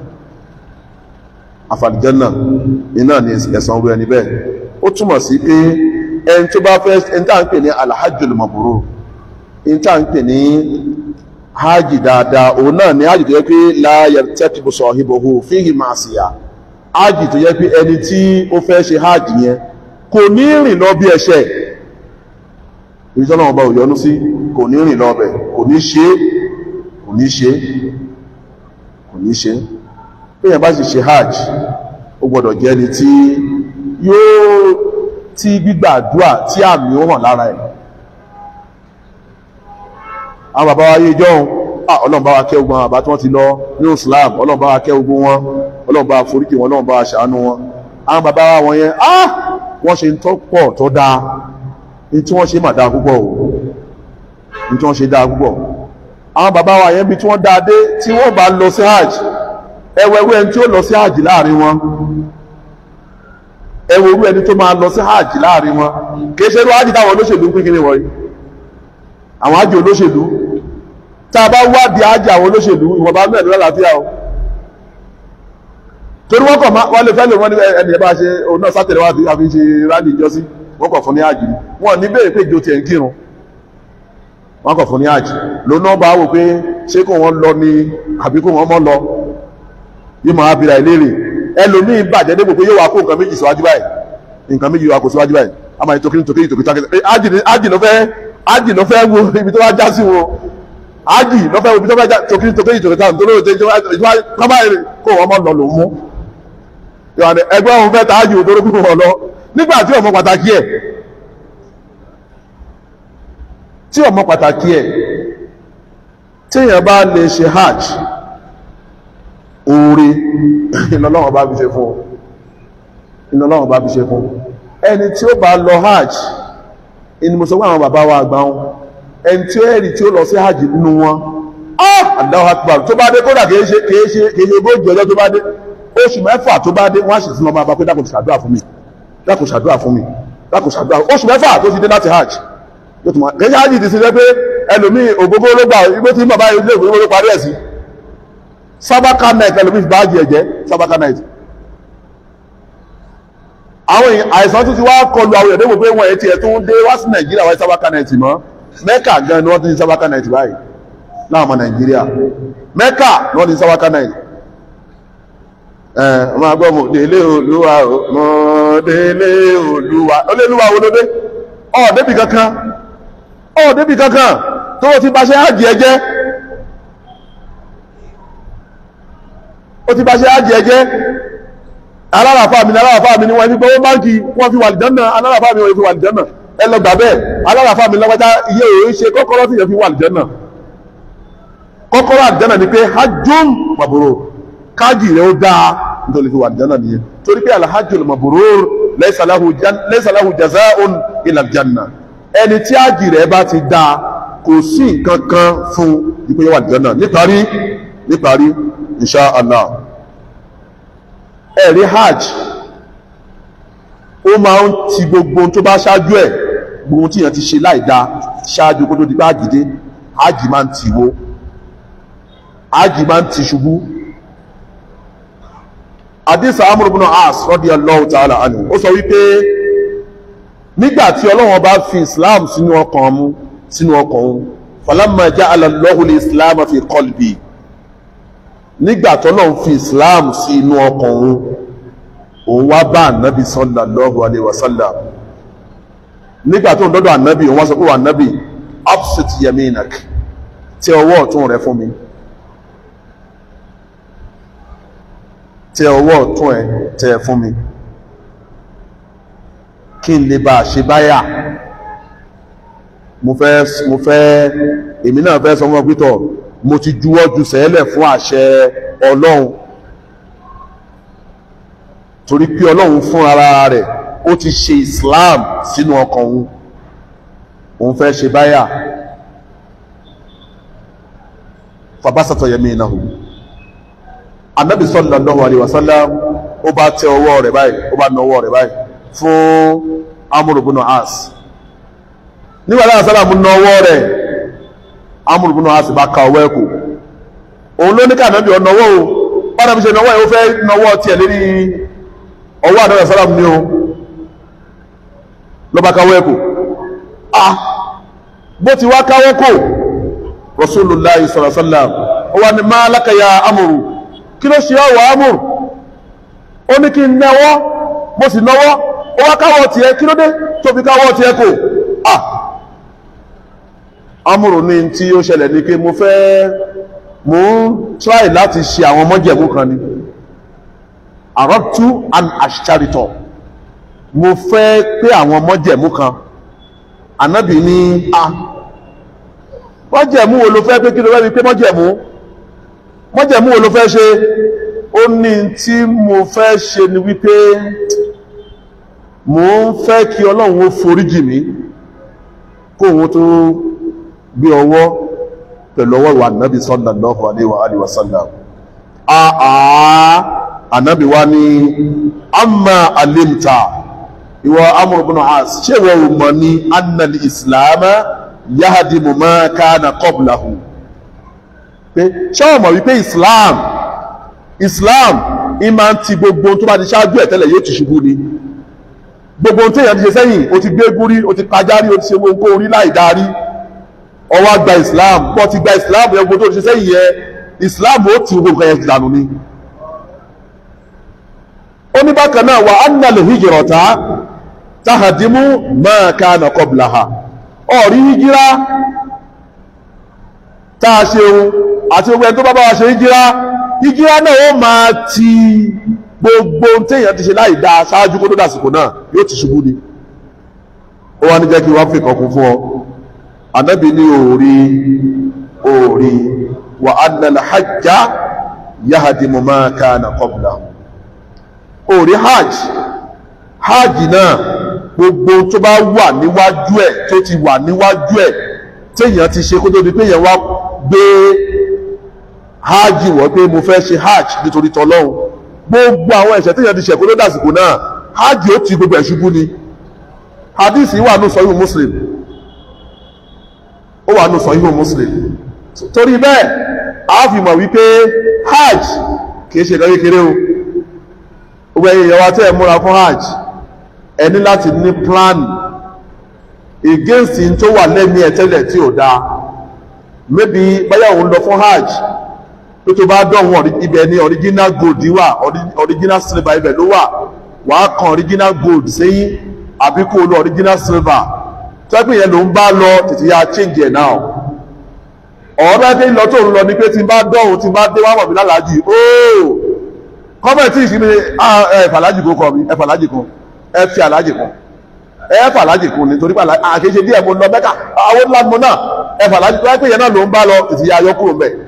àfàlìjánà iná ni ẹ̀san orú ẹni bẹ́ẹ̀ ó túmọ̀ sí pé ẹni tó bá fẹ́ ẹni tá à ń pè ní alhajjul mabrur ẹni tá à ń pè ní hajj dáadáa òun náà ni hajj tó yẹ pé la yartakibu sahibuhu fihi ma'siyah hajj tó yẹ pé ẹni tí ó fẹ́ ṣe hajj yẹn kò ní rìn lọ bí ẹ̀ṣẹ̀ ìjọba ọba òyọnú sí kò ní rìn lọ bẹ̀ kò ní ṣe kò ní ṣe kò ní ṣe péyàn bá sì ṣe hajj ó gbọ́dọ̀ jẹ́ ni tí yóò tí gbígbàdúà tí àmì ó hàn lára ẹ̀ àwọn bàbá wa yé jọun ọlọ́run bá wa kẹ́ ogun àwọn bàbá tí wọ́n ti lọ ní Islam ọlọ́run bá wa kẹ́ ogun wọn ọlọ́run bá wa foríkì wọn ọlọ́run bá wa ṣàánú wọn àwọn bàbá wa wọn yẹn ah wọ́n ṣe ń tọ́ pọ̀ tó dáa ní tí wọ́n ṣe mà dáa púpọ̀ o ní tí wọ́n ṣe dáa púpọ̀ àwọn bàbá wa yẹn bí tí wọ́n dáa dé tí wọ́n bá lọ sí hajj ẹwẹ́wẹ́ ẹni tí ó lọ sí hajj láàrin wọn ẹwẹ́wẹ́ ẹni tó máa lọ sí hajj láàrin wọn kìí ṣe ló hajj táwọn olóṣèlú ń pín kí ni wọ̀nyí àwọn hajj olóṣèlú tá a bá wádìí hajj àwọn olóṣèlú ìwọ̀nba mẹ́rin lálàáfíà o torí wọ́n kọ̀ wọ́n lè fẹ́ lè wọ́n ní ẹni ẹ̀bá ṣe òun náà sátẹ̀lẹ̀ wá fi ṣe rálì ìjọsí wọ́n kọ̀ fún ní hajj wọ́n ní bèèrè pé ìjọ tiẹ̀ ń kírun wọ́n kọ̀ fún ní hajj lónà bá wò pé ṣé kò wọ́n lọ ní àbí kò wọ́n mọ́ lọ yóò máa bira ìlérè ẹlòmíín bàjẹ́ débò pé yóò wá kó nǹkan méjì síwájú báyìí nǹkan méjì wá kó síwájú báyìí a máa ní tokiri tokiri tokiri tokiri hajj ló fẹ́ hajj ló fẹ́ wo ibi tó wá já sí wo hajj ló fẹ́ wo ibi tó wá já tokiri tokiri tokiri tokiri kó wọ́n mọ́ lọ lòún mú ìwàdí ẹgbẹ́ òun fẹ́ tààjì òdóró pípọ̀ wọn lọ nígbà tí ọmọ pàtàkì ẹ̀ tí ọmọ pàtàkì ẹ̀ tíyàn bá lè ṣe hajj oore ìlọ́lọ́wọ́ bá fi ṣe fún iná ọlọ́run bá fi ṣe fún ẹni tí ó bá lọ hajj ẹni mo sọ pé àwọn bàbá wa àgbà wọn ẹni tí ó ẹ̀rì tí ó lọ sí hajj nínú wọn Allahu Akbar tó bá dé kódà kìí ṣe kìí ṣe kìí ṣe ogójì ọjọ́ tó bá dé oṣù mẹ́fà tó bá dé wọ́n á sì tún lọ máa bá pé dákun ṣàdúrà fún mi dákun ṣàdúrà fún mi dákun ṣàdúrà oṣù mẹ́fà tó fi dé láti hajj yóò tún máa kìí ṣe hajj ti ṣe pé ẹlòmíì ògbógbó ló gbà igbó tí bàbá ilé ògbógbó ló parí ẹ̀ sí sábàkà night ẹlòmíì fi bá hajj ẹ̀jẹ̀ sábàkà night àwọn àìsàn tó ti wá kọlu àwọn èdè gbogbo wọn ètí ẹ̀ tó ń dé wá sí nàìjíríà wáyé sábàkà náìtì mọ́ mẹ́kà gan ni wọ́n ti ní sábàkà náìtì báyìí láwọn ọmọ nàìjíríà mẹ́kà ni wọ́n ti ní sábàkà náìtì ẹ̀ ọmọ agbọ́ mọ̀ délé olúwa mọ̀ délé olúwa olélúwa wo ló dé ọ̀ débì kankan ọ̀ débì kankan tó o ti bá ṣe ájì ẹjẹ́ o ti bá ṣe ájì ẹjẹ́ alárafá mi ní alárafá mi ní wọ́n fi gbọ́wọ́ báńkì wọ́n fi wà lìjánà alárafá mi wọ́n fi wà lìjánà ẹ lọ gbà bẹ́ẹ̀ alárafá mi lọ́wọ́ta iye òun ṣe kọ́kọ́rọ́ tí yẹn fi wà lìjánà kọ́kọ́rọ́ àlìjánà ni pé hajjum mabrur káàjì rẹ̀ ó dáa nítorí fi wà lìjánà nìyẹn torí pé alhajjul mabrur laysa lahu jazaa'un illa aljanna ẹni tí ájì rẹ̀ bá ti dáa kò sí nǹkan kan fún ipò yẹn wà lìjánà níparí níparí insha Allah ẹ̀rí hajj ó máa ń ti gbogbo tó bá ṣáájú ẹ̀ gbogbo tí yẹn ti ṣe láìda ṣáájú kó tó di bá dìde hajj máa ń ti wo hajj máa ń ti ṣubú àdìsá amúrúbùnà as radiyallahu ta'ala anhu ó sọ wípé nígbà tí ọlọ́wọ́n bá fi islam sínú ọkàn mu sínú ọkàn òun falamma ja'ala Allahu al-islam fi qalbi nígbà tọ́lọ́run fi islam sí inú ọkàn òun òun wá bá ànábì sallallahu alaihi wasallam nígbà tó ń dọ́dọ̀ ànábì òun wá sọ pé wà ànábì absit yaminak tẹ ọwọ́ ọ̀tún rẹ fún mi tẹ ọwọ́ ọ̀tún ẹ tẹ fún mi kí n lè bá a ṣe báyà mo fẹ́ mo fẹ́ èmi náà fẹ́ sọ fún ọ pítọ̀ mo ti juwọ́ ju sẹ́lẹ̀ fún àṣẹ ọlọ́run torí pé ọlọ́run fún ara rẹ̀ ó ti ṣe islam sínú ọkàn òun òun fẹ́ ṣe báyà fàbásàtọ̀ yẹmí iná hù anábì sallallahu alaihi wasallam ó bá tẹ ọwọ́ rẹ̀ báyìí ó bá na ọwọ́ rẹ̀ báyìí fún amúrùbùnà as nígbà tí àṣálàmù na ọwọ́ rẹ̀ amúrùbùnà as bá ka ọwọ́ ẹ̀kọ́ òun ló ní ká ànábì ọ̀nàwọ́ o bára fi ṣe náwọ́ ẹ̀ ó fẹ́ náwọ́ tiẹ̀ lérí ọwọ́ àdáwọ̀ sálàmù ní o ló bá káwọ́ ẹ̀kọ́ ah bó ti wá káwọ́ kò rasulullahi sallallahu alaihi wasallam ó wá ní máa lákàyà amòrù kí ló ṣe ọwọ́ amòrù ó ní kí n náwọ́ mo sì náwọ́ ó wá káwọ́ tiẹ̀ kí ló dé tó fi káwọ́ tiẹ̀ kò ah amòrù ní tí ó ṣẹlẹ̀ ní pé mo fẹ́ mo ń try láti ṣe àwọn mọ́jẹ̀mú kan ni àrọ́tú and àṣìṣàrìtọ̀ mo fẹ́ pé àwọn mọ́jẹ̀mú kan ànábì ní a mọ́jẹ̀mú wo ló fẹ́ pé kí ló fẹ́ fi pé mọ́jẹ̀mú mọ́jẹ̀mú wo ló fẹ́ ṣe ó ní tí mo fẹ́ ṣe ni wípé mo ń fẹ́ kí ọlọ́run ó foríjì mí kóhun tó gbé ọwọ́ pẹ̀lú ọwọ́ ìwà ànábì sallallahu alaihi wa sallam àà ànábì wá ní amma alimta ìwọ Amr ibn As ṣé ìwọ ò mọ̀ ní annal islam yahdimu ma kana qablahu pé ṣé o mọ̀ wípé islam islam ìmá ń ti gbogbo tó bá ti ṣáájú ẹ̀ tẹ́lẹ̀ yóò ti ṣubú ni gbogbo tó yẹn ti ṣe sẹ́yìn o ti gbé gúrí o ti kájárí o ti ṣe gbogbo orí láì darí ọwọ́ gba islam bọ́ ti gba islam yẹn gbogbo tó ṣe sẹ́yìn yẹn islam ó ti gbogbo yẹn dànù ni ó ní bákan náà wà anna lè hijrata tahadimu ma kana qablaha ọ̀rí hijira tá a ṣe ohun àti gbogbo ẹni tó bá bá wa ṣe hijira hijira náà ó máa ti gbogbo téèyàn ti ṣe láì dá ṣáájú kó tó dàsìkò náà yóò ti ṣubú ni ó wá ní jẹ́ kí wọ́n fi kankun fún ọ anábì ní òòrí òòrí wà anna al-hajja yahadimu ma kana qablahu òòrí hajj hajj náà gbogbo tó bá wà níwájú ẹ̀ tó ti wà níwájú ẹ̀ téèyàn ti ṣe kó tó di pé èèyàn wá gbé hajj wọ̀ pé mo fẹ́ ṣe hajj nítorí tọlọ́hun gbogbo àwọn ẹ̀ṣẹ̀ téèyàn ti ṣẹ̀ kó tó dàsìkò náà hajj ó ti gbogbo ẹ̀ ṣubú ni hadith yìí wà ní sọ́yún muslim ó wà ní sọ́yún muslim torí bẹ́ẹ̀ a fi mọ̀ wípé hajj kìí ṣe ìkan kékeré o gbogbo ẹ̀yin èèyàn wa tẹ́ ẹ múra fún hajj ẹ ní láti ní plan against in tó wà lẹ́mí ẹ̀ tẹ́lẹ̀ tí ò dáa maybe báyà òun lọ fún hajj tó tó bá dọ̀wọ́n ibẹ̀ ni original gold wà original silver ibẹ̀ ló wà wàá kan original gold sẹ́yìn àbí kó o lo original silver tẹ́gbìn yẹn ló ń bá lọ tètè ya change ẹ̀ náà ọ̀rọ̀ ẹgbẹ́ ìlọ tó ń lọ ní pé tí n bá dọ̀hún tí n bá dé wá mọ̀ mí lálàájì ooo kọ́mẹ̀tì ìsinmi ẹ fàlájì kó kọ mi ẹ fàlájì kan ẹ fi àlájì kan ẹ fàlájì kan nítorí pé àkéṣe díẹ̀ mo lọ mẹ́kà àwọn ńlá mo náà ẹ fàlájì tó ẹgbẹ́ yẹn náà ló ń bá lọ tètè ya yọ kúrò mẹ́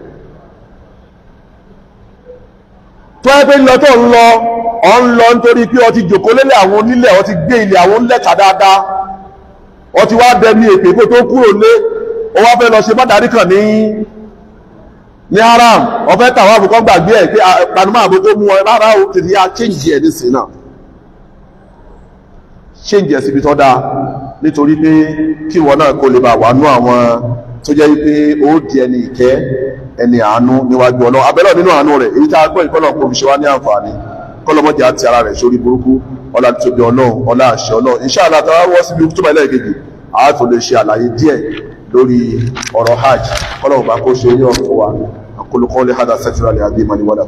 tó ẹgbẹ́ ìlọ tó ń lọ ọ̀ ń lọ nítorí pé ọtí jòkó lélẹ̀ àwọn onílẹ̀ ọtí gbé ilẹ̀ àwọn ńlẹ̀ta dáadáa ọtí wá dẹni èpè kó tó kúrò lé ó wá fẹ́ lọ ṣe bádàrí kan ní ní haram ọ̀fẹ́ tàwọn àbùkọ́ gbàgbé ẹ̀ pé panumọ́ àbò tó mú ọ rárá o tètè yá change ẹ̀ nísìn náà change ẹ̀ síbi tó dáa nítorí pé kí ìwọ náà kó lè bá wà nú àwọn tó jẹ́ pé ó di ẹni ìkẹ́ ẹni àánú níwájú ọlọ́run abẹ́lẹ̀ nínú àánú rẹ̀ èyí tá a gbọ́ ìkọlọ̀ kò fi ṣe wá ní àǹfààní kọlọmọjà ti ara rẹ̀ sórí burúkú ọlá tóbi ọlọ́run ọlá àṣẹ ọlọ́run inshallah àtàwọn wọ́ síbi tó bá ilẹ̀ kejì àátò lè ṣe àlàyé díẹ̀ lórí ọ̀rọ̀ hajj kọ́lọ̀wọ̀ bá kó ṣe ní ọ̀fọ̀ wa akólukọ́ lè hádà sẹ́tìrà lè àbí ìmọ̀ níwọ́dà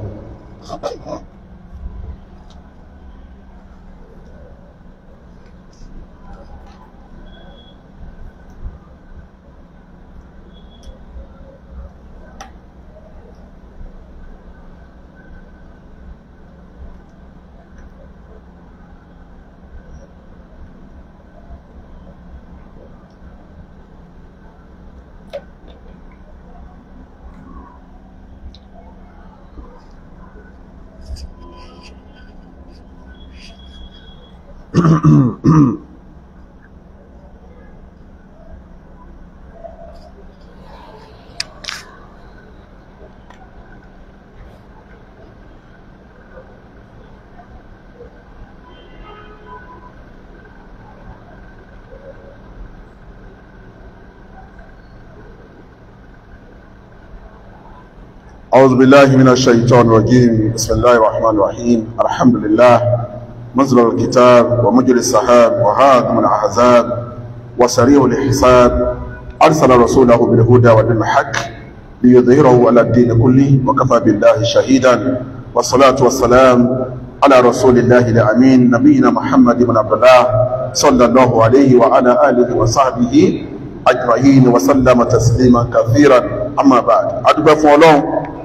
أعوذ بالله من الشيطان الرجيم بسم الله الرحمن الرحيم الحمد لله منزل الكتاب ومجري السحاب وهادم الأحزاب وسريع الحساب أرسل رسوله بالهدى ودين الحق ليظهره على الدين كله وكفى بالله شهيدا والصلاة والسلام على رسول الله الأمين نبينا محمد بن عبد الله صلى الله عليه وعلى آله وصحبه أجمعين وسلم تسليما كثيرا أما بعد أدب فولون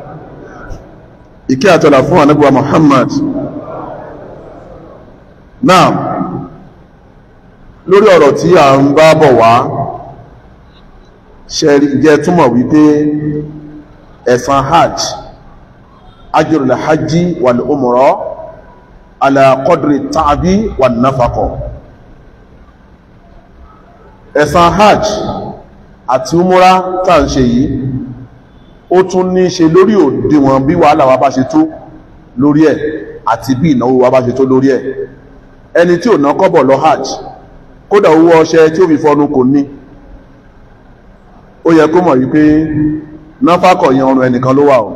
ìkẹ́ àtọ́là fún ànábíwá Muhammad náà lórí ọ̀rọ̀ tí a ń bá bọ̀ wá ṣẹ̀rí jẹ́ túmọ̀ wípé ẹ̀san hajj ajrul hajji wal umra ala qadri ta'bi wan nafaqa ẹ̀san hajj àti umra tá ń ṣe yìí ó tún ní ṣe lórí òdiwọ̀n bí wàhálà wa bá ṣe tó lórí ẹ̀ àti bí ìnáwó wa bá ṣe tó lórí ẹ̀ ẹni tí ò ná kọ́bọ̀ lọ hajj kódà owó ọṣẹ tí ó fi fọnu kò ní ó yẹ kó mọ̀ wípé náfàkọ̀ yẹn ọrùn ẹnìkan ló wà o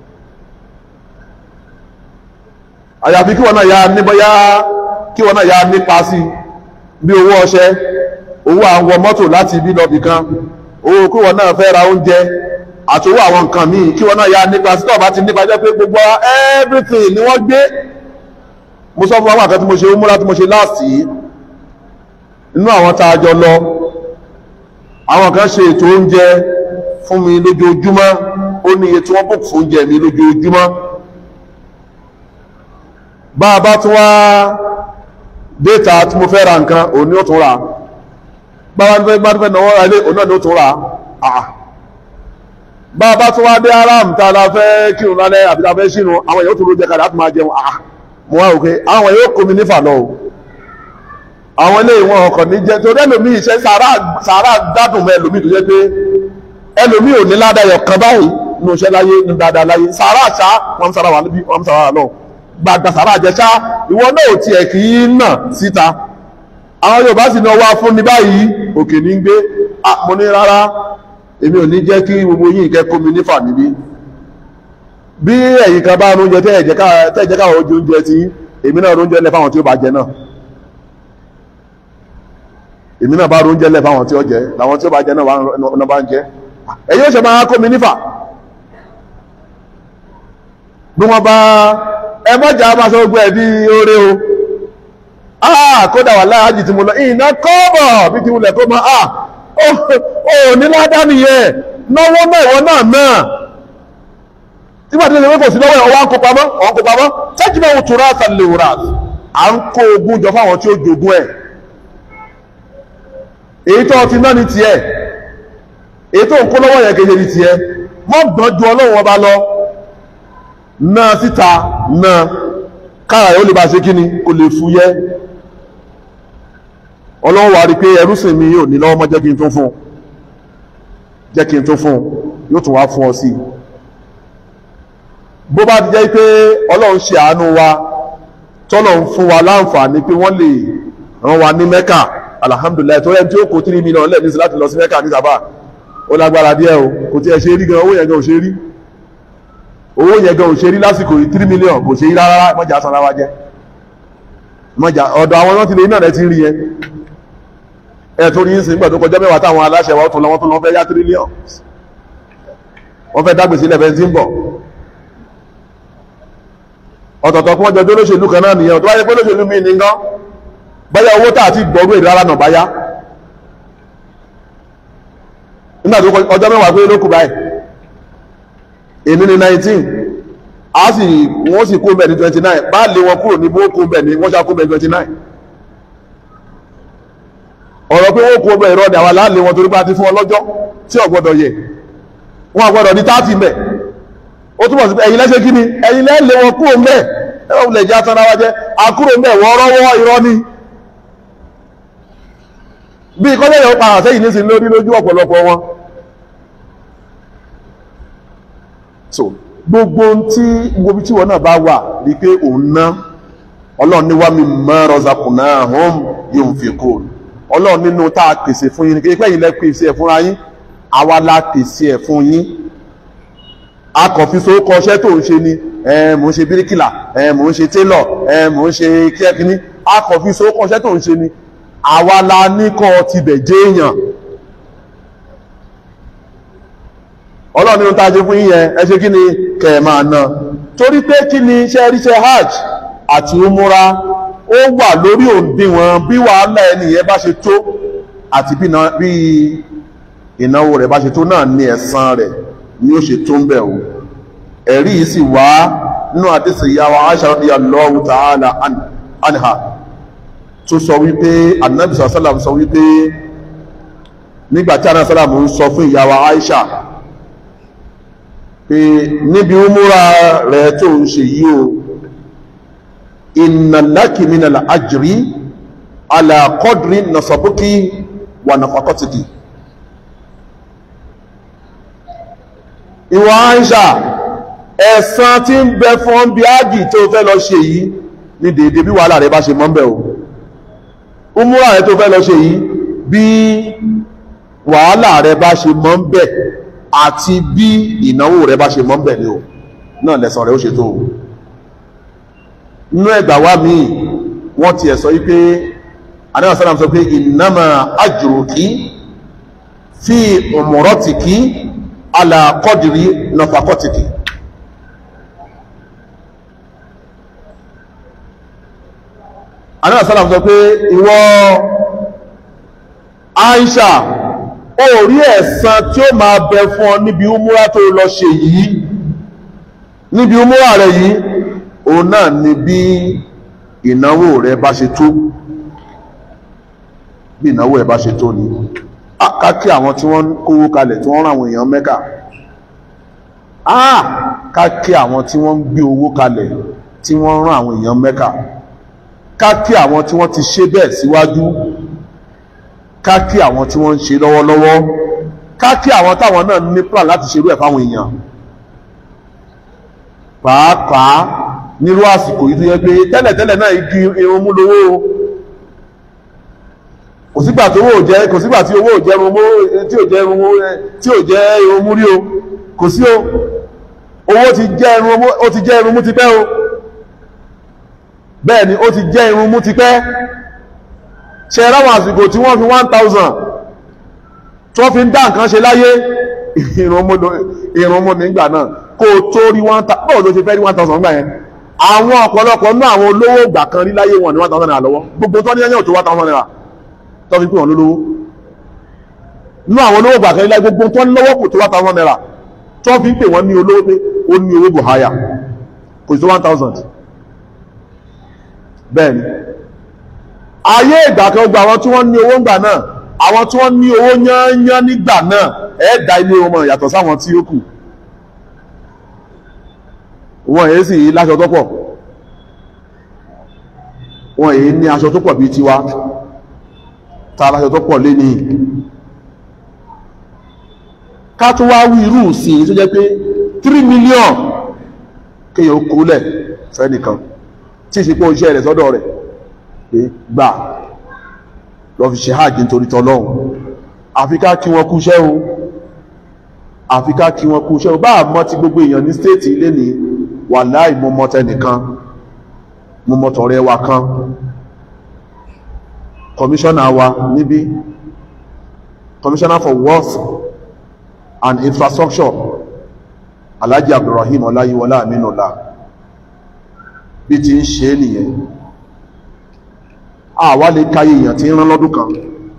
àyàfi kí wọn náà ya níbọyá kí wọn náà ya nípa sí bí owó ọṣẹ owó àwọn mọ́tò láti ibi lọ́bì kan owó kí wọn náà fẹ́ ra oúnjẹ àtòwò àwọn nǹkan míì kí wọ́n náà ya nípa sí tọ́ọ̀bá ti nípa jẹ́ pé gbogbo everything ni wọ́n gbé mo sọ fún àwọn àkẹ́ tí mo ṣe ó múra tí mo ṣe láàsì inú àwọn tá a jọ lọ àwọn kan ṣe ètò oúnjẹ fún mi lójoojúmọ́ ó ní iye tí wọ́n bùkù fún oúnjẹ mi lójoojúmọ́ bá a bá tún wá déta tí mo fẹ́ ra nǹkan òun ni ó tún ra bá a bá tún fẹ́ náwó ra ilé òun náà ni ó tún ra àà bá a bá tún wá dé aram tá a la fẹ́ kírun lálẹ́ àbí tá a fẹ́ sínú àwọn èèyàn tó ló jẹ kalẹ̀ á tún máa jẹun àá mo wá òkè àwọn èèyàn kò mi nífà lọ o àwọn ilé ìwọ̀n ọkọ̀ ní jẹ́ torí ẹlòmí iṣẹ́ sàárà gbádùn mọ́ ẹlòmí tó jẹ́ pé ẹlòmí ò ní ládàyọ̀ kan báyìí ní oṣẹ́ láyé ní dáadáa láyé sàárà ṣá wọ́n sára wà níbi wọ́n sára wà lọ gbàgbà sàárà jẹ́ ṣá ìwọ náà ò tiẹ̀ kì í nà síta àwọn Yorùbá sì ní ọwọ́ fún ní báyìí òkè ní gbé mo ní rárá èmi ò ní jẹ́ kí gbogbo yín kẹ́kọ̀ọ́ mi nífà níbí bí ẹ̀yin kan bá oúnjẹ tẹ́ ẹ̀jẹ̀ káwọn ojú oúnjẹ tí èmi náà oúnjẹ lẹ fáwọn tí ó bá jẹ náà èmi náà bá oúnjẹ lẹ fáwọn tí ó jẹ làwọn tí ó bá jẹ náà bá ń jẹ ẹ̀yin ó ṣe máa kó mi nífà bí wọ́n bá ẹ mọ́jà máa sọ gbogbo ẹ̀ bí oore o ah kódà wà láàájì tí mo lọ ìná kọ́bọ̀ bí ti wulẹ̀ kó máa ah ó ní ládá nìyẹn náwó náà ìwọ náà náà tí wọ́n ti lè wékò sí lọ́wọ́ ọwọ́ kó pamọ́ ọwọ́ kó pamọ́ tẹ́jú náà tó ráàtà lè rà à ń kó ogún jọ fáwọn tí ó jogún ẹ̀ èyí tó ti náà ní tiẹ̀ èyí tó ń kó lọ́wọ́ yẹn kéde ní tiẹ̀ mọ́ gbọ́n ju ọlọ́run ọba lọ náà síta náà kára yóò lè bá ṣe kíni kò lè fúyẹ́ ọlọ́run wà rí pé ẹrúsìn mi yóò ní lọ́wọ́ mọ́ jẹ́ kí n tó fún jẹ́ kí n tó fún yóò tún wá fún ọ sí bó bá ti jẹ́ pé ọlọ́run ṣe àánú wa tọ́lọ́run fún wa láǹfààní pé wọ́n lè ràn wá ní mẹ́kà alhamdulillah tó rẹ̀ tí ó kó 3 million lẹ́ẹ̀mí sí láti lọ sí mẹ́kà ní sábà ó lágbára díẹ̀ o kò tí ẹ ṣe rí gan owó yẹn gan ò ṣe rí owó yẹn gan ò ṣe rí lásìkò yìí 3 million kò ṣe rí rárá mọ́jà sanra wa jẹ́ mọ́jà ọ̀dọ̀ àwọn náà ti lè iná rẹ̀ ti rí yẹn ẹ̀ tó rí ń sìn nígbà tó kọjá mẹ́wàá táwọn aláṣẹ wa tún lọ́wọ́ tó lọ́wọ́ fẹ́ yá trillion wọ́n fẹ́ dágbèsí lẹ́fẹ̀ẹ́ tí ń bọ̀ ọ̀tọ̀ọ̀tọ̀ kún ọjọ́ olóṣèlú kan náà nìyẹn tó wáyé pé olóṣèlú mi ní gan báyá owó tàà ti gbọ́rú èdè rárá náà báyá nígbà tó ọjọ́ mẹ́wàá pé lókù báyìí èmi ní 19 a sì wọ́n sì kó bẹ̀ ní 29 bá lé wọn kúrò ní bó kó bẹ̀ ní wọ́n ṣá kó bẹ̀ ní 29 ọ̀rọ̀ pé wọ́n kó bẹ̀ ìrọ̀ ni àwọn aláàlé wọn torí bá ti fún ọlọ́jọ́ tí ò gbọ́dọ̀ yẹ wọn àgbọ́dọ̀ ní 30 mẹ́ ó túnmọ̀ sí pé ẹ̀yin lẹ́ṣẹ́ kí ni ẹ̀yin lẹ́lẹ̀ wọn kúrò mẹ́ ẹ̀wọ̀n lè jẹ́ àtàrà wájẹ́ àkúrò mẹ́ wọ́n rọ́wọ́ irọ́ ni bí kọ́lẹ̀ yóò pàrà sẹ́yìn ní sí lórí lójú ọ̀pọ̀lọpọ̀ wọn so gbogbo tí gbogbo tí wọn náà bá wà rí pé òun ná ọlọ́run ní wá mi mọ́ rọ́zàkùnà hàn yóò fi kó ọlọ́run nínú tá a pèsè fún yín ní pé ẹ̀yin lẹ́ pèsè ẹ̀ fúnra yín àwa la pèsè ẹ̀ fún yín akọ̀fin so kọṣẹ́ tó ń ṣe ni mò ń ṣe bíríkìlà mò ń ṣe télọ̀ mò ń ṣe kíẹ́kíní akọ̀fin so kọṣẹ́ tó ń ṣe ni àwa la ní kọ́ tibẹ̀ jẹ́ èèyàn ọlọ́run nínú tàjẹ́ fún yíyẹn ẹ ṣe kí ni kẹ̀ẹ̀mà náà torí pé kí ni iṣẹ́ ríṣẹ́ hajj àti umura ó wà lórí òǹdíwọ̀n bí wàhálà ẹnìyẹn bá ṣe tó àti bí ìnáwó rẹ̀ bá ṣe tó náà ní ẹ̀san rẹ̀ ni ó ṣe tó ń bẹ̀ o ẹ̀rí yìí sì wá nínú àdísì ìyàwó Aisha radiyallahu ta'ala anha tó sọ wípé Ànábì sàlám sọ wípé nígbàtí Ànábì sàlám ń sọ fún ìyàwó Aisha pé níbi umúra rẹ̀ tó ń ṣe yí o inna laki minal ajri ala qadri nasabuki wa nafaqatiki ìwọ Àìṣà ẹ̀san tí ń bẹ fún bí ágì tó fẹ́ lọ ṣe yìí ní dèédé bí wàhálà rẹ bá ṣe mọ́ ń bẹ̀ o umúra rẹ tó fẹ́ lọ ṣe yìí bí wàhálà rẹ bá ṣe mọ́ ń bẹ̀ àti bí ìnáwó rẹ bá ṣe mọ́ ń bẹ̀ ni o náà lẹ́san rẹ ó ṣe tó o nínú ẹgbà wá míì wọ́n ti ẹ̀ sọ wípé anáwó sálàm sọ pé innama ajruki fi umratiki ala qadri nafaqatiki anáà sálàm sọ pé ìwọ Aisha ó rí ẹ̀san tí ó máa bẹ fún ọ níbi umúra tó lọ ṣe yìí níbi umúra rẹ yìí òun náà ni bí ìnáwó rẹ bá ṣe tó bí ìnáwó ẹ bá ṣe tó ni kákí àwọn tí wọ́n kówó kalẹ̀ tí wọ́n rán àwọn èèyàn mẹ́kà kákí àwọn tí wọ́n ń gbé owó kalẹ̀ tí wọ́n rán àwọn èèyàn mẹ́kà ká kí àwọn tí wọ́n ti ṣe bẹ́ẹ̀ síwájú ká kí àwọn tí wọ́n ń ṣe lọ́wọ́lọ́wọ́ ká kí àwọn táwọn náà ní plan láti ṣerú ẹ̀ fáwọn èèyàn pàápàá nírú àsìkò yìí tó yẹ pé tẹ́lẹ̀tẹ́lẹ̀ náà igi irun mú lówó o kò sígbà tí owó ò jẹ́ kò sígbà tí owó ò jẹ́ irun mú tí ò jẹ́ irun mú tí ò jẹ́ irun mú rí o kò sí o owó ti jẹ́ irun mú ó ti jẹ́ irun mú ti pẹ́ o bẹ́ẹ̀ ni ó ti jẹ́ irun mú ti pẹ́ ṣe ráwọn àsìkò tí wọ́n fi one thousand tí wọ́n fi ń dá nǹkan ṣe láyé irun mú nígbà náà kó o tó rí one thousand báwo ló ṣe fẹ́ rí one thousand gbà yẹn àwọn ọ̀pọ̀lọpọ̀ ní àwọn olówó ìgbà kan rí láyé wọn ní one thousand naira lọ́wọ́ gbogbo tó ní ẹyẹ ò tó one thousand naira tó fi pè wọ́n lólówó ní àwọn olówó ìgbà kan rí láyé gbogbo tó ní lọ́wọ́ kò tó one thousand naira tó fi pè wọ́n ní olówó pé ó ní owó buhaya kò tó one thousand bẹ́ẹ̀ ni ayé ìgbà kan gba àwọn tí wọ́n ní owó ńgbà náà àwọn tí wọ́n ní owó yányán nígbà náà ẹ̀ẹ́dà ilé wọn yàtọ̀ sáwọn tí ó kù wọ́n èyí sì láṣọ tó pọ̀ wọ́n èyí ní aṣọ tó pọ̀ bí tiwa ta láṣọ tó pọ̀ lé ní ká tó wá wí irú sí tó jẹ́ pé 3 million kéyàn ó kólẹ̀ fẹ́nìkan tí ìsìnkú iṣẹ́ rẹ̀ sọ́dọ̀ rẹ̀ pé gbà lọ fi ṣe hajj nítorí tọ́lọ́hun àfikà kí wọ́n kúṣẹ́ o àfikà kí wọ́n kúṣẹ́ o bá mọ́ ti gbogbo èèyàn ní stéètì ilé ní wàláì mo mọ̀ tẹnìkan mo mọ̀ tọ̀rẹ́ wa kan kọmíṣọ́nà wa níbí commissioner for works and infrastructure alhaji abdulrahim ọláyíwọlá aminula bí ti ń ṣe nìyẹn àwa lè káyé èèyàn tí ń rán lọ́dún kan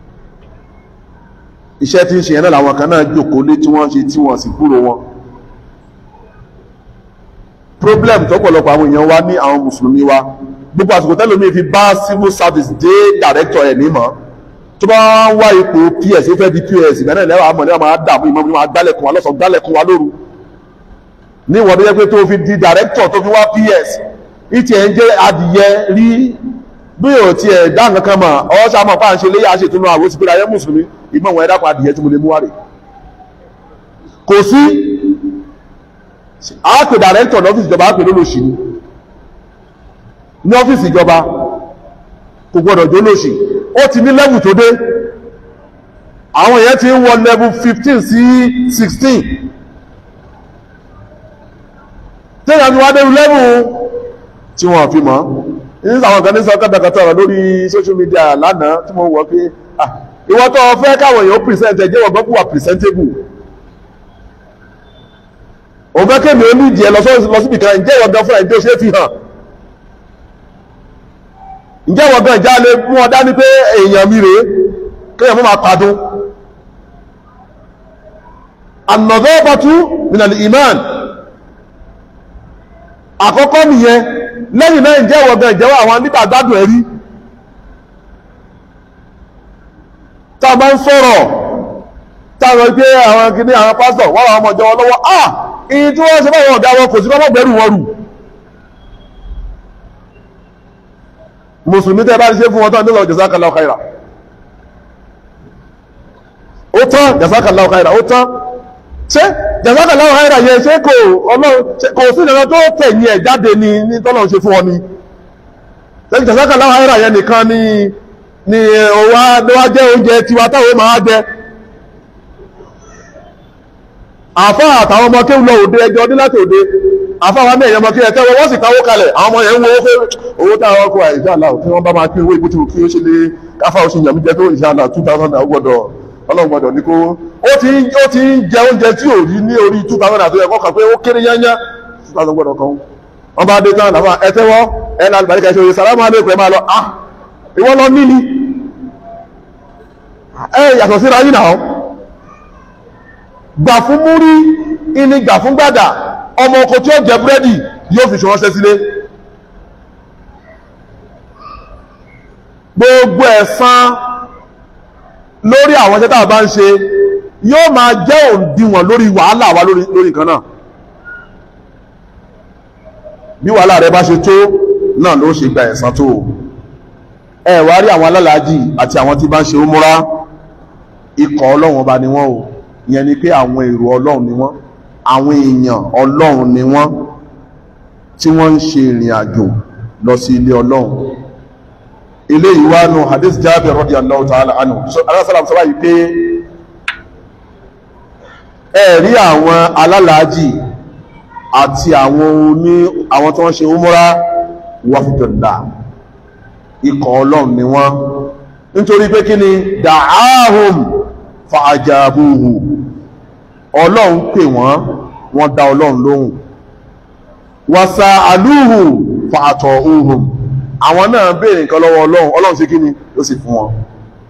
iṣẹ́ tí ń ṣe yẹn náà làwọn kan náà jòkó lé tí wọ́n ṣe tí wọ́n sì gbúrò wọn problem tọ́pọ̀lọpọ̀ àwọn èèyàn wa ní àwọn mùsùlùmí wa gbogbo àsìkò tẹ́lómi fi bá civil service dé director ẹ̀ nímọ̀ tó bá ń wá ipò ps ó fẹ́ di ps ìgbà náà lẹ́wọ̀ àmọ́ lẹ́wọ̀ máa dààmú ìmọ̀ mi máa gbálẹ̀kùn wa lọ́sàn gbálẹ̀kùn wa lóru ní ìwọ̀n tó yẹ pé tó fi di director tó fi wá ps ìtì ẹ̀ ń jẹ́ adìyẹ rí bí ò ti ẹ̀ dá nǹkan kan mọ̀ ọ́ sàmọ̀ pa à ń ṣe léyà ṣètùnú àwọn òsì pé ayé mùsùlùmí ìgbọ̀n wọn ẹ̀dá pa adìyẹ tí mo lè mú wá rè kò sí àápè dàrẹ́ntọ̀ lọ́fíìsì ìjọba àápè lólòṣì ní ní ọ́fíìsì ìjọba kò gbọ́dọ̀ jó lòṣì ó ti ní lẹ́bù tó dé àwọn èèyàn ti ń wọ lẹ́bù 15 sí 16 tẹ́yà ni wá dérú lẹ́bù tí wọ́n fi mọ́ ní àwọn kan ní sọ kátàkátà rẹ̀ lórí social media lánàá tí mo wọ́ pé ìwọ́n tó fẹ́ káwọn èèyàn present ẹ̀jẹ̀ wọ́n gbọ́kú wà presentable òun fẹ́ kémi ó nídìí ẹ lọ síbi kan ǹjẹ́ ìwọ̀n gan fúnra ǹjẹ́ ó ṣe fi hàn ǹjẹ́ ìwọ̀n gan ìjà lè mú ọ dání pé èèyàn mi rèé kéèyàn mọ́ máa padùn ànàdọ́ bàtú minal iman àkọ́kọ́ nìyẹn lẹ́yìn náà ǹjẹ́ ìwọ̀n gan ìjẹ́wọ́ àwọn nígbà gbádùn ẹ̀rí tá a bá ń sọ̀rọ̀ táwọn pé àwọn kìíní àwọn pásítọ̀ wọ́n àwọn ọmọ ìjọ lọ́wọ́ ah ìyí tí wọ́n ṣe báwọn ọ̀gá wọn kò sí kọ́mọ̀ gbẹ́rù wọn rù mùsùlùmí tẹ́ bá ṣe fún wọn tán nílò jazakallahu khaira ó tán jazakallahu khaira ó tán ṣé jazakallahu khaira yẹn ṣé kò ọlọ́run kò sí ìdájọ́ tó tẹ̀yìn ẹ̀ jáde ní ní tọ́lọ́run ṣe fún ọ ni lẹ́yìn jazakallahu khaira yẹn nìkan ni ni òwa jẹ́ oúnjẹ tiwa táwọn máa jẹ àfá àtàwọn ọmọ kéwù lọ òde ẹjọ́ ọdún láti òde àfá wa mẹ́rin ọmọ kéwù tẹ́wọ́ wọ́n sì káwó kalẹ̀ àwọn ọmọ yẹn ń wo owó owó táwọn ọkọ̀ ìṣàlá tí wọ́n bá máa pín owó ìbútí kí ó ṣe lé káfà oṣù yàmí jẹ́ tó ìṣàlá two thousand naira gbọ́dọ̀ ọlọ́run gbọ́dọ̀ ní kó ó ti ó ti ń jẹ oúnjẹ tí ò rí ní orí two thousand naira tó yẹ kọ́ kàn pé ó kéré yányá two thousand gbọ́dọ̀ kan wọ́n bá dé tán àfà ẹ tẹ́wọ́ ẹ ní alùbáríkà ṣe sàlámù alaykum ẹ máa lọ ah ìwọ lọ níní ẹ yàtọ̀ síra yín náà gbà fún múrí ìní gbà fún gbàdà ọmọ oko tí ó jẹ búrẹ́dì yóò fi ṣọ́rọ́ṣẹ́ sílé gbogbo ẹ̀san lórí àwọn iṣẹ́ tàbá ń ṣe yóò máa jẹ́ òǹdíwọ̀n lórí wàhálà wa lórí nǹkan náà bí wàhálà rẹ bá ṣe tó náà ló ṣe gba ẹ̀san tó ẹ wá rí àwọn alálàájì àti àwọn tí bá ń ṣe umura ikọ̀ ọlọ́run ọba ni wọ́n o ìyẹn ni pé àwọn èrò ọlọ́run ni wọ́n àwọn èèyàn ọlọ́run ni wọ́n tí wọ́n ń ṣe ìrìn àjò lọ sí ilé ọlọ́run ilé ìwánu hadith Jabir radiyallahu ta'ala anhu aláṣàlám sọ báyìí pé ẹ rí àwọn alálàájì àti àwọn oní àwọn tí wọ́n ṣe umura wafdullah ikọ̀ ọlọ́run ni wọ́n nítorí pé kí ni da'ahum fa'ajabuhu ọlọ́run pè wọ́n wọ́n dá ọlọ́run lóhùn wàsà àlúhù fàtọ̀ ohun àwọn náà béèrè nǹkan lọ́wọ́ ọlọ́run ọlọ́run sí kí ni ó sì fún wọn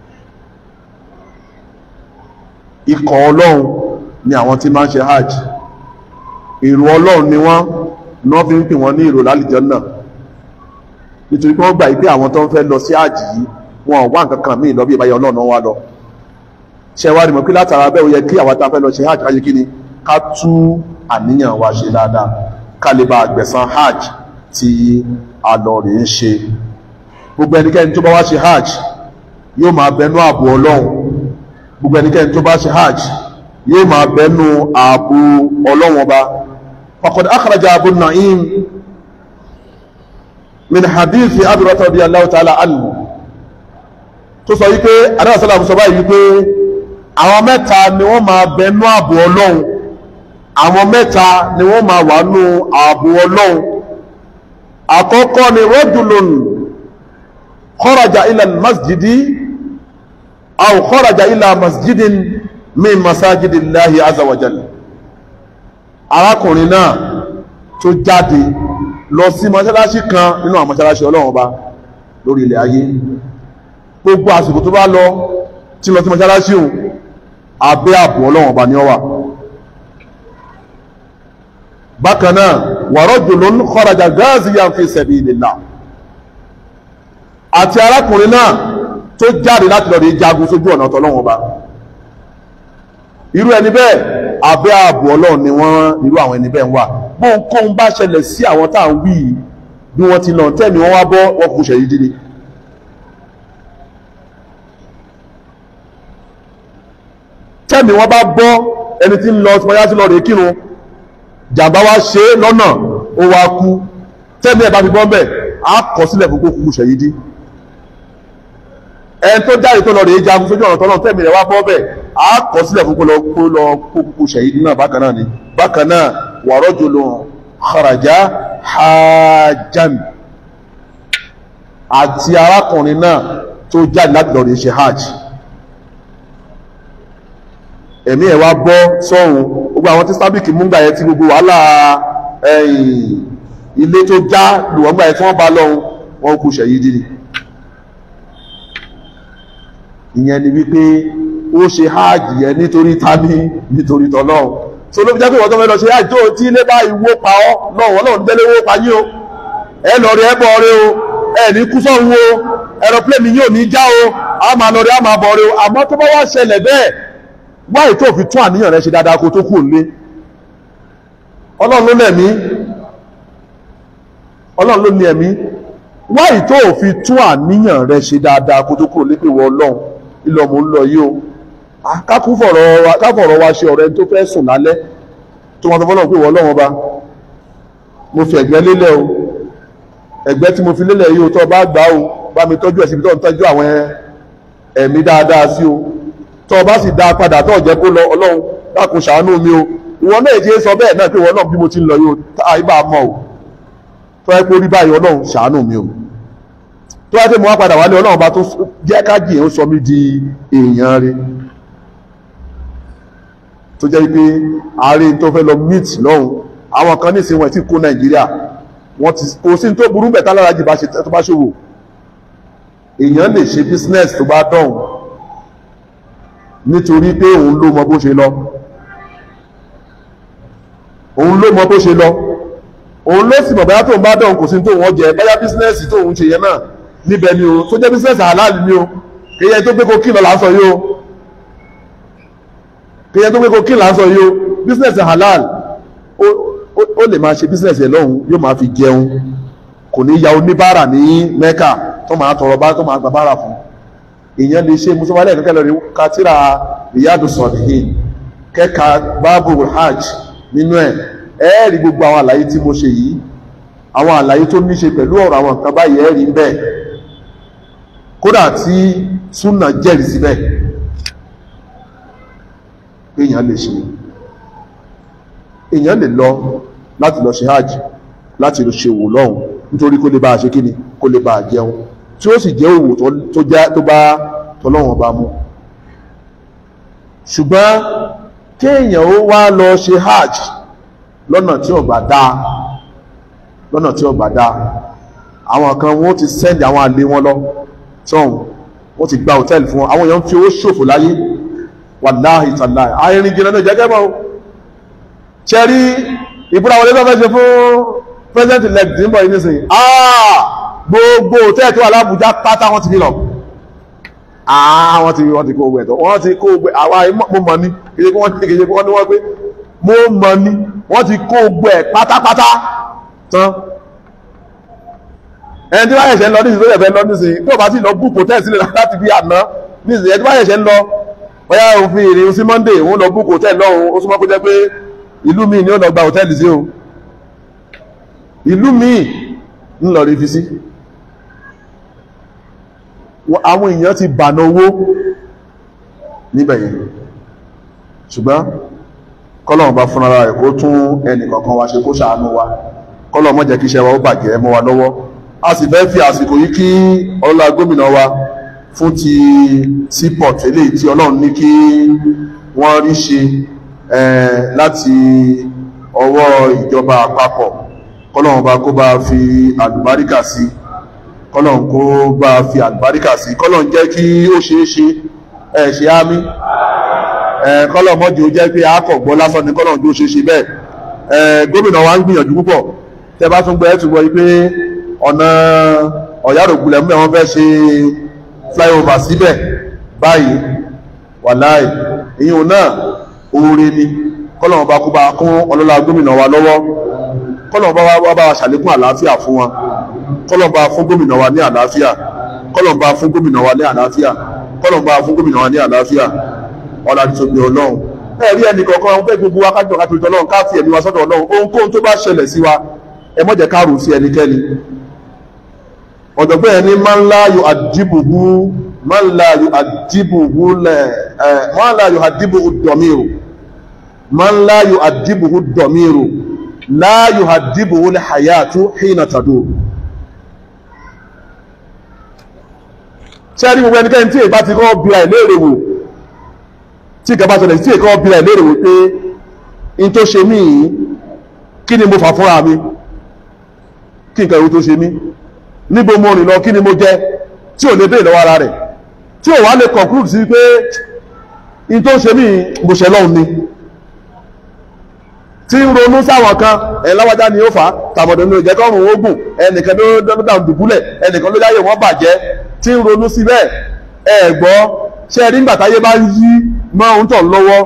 ikọ̀ ọlọ́run ni àwọn tí máa ń ṣe hajj èrò ọlọ́run ni wọ́n ní wọ́n fi ń pè wọ́n ní èrò lálìjánnà nítorí pé wọ́n gbà pé àwọn tó ń fẹ́ lọ sí hajj yìí wọn ò wá nǹkan kan míì lọ bí ìbáyọ̀ ọlọ́run náà wá lọ ṣe wá rí mọ̀ pé látara bẹ́ẹ̀ ó yẹ kí àwọn tá a fẹ́ lọ ṣe hajj káyé kí ni ká tú àníyàn wa ṣe dáadáa ká lè bá àgbẹ̀san hajj tí a lọ rè ń ṣe gbogbo ẹnikẹ́ni tó bá wá ṣe hajj yóò máa bẹnu ààbò ọlọ́run gbogbo ẹnikẹ́ni tó bá ṣe hajj yóò máa bẹnu ààbò ọlọ́run ọba faqad akhraja Abu Na'im min hadithi Abi Hurairah radiyallahu ta'ala anhu tó sọ wípé adáwọ̀sọ́lá sọ báyìí wípé àwọn mẹ́ta ni wọ́n máa bẹnu ààbò ọlọ́run àwọn mẹ́ta ni wọ́n máa wà nú ààbò ọlọ́run àkọ́kọ́ ni rajulun kharaja ila masjidi aw kharaja ila masjidin min masajidillahi azza wa jalla arákùnrin náà tó jáde lọ sí mọ́ṣáláṣí kan nínú àwọn mọ́ṣáláṣí ọlọ́run ọba lórí ilẹ̀ ayé gbogbo àsìkò tó bá lọ tí lọ sí mọ́ṣáláṣí òun abẹ́ ààbò ọlọ́run ọba ni ó wà bákan náà wa rajulun kharaja ghaziyan fi sabilillah àti arákùnrin náà tó jáde láti lọ rí jagun sójú ọ̀nà tọ́lọ́run ọba irú ẹni bẹ́ẹ̀ abẹ́ ààbò ọlọ́run ni wọ́n irú àwọn ẹni bẹ́ẹ̀ ń wà bóńkóhun bá ṣẹlẹ̀ sí àwọn tá à ń wí bí wọ́n ti lọ tẹ́mi wọ́n wá bọ́ wọ́n kú ṣẹ̀yí dídí tẹ́mi wọ́n bá bọ́ ẹni tí ń lọ sọmọyá sí lọ rèé kírun jàmbá wá ṣe é lọ́nà ó wá kú tẹ́mi ẹ̀ bá fi bọ́ bẹ́ẹ̀ á kọ sílẹ̀ fún kó kú ṣẹ̀yí dí ẹni tó jáde tó lọ rèé jagun sójú ọ̀nà tọ́lọ́ tẹ́mi rẹ̀ wá bọ́ bẹ́ẹ̀ á kọ sílẹ̀ fún kó lọ kó lọ kó kú ṣẹ̀yí dí náà bákan náà ni bákan náà wa rajulun kharaja hajjan àti arákùnrin náà tó jáde láti lọ rèé ṣe hajj ẹ̀mí ẹ̀ wá bọ́ sọ́run gbogbo àwọn tí sábìkì mú gbà yẹn tí gbogbo wàhálà ilé tó já lùwọ́n gbà yẹn tí wọ́n bá lọ́hun wọ́n kú ṣẹ̀yí dìrì ìyẹn ni wípé ó ṣe háàjì yẹn nítorí tani nítorí tọ́lọ́hun so ló fi jẹ́ pé wọ́n tó fẹ́ lọ ṣe háàjì tó tí ilé bá ìwó pa ọ́ lọ́wọ́ ọlọ́run délé wó pa yín o ẹ lọ rí ẹ bọ̀ rí o ẹ ní kú sọ́run o aeroplane yóò ní já o a máa lọ rí a máa bọ̀ rí o àmọ́ tó bá wá ṣẹlẹ̀ bẹ́ẹ̀ wáyé tó fi tún àníyàn rẹ ṣe dáadáa kó tó kú òlé ọlọ́run ló lẹ̀mí ọlọ́run ló ní ẹ̀mí wáyé tó fi tún àníyàn rẹ ṣe dáadáa kó tó kú òlé pé wọ ọlọ́run ilé ọmọ ń lọ yìí o kákú fọ̀rọ̀ wa ṣe ọ̀rẹ́ tó fẹ́ sùn lálẹ́ tó wọn tó fọ́lọ́ pé wọ ọlọ́run ọba mo fi ẹ̀gbẹ́ lélẹ̀ o ẹ̀gbẹ́ tí mo fi lélẹ̀ yìí o tó bá gbà o bá mi tọ́jú ẹ̀ síbi tó ń tọ́jú àwọn ẹ̀mí dáadáa sí o tó o bá sì dá a padà tó jẹ́ kó lọ ọlọ́run dákun ṣàánú mi o ìwọ náà jẹ́ sọ bẹ́ẹ̀ náà pé ìwọ náà bí mo ti ń lọ yóò táyé bá a mọ̀ o tó yẹ kó rí báyìí ọlọ́run ṣàánú mi o tó yẹ kí mo wá padà wálé ọlọ́run bá tó jẹ́ kájì ó sọ mí di èèyàn rẹ̀ tó jẹ́ pé ààrẹ tó fẹ́ lọ meet lọ́hùn àwọn kan ní ìsìn wọn ti kó nàìjíríà wọ́n ti kò sí tó burú bẹ̀ tálára jì tó bá ṣòwò èèyàn lè ṣe business tó bá dọ̀hùn nítorí pé òun ló mọ bó ṣe lọ òun ló mọ bó ṣe lọ òun ló sì mọ̀ báyá tóun bá dọ̀hùn kò sí tóun wọ́n jẹ báyá bísínẹ́sì tóun ṣe yẹn náà níbẹ̀ ni o tó jẹ́ bísínẹ́sì halal ni o kéyẹ tó gbé kokí lọ lásọ yìí o kéyẹ tó gbé kokí lásọ yìí o bísínẹ́sì halal ó lè máa ṣe bísínẹ́sì ẹ̀ lọ́hùn yóò máa fi jẹun kò ní ya oníbàárà ní mẹ́kà tó máa tọrọ bá tó máa gbà bára fún èèyàn lè ṣe musamman kẹ́kẹ́ lọ rí katira riyadu sọ̀dìhìn kẹ́ka báàbù hajj nínú ẹ̀ ẹ́ẹ̀rí gbogbo àwọn àlàyé tí mo ṣe yìí àwọn àlàyé tó ní ṣe pẹ̀lú ọ̀rọ̀ àwọn nǹkan báyìí ẹ́ẹ̀rí ń bẹ́ẹ̀ kódà tí súnà jẹ́rìí síbẹ̀ pé èèyàn lè ṣe èèyàn lè lọ láti lọ ṣe hajj láti lọ ṣe òwò lọ́hùn nítorí kó lè bá a ṣe kíni kó lè bá a jẹun tí ó sì jẹ́ òwò tó jẹ́ tó bá tọ́lọ́wọ̀n bá mú ṣùgbọ́n kéèyàn ó wá lọ ṣe hajj lọ́nà tí ó bá dáa lọ́nà tí ó bá dáa àwọn kan wọ́n ti sẹ́ndì àwọn àlè wọn lọ tọ́hún wọ́n ti gba hòtẹ́ẹ̀lì fún wọn àwọn èèyàn fi owó ṣòfò láyé wàláhì tàláhì àìrìn jìnnà náà jẹ́gẹ́ mọ́ ṣẹ́rí ìbúra wọlé lọ́fẹ́ ṣe fún president elect ní bọ̀ ìnísìn àà gbogbo hòtẹ́ẹ̀lì tó wà lábújá pátá wọ́n ti fi lọ àà wọ́n ti wọ́n ti kó ogun ẹ̀tọ́ wọ́n ti kó ogun àwọn mo mọ̀ ní kìí kí wọ́n kìí kí wọ́n ní wọ́n pé mo mọ̀ ní wọ́n ti kó ogun ẹ̀ pátápátá tán ẹni tí wọ́n yẹ̀ṣẹ̀ ń lọ nísìnyí tó yẹ̀ fẹ́ lọ nísìnyí tó bá sì lọ búùkù hòtẹ́ẹ̀lì sílẹ̀ láti fi àná nísìnyí ẹni tí wọ́n yẹ̀ṣẹ̀ ń lọ bóyá òfin ìrìn sí monday òun lọ búùkù hòtẹ́ẹ̀lì lọ́hùn ó súnmọ́ kó jẹ́ pé ìlú míì ni ó lọ gba hòtẹ́ẹ̀lì sí o ìlú míì ń lọ rí fi sí àwọn èèyàn ti bàná owó níbẹ̀ yẹn ṣùgbọ́n kọ́lọ̀wọ̀n bá fún ara rẹ̀ kó tún ẹnì kọ̀ọ̀kan wa ṣe kó ṣàánú wa kọ́lọ̀ mọ́ jẹ́ kí iṣẹ́ wa ó bàjẹ́ mọ́ wa lọ́wọ́ a sì fẹ́ fi àsìkò yìí kí ọlọ́lá gómìnà wa fún ti seaport eléyìí tí ọlọ́run ní kí wọ́n rí ṣe láti ọwọ́ ìjọba àpapọ̀ kọ́lọ̀wọ̀n bá kó bá fi àlùbáríkà sí kọ́lọ̀wọ̀n kó bá fi àlùbáríkà sí kọ́lọ̀wọ̀n jẹ́ kí ó ṣeé ṣe ẹ̀ ṣe ámì kọ́lọ̀ mọ́jì ó jẹ́ pé àkọ̀gbọ́ lásán ní kọ́lọ̀ tó ṣe ṣe bẹ́ẹ̀ gómìnà wa ń gbìyànjú púpọ̀ tẹ́ bá tún gbọ́ ẹ́ túbọ̀ yìí pé ọ̀nà ọ̀yárògùnlẹ̀ mú ẹ̀wọ̀n fẹ́ ṣe flyover síbẹ̀ báyìí wàláì ìyẹn náà oore ni kọ́lọ̀ bá kó bá kún ọlọ́lá gómìnà wa lọ́wọ́ kọ́lọ̀ bá wá bá wa ṣàlékún àlàáfíà fún wa kọ́lọ̀ bá fún gómìnà wa ní àlàáfíà kọ́lọ̀ bá fún gómìnà wa ní àlàáfíà kọ́lọ̀ bá fún gómìnà wa ní àlàáfíà ọ̀la ti tóbi ọlọ́run ẹ̀rí ẹnì kọ̀ọ̀kan ọ̀hún pé gbogbo wa kájọ ká tóbi ọlọ́run ká fi ẹ̀mí wa sọ́dọ̀ ọlọ́run ohunkóhun tó bá ṣẹlẹ̀ sí wa ẹ má jẹ́ ká rò sí ẹnikẹ́ni ọ̀dọ̀gbọ́n ẹni máa ń láàyò àdìbòhú máa ń láàyò àdìbòhú lẹ̀ ẹ̀ máa ń láàyò àdìbòhú dọ̀míìrò máa ń láàyò àdìbòhú dọ̀míìrò láàyò àdìbòhú lẹ̀ hayatu hìnà tàdó ṣé ẹni gbogbo ẹnikẹ́ni tí èyí bá ti kọ́ bíra ìlérè wò tí ìkàbá ṣẹlẹ̀ tí èkọ́ bí ẹ̀ lérè wípé in tó ṣe mí kí ni mo fà fúnra mi kí nǹkan ìwé tó ṣe mí níbo mo rìn lọ kí ni mo jẹ tí ò lè bèèrè lọ́wọ́ ara rẹ̀ tí ò wá lè conclude sí pé in tó ṣe mí mo ṣe lọ́hùn ni tí ń ronú sáwọn kan ẹ̀ láwájá ni ó fà á tàbọ̀dọ̀ ní òjẹ́ kọ́rùn ogun ẹnìkan ló dọ́dọ̀ dùbúlẹ̀ ẹnìkan ló yáyè wọ́n bàjẹ́ tí ń ronú síbẹ̀ ẹ̀ gbọ́ ṣe rí nígbà táyé bá yí máa ń tọ̀ lọ́wọ́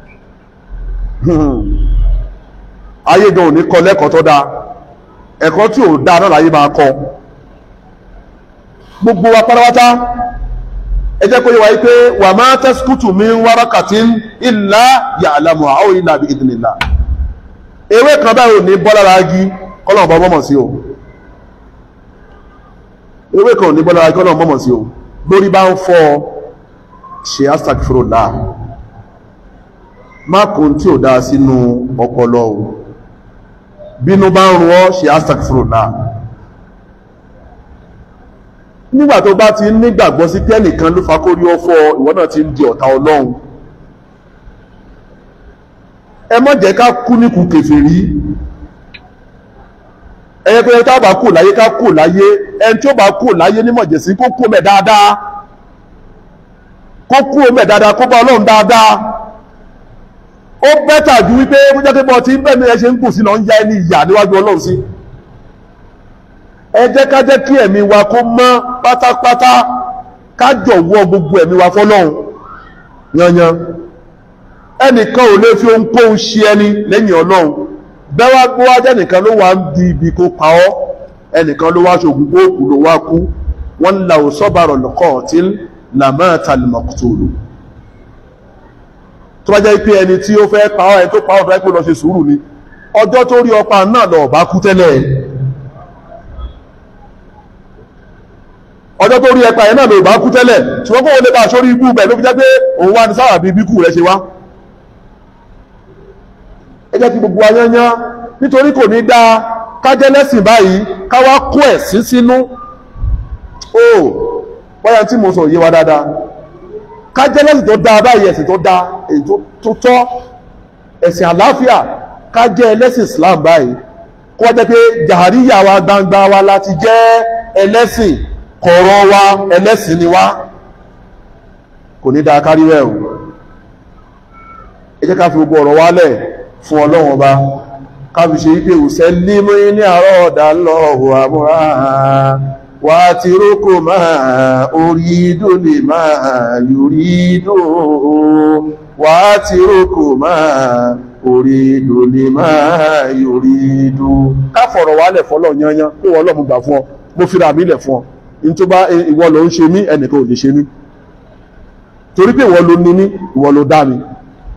ayé gan ò ní kọ́ lẹ́kọ̀ọ́ tó dáa ẹ̀kọ́ tí ò dáa náà láyé máa kọ́ gbogbo wa pátápátá ẹ jẹ́ kó yé wa yí pé wà máa tasqutu min waraqatin illa ya'lamuha aw illa bi idhnillah ewé kan báyìí ò ní bọ́ lára igi kọ́lọ̀ bọ́ mọ̀mọ̀ sí o ewé kan ò ní bọ́ lára igi kọ́lọ̀ mọ̀mọ̀ sí o lórí bá ń fọ́ ọ ṣe astagfirullah má kún tí ò dáa sínú ọpọlọ o bínú bá ń rún ọ ṣe astagfirullah nígbà tó bá ti nígbàgbọ́ sí pé ẹnìkan ló fa kórí ọ̀fọ̀ ìwọ náà ti ń di ọ̀tá ọlọ́run ẹ má jẹ́ ká kú níkù kèfèrí ẹyẹ pé tá bá kú láyé ká kú láyé ẹni tí ó bá kú láyé nímọ̀jẹ̀sí kó kú mẹ́ dáadáa kó kú omi ẹ̀ dáadáa kó bá ọlọ́run dáadáa ó bẹ́tà ju wípé ó jẹ́ pé bọ́ tí bẹ́ẹ̀ni ẹ ṣe ń kù sí lọ ń ya ẹni ìyà níwájú ọlọ́run sí ẹ jẹ́ ká jẹ́ kí ẹ̀mí wa kó mọ́ pátápátá ká jọ̀wọ́ gbogbo ẹ̀mí wa fọlọ́run yanyan ẹnìkan ò lè fi ohunkóhun ṣe ẹni lẹ́yìn ọlọ́run bẹ́wà gbówá jẹ́ nìkan ló wà ń di ibi kó pa ọ́ ẹnìkan ló wá ṣògùn kó kù ló wá kú wọ́n law sabara al-qatil lamata al-maqtulu tó bá jẹ́ pé ẹni tí ó fẹ́ pa ọ́ ẹni tó pa ọ́ fẹ́ pé lọ ṣe sùúrù ni ọjọ́ tó rí ọpa náà lọ bá kú tẹ́lẹ̀ ọjọ́ tó rí ẹpa yẹn náà lọ bá kú tẹ́lẹ̀ ṣùgbọ́n kó o lè bá aṣọ́rí ibú bẹ̀ ló fi jẹ́ pé òun wá ní sáwà bí bíkú rẹ̀ ṣe wá ẹ jẹ́ kí gbogbo ayányán nítorí kò ní dáa kájẹ́ lẹ́sìn báyìí káwá kó ẹ̀sìn sínú ó wáyà tí mo sọ yé wa dáadáa kájẹ́ lẹ́sìn tó dáa báyìí ẹ̀sìn tó dáa èyí tó tọ́ ẹ̀sìn àlàáfíà kájẹ́ ẹlẹ́sìn Islam báyìí kó wá jẹ́ pé jàhàríyà wa gbangba wa láti jẹ́ ẹlẹ́sìn kọ̀ọ̀rọ̀ wa ẹlẹ́sìn ni wá kò ní dáa kárí rẹ̀ o ẹ jẹ́ ká fi gbogbo ọ̀rọ̀ wálẹ̀ fún ọlọ́run ọba kábi ṣe wípé òṣẹ́ límú ní àárọ̀ ọ̀dà lọ́wọ́ àmúra wà á ti rókò máa orí ìdó lè máa yorí ìdó wà á ti rókò máa orí ìdó lè máa yorí ìdó ká fọ̀rọ̀ wálẹ̀ fọlọ́ yanyan kó wọ́n lọ́mú gbà fún ọ mo fira mi lẹ̀ fún ọ ní tó bá ìwọ ló ń ṣe mí ẹnìkan ò lè ṣe mí torí pé ìwọ ló ní mí ìwọ ló dá mi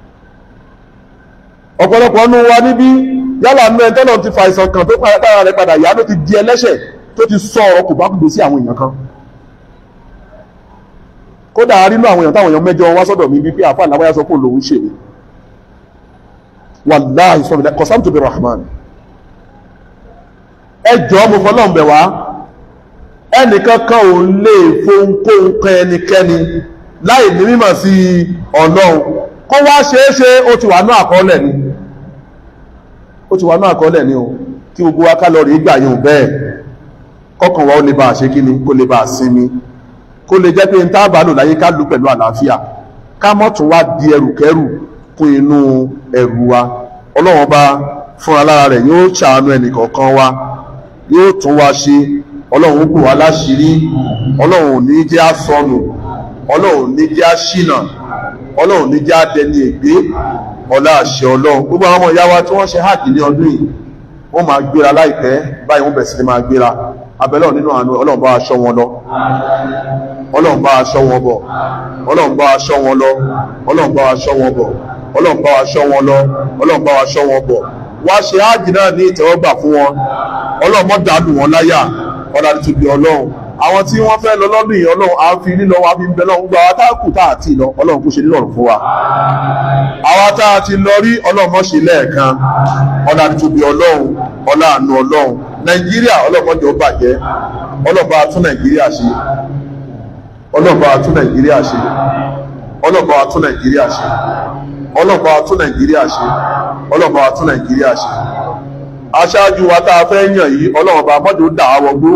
ọ̀pọ̀lọpọ̀ ọnú wa níbí yálà nú ẹ tọ́lọ̀ ti fa ìsàn kan tó dára rẹ̀ padà yá ló ti di ẹlẹ́ṣẹ̀ tó ti sọ ọ̀rọ̀ kò bá kúgbé sí àwọn èèyàn kan kódà rínú àwọn èèyàn táwọn èèyàn mẹ́jọ wá sọ́dọ̀ mi bí pé àfáà lábáyá sọ pé lòun ṣe mí wàláhì sọ fìdá kọsám tó bí rahman ẹ jọ mo fọlọ́n bẹ̀ wá ẹnìkan kan ò lè fohunkóhun kan ẹnikẹ́ni láì ní mímọ̀ sí ọlọ́run kó wá ṣeéṣe ó ti wà ní àkọọ́lẹ̀ ni ó ti wà ní àkọọ́lẹ̀ ni o kí gbogbo wa ká lọ rí gbà yóò bẹ́ẹ̀ kọ́kàn wa ó lè bá a ṣe kí ni kó lè bá a sinmi kó lè jẹ́ pé n tá bá lò láyé ká lù pẹ̀lú àlàáfíà ká mọ́ tún wá di ẹrùkẹ́rù kún inú ẹrù wa ọlọ́run bá fúnra lára rẹ̀ yóò ṣàánú ẹnìkọ̀ọ̀kan wa yóò tún wa ṣe ọlọ́run ó bù wá láṣìírí ọlọ́run ò ní jẹ́ àsọnù ọlọ́run ò ní jẹ́ àṣìnà ọlọ́run ní já dẹni ègbé ọlá àṣẹ ọlọ́run gbogbo àwọn ọmọ ìyá wa tí wọ́n ṣe hajj ní ọdún yìí wọ́n máa gbéra láìpẹ́ báyìí wọ́n bẹ̀rẹ̀ sí ní máa gbéra abẹ́lẹ́ nínú àánú ọlọ́run bá aṣọ wọn lọ ọlọ́run bá aṣọ wọn bọ̀ ọlọ́run bá aṣọ wọn lọ ọlọ́run bá aṣọ wọn bọ̀ ọlọ́run bá aṣọ wọn lọ ọlọ́run bá aṣọ wọn bọ̀ wá ṣe hajj náà ní ìtẹ́wọ́gbà fún wọn ọlọ́run mọ́ dàlù wọn láyà ọlá tóbi ọlọ́run àwọn tí wọ́n fẹ́ lọ lọ́dún yìí ọlọ́run á fi lílọ wa fi ń bẹ lọ́run gba àwọn táàkù tá àti lọ ọlọ́run kó ṣe nílọ̀rùn fún wa àwọn tá a ti lọ rí ọlọ́run mọ́ ṣe lẹ́ẹ̀kan ọlá tóbi ọlọ́run ọlá àánú ọlọ́run nàìjíríà ọlọ́run mọ́jọ bàjẹ́ ọlọ́run bá tún nàìjíríà ṣe ọlọ́run bá tún nàìjíríà ṣe ọlọ́run bá tún nàìjíríà ṣe ọlọ́run bá tún nàìjíríà ṣe ọlọ́run bá tún nàìjíríà ṣe aṣáájú wa tá a fẹ́ yàn yìí ọlọ́run bá mọ́jọ dà á wọgbó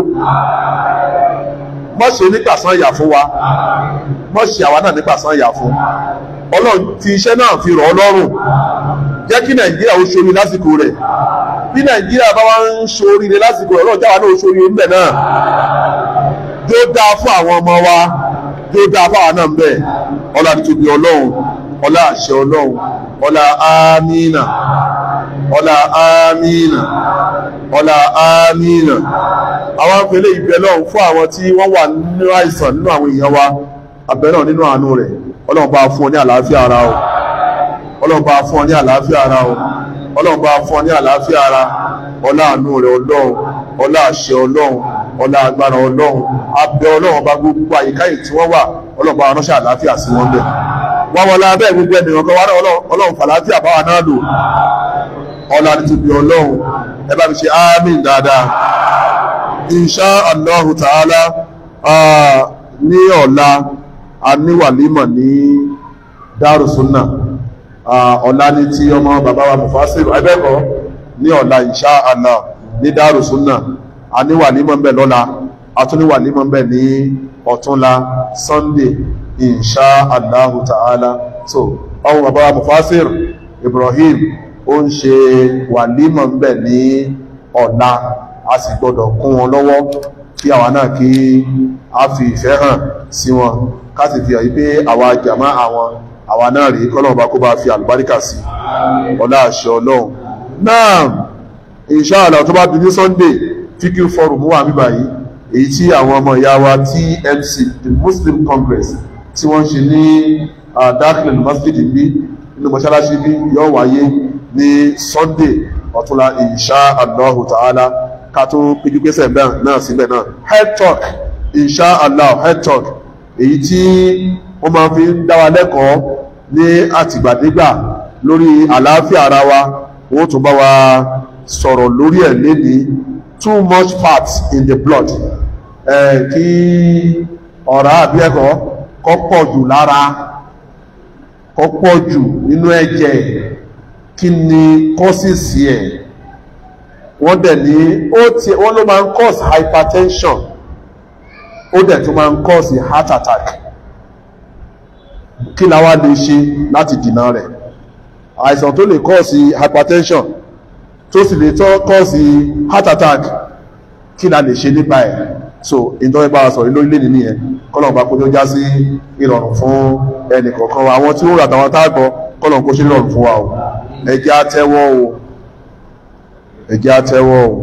mọ́ ṣe nípasán ìyà fún wa mọ́ ṣe àwa náà nípasán ìyà fún ọlọ́run ti iṣẹ́ náà fi rọ̀ ọ́ lọ́rùn jẹ́ kí nàìjíríà ó ṣorí lásìkò rẹ̀ bí nàìjíríà bá wá ń ṣoríire lásìkò rẹ̀ ọlọ́run jáwa náà ó ṣoríire ńbẹ̀ náà tó dáa fún àwọn ọmọ wa tó dáa fún àwọn náà ńbẹ̀ ọlá títóbi ọlọ́run ọlá àṣẹ ọlọ́run ọlá àmínà ọlá àmínà ọlá àmínà àwọn afẹ́lẹ́ ìbẹ̀ lọ́hùn fún àwọn tí wọ́n wà nínú àìsàn nínú àwọn èèyàn wa abẹ́rẹ́ nínú àánú rẹ̀ ọlọ́run bá fún ọ ní àlàáfíà ara o ọlọ́run bá fún ọ ní àlàáfíà ara o ọlọ́run bá fún ọ ní àlàáfíà ara ọlá àánú rẹ̀ ọlọ́run ọlá àṣẹ ọlọ́run ọlá agbára ọlọ́run abẹ́ ọlọ́run bá gbogbo àyíká yìí tí wọ́n wà ọlọ́run bá ránṣẹ́ àlàáfíà sí wọn bẹ̀ wọ́n wọlé abẹ́ gbogbo ẹnìyàn kan wá náà ọlọ́run fàlàáfíà báwa náà lò ọlá títóbi ọlọ́run ẹ bá mi ṣe ámìn dáadáa insha allahu ta'ala ní ọ̀la a ní wàlímọ̀ ní dárùsúnà ọ̀la ní tí ọmọ bàbá wa mufasiru ẹgbẹ́kọ̀ ní ọ̀la insha allah ní dárùsúnà a ní wàlímọ̀ mbẹ̀ lọ́la a tún ní wàlímọ̀ mbẹ̀ ní ọ̀túnla sunday insha allahu ta'ala so ọmọ bàbá wa mufasiru ibrahim ó ń ṣe wàlímọ̀ mbẹ̀ ní ọ̀la a sì gbọdọ̀ kún wọn lọ́wọ́ kí àwa náà kí a fi ìfẹ́ hàn sí wọn ká sì fi hàn yí pé àwa jàmá àwọn àwa náà rí kọ́lọ́run bá kó bá fi àlùbáríkà sí ọlá àṣẹ ọlọ́run náà inshallah tó bá di ní sunday fíkí forum wà mí báyìí èyí tí àwọn ọmọ ìyá wa TMC the Muslim Congress tí wọ́n ṣe ní darkland masjid bí nínú mọ́ṣáláṣí bí yóò wáyé ní Sunday ọ̀túnla insha Allah ta'ala ká tó péjú pésẹ̀ náà síbẹ̀ náà head talk insha Allah head talk èyí tí wọ́n máa fi ń dá wa lẹ́kọ̀ọ́ ní àtìgbàdégbà lórí àlàáfíà ara wa wọ́n tún bá wa sọ̀rọ̀ lórí ẹ̀ lénìí too much fat in the blood ẹ̀ kí ọ̀rá àbí ẹ̀kọ́ kó pọ̀ jù lára kó pọ̀ jù nínú ẹ̀jẹ̀ kí ni kọ́sìsì ẹ̀ wọ́n dẹ̀ ní ó ti wọ́n ló máa ń cause hypertension ó dẹ̀ tún máa ń cause heart attack kí la wá lè ṣe láti dìnà rẹ̀ àìsàn tó lè cause hypertension tó sì lè tọ́ cause heart attack kí la lè ṣe nípa ẹ̀ so ìtọ́wẹ́ bá sọ̀rọ̀ lórílẹ̀ nínú ẹ̀ kọ́lọ̀n bá kójó já sí ìrọ̀rùn fún ẹnì kọ̀ọ̀kan wa àwọn tí ó rà tàwọn tágbọ́ kọ́lọ̀n kó ṣe ìrọ̀rùn fún wa o ẹ jẹ́ á tẹ́wọ́ o ẹ jẹ́ á tẹ́wọ́ o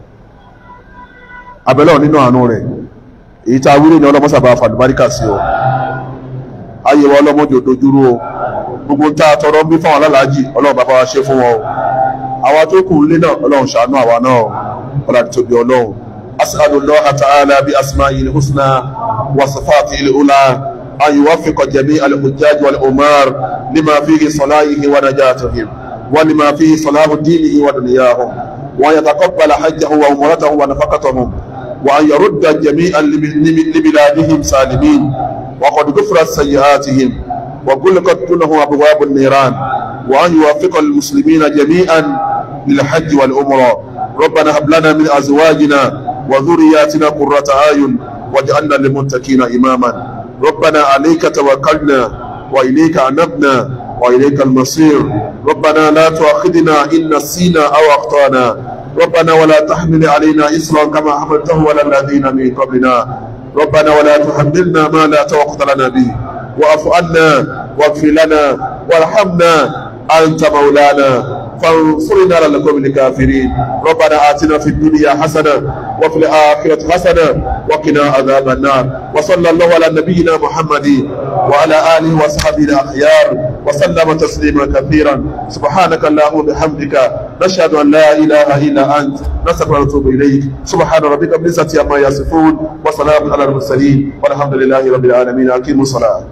abẹ́lẹ̀ nínú àánú rẹ̀ èyí tá a wílé ní ọlọ́mọ́sàbà fàdùbáríkà sí o ayé wa ọlọ́mọdé òdojúrú o gbogbo tá a tọrọ ń bí fáwọn alálàájì ọlọ́run bá bá wa ṣe fún wọn o àwa tó kù nílé náà ọlọ́run ṣàánú àwa náà o ọlọ́run tóbi ọlọ́run أسأل الله تعالى بأسمائه الحسنى وصفاته الأولى أن يوفق جميع الحجاج والأمار لما فيه صلاحه ونجاتهم ولما فيه صلاح دينه ودنياهم وأن يتقبل حجه وعمرته ونفقتهم وأن يرد جميعا لبلادهم سالمين وقد غفرت سيئاتهم وغلقت دونه أبواب النيران وأن يوفق المسلمين جميعا للحج والعمرة ربنا هب لنا من أزواجنا وذرياتنا قرة أعين واجعلنا للمتقين إماما ربنا عليك توكلنا وإليك أنبنا وإليك المصير ربنا لا تؤاخذنا إن نسينا أو أخطأنا ربنا ولا تحمل علينا إصرا كما حملته على الذين من قبلنا ربنا ولا تحملنا ما لا طاقة لنا به واعف عنا واغفر لنا وارحمنا أنت مولانا فانصرنا على القوم الكافرين ربنا آتنا في الدنيا حسنة وفي الآخرة حسنة وقنا عذاب النار وصلى الله على نبينا محمد وعلى آله وصحبه الأخيار وسلم تسليما كثيرا سبحانك اللهم وبحمدك نشهد أن لا إله إلا أنت نستغفرك ونتوب إليك سبحان ربك بالعزة عما يصفون وسلام على المرسلين والحمد لله رب العالمين أقيموا الصلاة